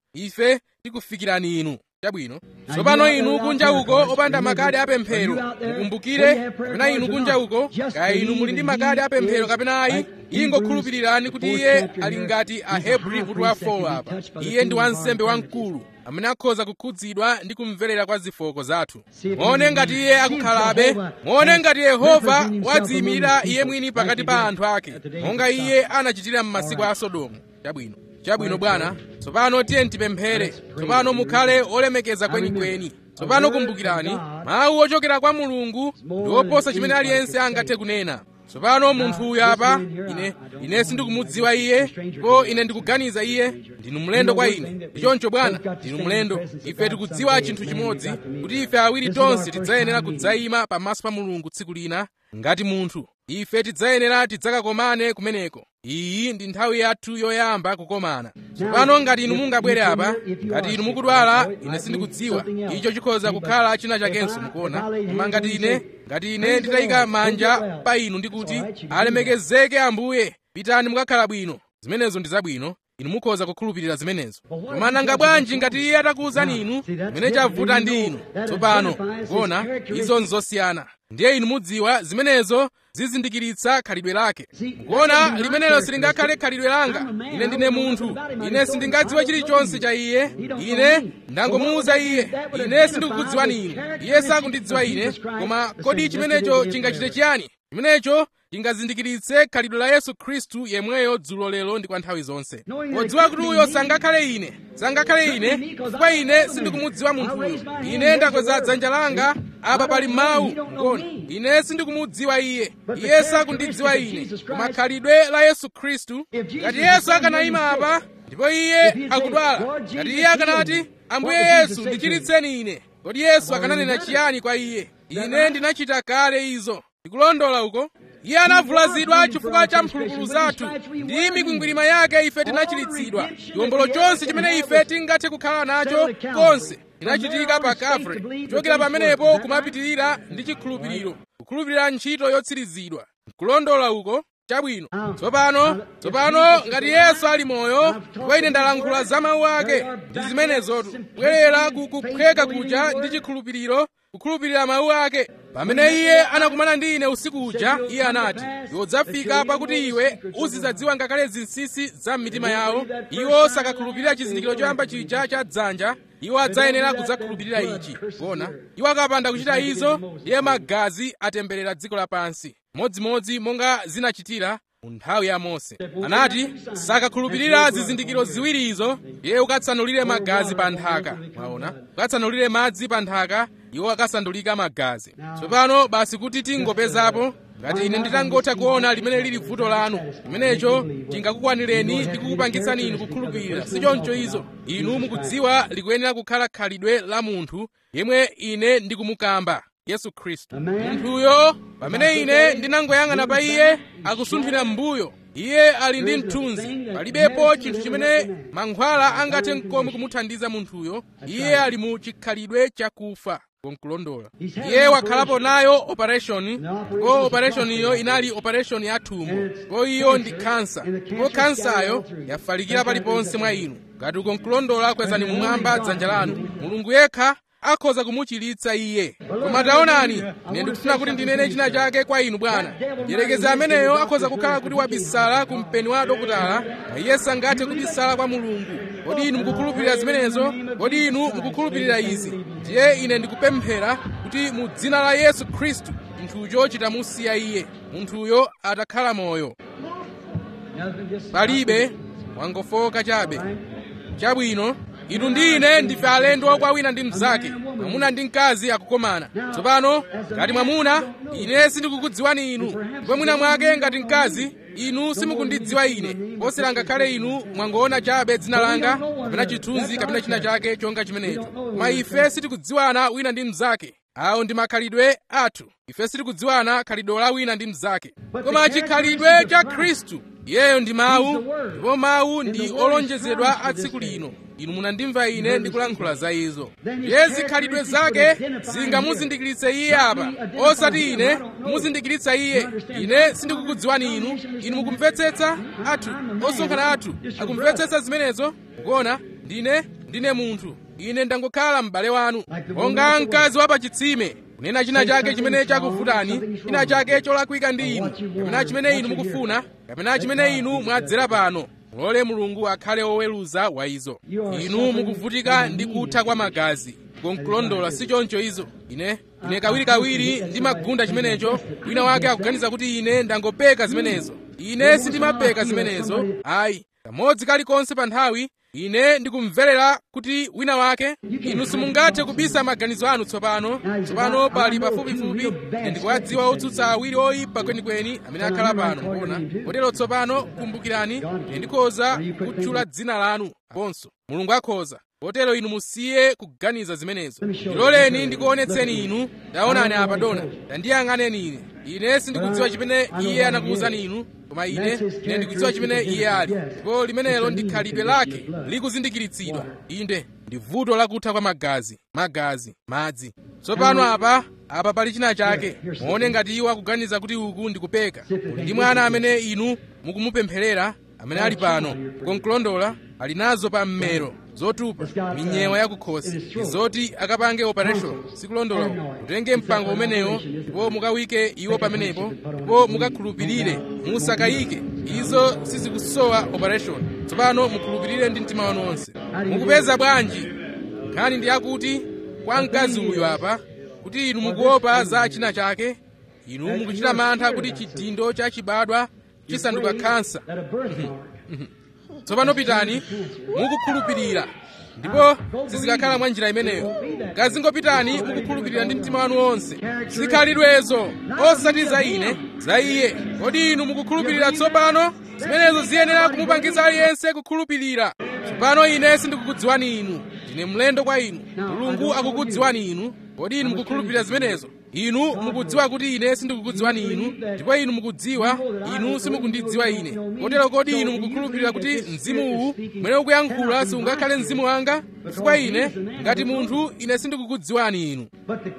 Speaker 1: ife tikufikirani inu chabwino tsopano inu kunja uko opanda makadi apemphero mukumbukire kapena inu kunja uko kaya inu muli ndi makadi apemphero kapena ayi ingokhulupirirani kuti iye ali ngati ahebri mutu wa 4 apa iye ndi wansembe wamkulu amene akhoza kukhudzidwa ndi kumverera kwa zofooka zathu muone ngati iye akukhalabe muone ngati yehova wadziyimirira iye mwini pakati pa anthu ake monga iye anachitira m'masiku a sodomu chabwino chabwino bwana tsopano tiye tipemphere tsopano mukhale olemekeza kwenikweni tsopano kumbukirani mawu ochokera kwa mulungu ndi oposa chimene aliyense angathe kunena tsopano munthu uyu apa ine ine sindikumudziwa iye ndipo ine ndikuganiza iye ndinu mlendo kwa ine ndichoncho bwana ndinu mlendo ife tikudziwa chinthu chimodzi kuti ife awiri tonse tidzayenera kudzayima pamaso pa mulungu tsiku lina ngati munthu ife tidzayenera tidzakakomane kumeneko iyi ndi nthawi yathu yoyamba kukomana tsopano ngati inu mungabwere apa ngati inu mukudwala ine sindikudziwa icho chikhoza kukhala china chakenso mukuona koma ngati ine ngati ine nditayika manja pa inu ndikuti alemekezeke ambuye pitani mukakhala bwino zimenezo ndi zabwino inu mukhoza kukhulupirira zimenezo koma nanga bwanji ngati iye atakuwuzani inu chimene chavuta ndi inu tsopano kuona izo nzosiyana ndiye inu mudziwa zimenezo zizindikiritsa khalidwe lake mukuona limenelo silingakhale khalidwe langa ine ndine munthu ine sindingadziwe chilichonse cha iye ine ndangomuwuza iye ine sindikukudziwani inu iye sakundidziwa ine koma kodi chimenecho chingachite chiyani chimenecho chingazindikiritse khalidwe la yesu khristu yemweyo dzulo lero ndi kwa nthawi zonse podziwa kuti uyo sangakhale ine sangakhale ine chifukwa ine sindikumudziwa munthuyo ine ndakweza dzanja langa apa pali mawu ngoni ine sindikumudziwa iye iye sakundidziwa ine koma khalidwe la yesu khristu ngati yesu akanayima apa ndipo iye akudwala ngati iye akanati ambuye yesu ndichiritseni ine kodi yesu akananena chiyani kwa iye ine ndinachita kale izo ndikulondola uko iye anavulazidwa chifukwa cha mphulupulu zathu ndi mikwingwirima yake ife tinachiritsidwa chiwombolo chonse chimene ife tingathe kukhala nacho konse chinachitika pa kavre kuchokera pamenepo kumapitirira ndi chikhulupiriro kukhulupirira ntchito yotsirizidwa kulondola uko chabwino tsopano tsopano ngati yesu ali moyo ndipo ine ndalankhula za mawu ake ndi zimenezotu bwerera ku kuphweka kuja ndi chikhulupiriro kukhulupirira mawu ake pamene iye anakumana ndi ine usiku uja iye anati iwe udzafika pakuti iwe uzidzadziwa ngakhale zinsinsi za m'mitima yawo iwo sakakhulupirira chizindikiro choyamba chija cha dzanja iwo adzayenera kudzakhulupirira ichi kuona iwo akapanda kuchita izo iye magazi atemberera dziko lapansi modzimodzi monga zinachitira mu nthawi ya mose anati sakakhulupirira zizindikiro ziwiri izo iye ukatsanulire magazi pa nthaka mwaona ukatsanulire madzi pa nthaka iwo akasandulika magazi tsopano basi kuti tingopezapo ngati ine nditangotha kuona limene lili vuto lanu limenecho chingakukwanireni ndi kukupangitsani inu kukhulupirira sichoncho izo inu mukudziwa likuyenera kukhala khalidwe la munthu yemwe ine ndikumukamba yesu khristu munthuyo pamene ine ndinangoyang'ana pa iye akusunthira m'mbuyo iye ali ndi mthunzi palibepo chinthu chimene mankhwala angathe nkomwe kumuthandiza munthuyo iye ali mu chikhalidwe chakufa konkulondola iye wakhalapo nayo operation ndipo operation iyo inali operation ya thumbo ndipo iyo ndi kansa ndipo kansayo yafalikira paliponse mwa inu ngati ukonkulondola kwezani mumwamba dzanja lanu mulungu yekha akhoza kumuchiritsa iye koma taonani ine ndikufuna kuti ndinene china chake kwa inu bwana mdierekezi ameneyo akhoza kukhala kuti wabisala ku mpeni wa dokotala ma iye sangathe kubisala kwa mulungu kodi inu mukukhulupirira zimenezo kodi inu mukukhulupirira izi ndiye ine ndikupemphera kuti mu dzina la yesu khristu munthuyo chitamusiya iye munthuyo atakhala moyo palibe wangofoka chabe chabwino inu ndi ine ndife alendo kwa wina ndi mnzake mwamuna ndi mkazi akukomana tsopano ngati mwamuna ine sindikukudziwani inu ndipo mwina mwake ngati mkazi inu simukundidziwa ine posera ngakhale inu mwangoona chabe dzina langa kapena chithunzi kapena china chake chonga chimenecho koma ife sitikudziwana wina ndi mnzake awo ndi makhalidwe athu ife sitikudziwana khalidwe la wina ndi mnzake koma chikhalidwe cha khristu iyeyo ndi mawu ndipo mawu ndi olonjezedwa a tsiku lino inu munandimva ine ndikulankhula za izo ndiye zikhalidwe zake zingamuzindikiritse iye apa osati ine kumuzindikiritsa iye ine sindikukudziwani inu inu mukumvetsetsa athu osonkhana athu akumvetsetsa zimenezo kuona ndine ndine munthu ine ndangokhala m'bale wanu monga mkazi wa pachitsime kunena china chake chimene chakuvutani china chake cholakwika ndi inu kapena chimene inu mukufuna kapena chimene inu mwadzera pano mulole mulungu akhale woweruza wa izo inu mukuvutika ndi kutha kwa magazi konkulondola si choncho izo ine ine kawirikawiri ndimagunda chimenecho wina wake akuganiza kuti ine ndangopeka zimenezo ine sindimapeka zimenezo ayi kamodzi kalikonse pa nthawi ine ndikumverera kuti wina wake inu simungathe kubisa maganizo anu tsopano tsopano pali pafupifupi ine ndikuwadziwa otsutsa awiri oyipa kwenikweni amene akhala pano kuona kotero tsopano kumbukirani ine ndikhoza kutchula dzina lanu aponso mulungu akhoza kotero inu musiye kuganiza zimenezo ndiloleni ndikuonetseni inu taonani apa dona tandiyang'aneni ine ine sindikudziwa chimene iye anakuwuzani inu koma ine ine ndikudziwa chimene iye ali ndipo limenelo ndi khalidwe lake likuzindikiritsidwa inde ndi vuto lakutha kwa magazi magazi madzi tsopano apa apa pali china chake muone ngati iwo akuganiza kuti uku ndikupeka kuli ndi mwana amene inu mukumupempherera amene ali pano konkulondola ali nazo pa mmero zotupa minyewa yakukhosi izoti akapange operation sikulondola mutenge mpango umenewo ndipo mukawike iwo pamenepo ndipo mukakhulupirire musakayike izo sizikusowa operation tsopano mukhulupirire ndi mtima wanu wonse mukupeza bwanji nkhani ndi yakuti kwa mkazi uyu apa kuti inu mukuopa za china chake inu mukuchita mantha kuti chidindo chachibadwa chisanduka khansa tsopano pitani mukukhulupirira ndipo sizikakhala mwa njira imeneyo kazingopitani mukukhulupirira ndi mtima wanu wonse zikhalidwezo osati za ine za iye kodi inu mukukhulupirira tsopano zimenezo ziyenera kumupangitsa aliyense kukhulupirira tsopano ine sindikukudziwani inu ndine mlendo kwa inu mulungu akukudziwani inu kodi inu mukukhulupirira zimenezo inu mukudziwa kuti ine sindikukudziwani inu ndipo inu mukudziwa inu simukundidziwa ine kotero kodi inu mukukhulupirira kuti mzimu uwu mwene ukuyankhula siungakhale mzimu wanga chifukwa ine ngati munthu ine sindikukudziwani inu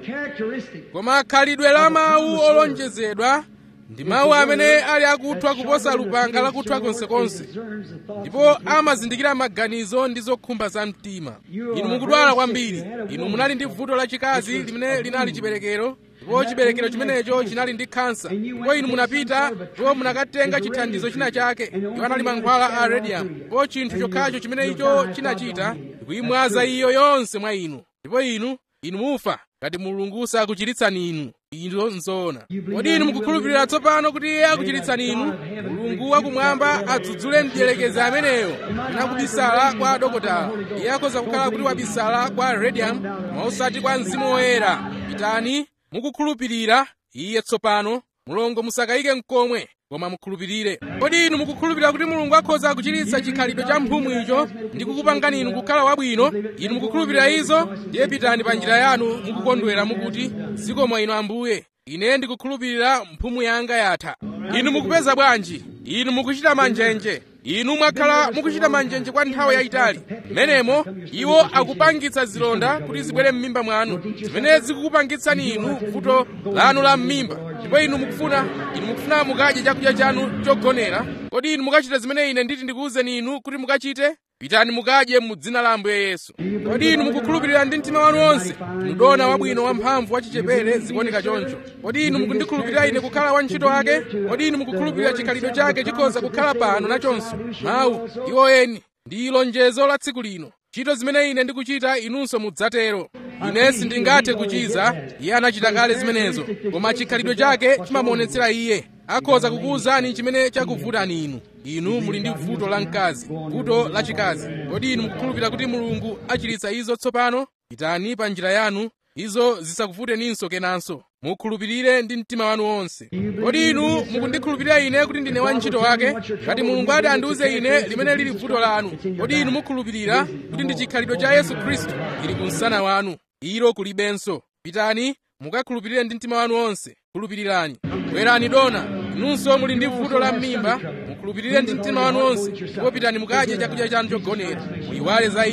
Speaker 1: koma khalidwe la mawu olonjezedwa ndi mawu amene ali akuthwa kuposa lupanga lakuthwa konsekonse ndipo amazindikira maganizo ndi zokhumba za mtima inu mukudwala kwambiri inu munali ndi vuto lachikazi limene linali chiberekero ndipo chiberekero chimenecho chinali ndi khansa ndipo inu munapita ndipo munakatenga chithandizo china chake iwo anali mankhwala a radium ndipo chinthu chokhacho chimene icho chinachita ndikuyimwaza iyo yonse mwa inu ndipo inu inu mufa ngati mulungu sakuchiritsani inu ino nzoona kodi inu mukukhulupirira tsopano kuti iye akuchiritsani inu mulungu wakumwamba adzudzule mdierekezi ameneyo nakubisala kwa adokotala iye akhoza kukhala kuti wabisala kwa radium koma osati kwa mzimu woyera pitani mukukhulupirira iye tsopano mulongo musakayike mkomwe koma mukhulupirire kodi inu mukukhulupirira kuti mulungu akhoza kuchiritsa chikhalidwe cha mphumu icho ndi kukupangani inu kukhala wabwino inu mukukhulupirira izo ndiye pitani pa njira yanu mukukondwera mukuti zikomo inu ambuye ine ndikukhulupirira mphumu yanga yatha inu mukupeza bwanji inu mukuchita manjenje inu mwakhala mukuchita manjenje kwa nthawi yayitali mmenemo iwo akupangitsa zilonda kuti zibwere m'mimba mwanu zimene zikukupangitsani inu vuto lanu la m'mimba ndipo inu mukufuna inu mukufuna mukadye chakudya chanu chogonera kodi inu mukachita zimene ine nditi ndikuwuzeni inu kuti mukachite pitani mukadye mu dzina la ambuye yesu kodi inu mukukhulupirira ndi mtima wanu wonse mdona wabwino wamphamvu wachichepere zikuoneka choncho kodi inu mukundikhulupirira ine kukhala wantchito wake kodi inu mukukhulupirira chikhalidwe chake chikhoza kukhala pano nachonso mawu iwo eni ndi lonjezo la tsiku lino ntchito zimene ine ndikuchita inunso mudzatero ine sindingathe kuchiza iye anachita kale zimenezo koma chikhalidwe chake chimamuonetsera iye akhoza kukuwuzani chimene chakuvutani inu inu muli ndi vuto la mkazi vuto lachikazi kodi inu mukukhulupirira kuti mulungu achiritsa izo tsopano pitani pa njira yanu izo zisakuvuteninso kenanso mukhulupirire ndi mtima wanu wonse kodi inu mukundikhulupirira ine kuti ndine wantchito wake ngati mulungu ati andiuze ine limene lili vuto lanu kodi inu mukhulupirira kuti ndi chikhalidwe cha yesu khristu ili kumsana wanu ilo kulibenso pitani mukakhulupirire ndi mtima wanu wonse khulupirirani bwerani dona inunso muli ndi vuto la m'mimba mukhulupirire ndi mtima wanu wonse ndipo pitani mukadye chakudya chanu chogonera muyiwale za izo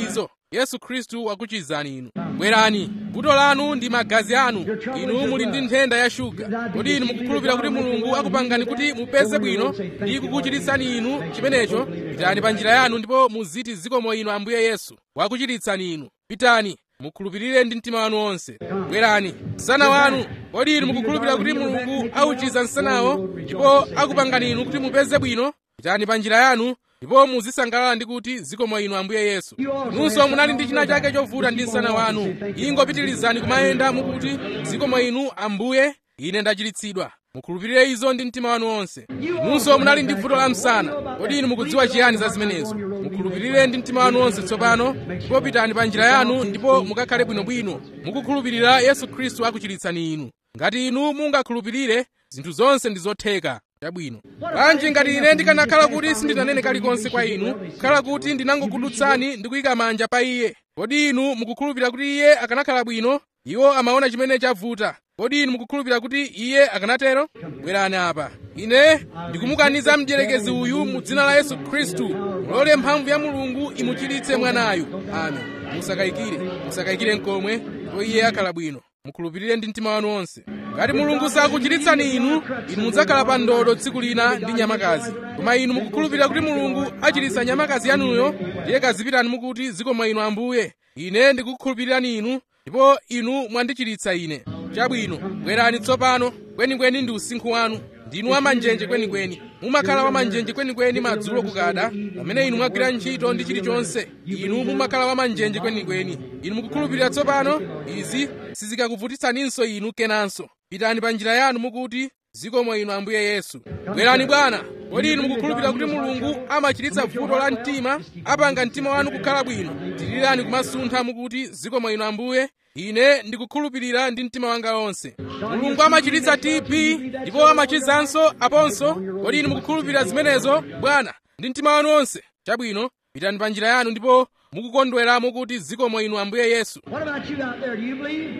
Speaker 1: yesu khristu wakuchizani inu bwerani vuto lanu ndi magazi anu inu muli ndi nthenda ya shuga kodi inu mukukhulupirira kuti mulungu akupangani kuti mupeze bwino ndi kukuchiritsani inu chimenecho pitani pa njira yanu ndipo muziti zikomo inu ambuye yesu wakuchiritsani inu pitani mukhulupirire ndi mtima wanu wonse bwerani msana wanu kodi inu mukukhulupirira kuti mulungu auchiza msanawo ndipo akupangani inu kuti mupeze bwino pitani pa njira yanu ndipo muzisangalala ndi kuti zikomo inu ambuye yesu nunso munali ndi china chake chovuta ndi msana wanu ingopitirizani kumayenda mukuti zikomo inu ambuye ine ndachiritsidwa mukhulupirire izo ndi mtima wanu wonse nunso munali ndi vuto la msana kodi inu mukudziwa chiyani za zimenezo mukhulupirire ndi mtima wanu wonse tsopano ndipo pitani pa njira yanu ndipo mukakhale bwinobwino mukukhulupirira yesu khristu akuchiritsani inu ngati inu mungakhulupirire zinthu zonse ndi zotheka chabwino bwanji ngati ine ndikanakhala kuti sindinanene kalikonse kwa inu kukhala kuti ndinangokudutsani ndi kuyika manja pa iye kodi inu mukukhulupirira kuti iye akanakhala bwino iwo amaona chimene chavuta kodi inu mukukhulupirira kuti iye akanatero bwerani apa ine ndikumukaniza mdierekezi uyu mu dzina la yesu khristu mulole mphamvu ya mulungu imuchiritse mwanayu amen musakayikire musakayikire nkomwe ndipo iye akhala bwino mukhulupirire ndi mtima wanu wonse ngati mulungu sakuchiritsani inu inu mudzakhala pa ndodo tsiku lina ndi nyamakazi koma inu mukukhulupirira kuti mulungu achiritsa nyamakazi yanuyo ndiye kazipitani mukuti zikomo inu ambuye ine ndikukhulupirirani inu ndipo inu mwandichiritsa ine chabwino bwerani tsopano kwenikweni ndi usinkhu wanu ndinu wamanjenje kwenikweni mumakhala wamanjenje kwenikweni madzulo kukada pamene inu mwagwira ntchito ndi chilichonse inu mumakhala wamanjenje kwenikweni inu mukukhulupirira tsopano izi sizikakuvutitsaninso inu kenanso pitani pa njira yanu mukuti zikomo inu ambuye yesu bwerani bwana kodi inu mukukhulupirira kuti mulungu amachiritsa vuto la mtima apanga mtima wanu kukhala bwino tirirani kumasuntha mukuti zikomo inu ambuye ine ndikukhulupirira ndi mtima wanga wonse mulungu amachiritsa tb ndipo amachizanso aponso kodi inu mukukhulupirira zimenezo bwana ndi mtima wanu wonse chabwino pitani pa njira yanu ndipo mukukondwera mukuti zikomo inu ambuye yesu
Speaker 2: What about you out there? Do you believe?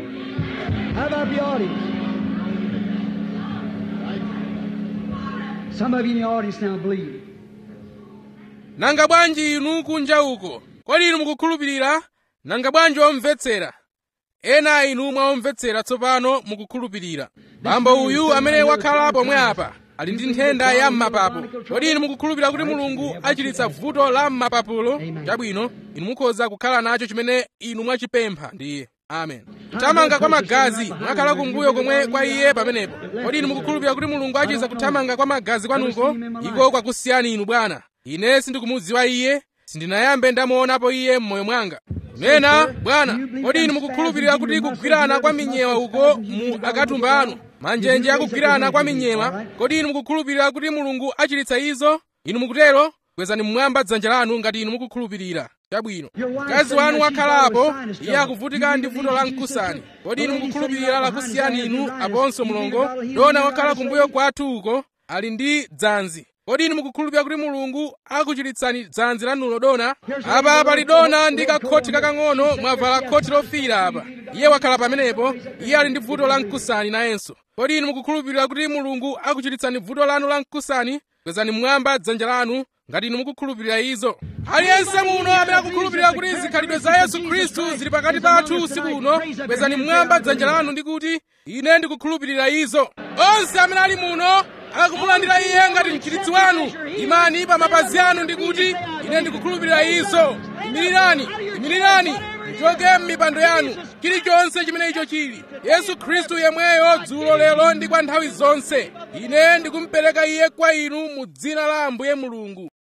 Speaker 2: How about the audience? Some of you in the audience now believe.
Speaker 1: nanga bwanji inu kunja uko kodi inu mukukhulupirira nanga bwanji omvetsera ena inu mwaomvetsera tsopano mukukhulupirira bambo uyu amene wakhala pomwe apa ali ndi nthenda ya m'mapapu kodi inu mukukhulupirira kuti mulungu achiritsa vuto la m'mapapulo chabwino inu mukhoza kukhala nacho chimene inu mwachipempha ndiye amen kuthamanga kwa magazi mwakhala kumbuyo komwe kwa iye pamenepo kodi inu mukukhulupirira kuti mulungu achiza kuthamanga kwa magazi kwanuko iko kwakusiyani inu bwana ine sindikumudziwa iye sindinayambe ndamuonapo iye m'moyo mwanga nena bwana kodi inu mukukhulupirira kuti kugwirana kwa minyewa uko mu akatumba anu manjenje akugwirana kwa minyewa kodi inu mukukhulupirira kuti mulungu achiritsa izo inu mukutero kwezani mmwamba dzanja lanu ngati inu mukukhulupirira chabwino mkazi wanu wakhalapo iye akuvutika ndi vuto la mkusani kodi inu mukukhulupirira lakusiyani inu aponso mulongo dona wakhala kumbuyo kwathu uko ali ndi dzanzi kodi inu mukukhulupirira kuti mulungu akuchiritsani dzanzi lanulo dona apa pali dona ndi kakhoti kakang'ono mwavala khoti lofiira apa iye wakhala pamenepo iye ali ndi vuto la mkusani nayenso kodi inu mukukhulupirira kuti mulungu akuchiritsani vuto lanu la mkusani kwezani mmwamba dzanja lanu ngati inu mukukhulupirira izo aliyense muno amene akukhulupirira kuti zikhalidwe za yesu khristu zili pakati pathu usiku uno kwezani mmwamba dzanja lanu ndi kuti ine ndikukhulupirira izo onse amene ali muno akumulandira iye ngati mchiritsi wanu imani pa mapazi anu ndi kuti ine ndikukhulupirira izo imirirani imirirani muchoke m'mipando yanu chilichonse chimene icho chili yesu khristu yemweyo dzulo lero ndi kwa nthawi zonse ine ndikumupereka iye kwa inu mu dzina la ambuye mulungu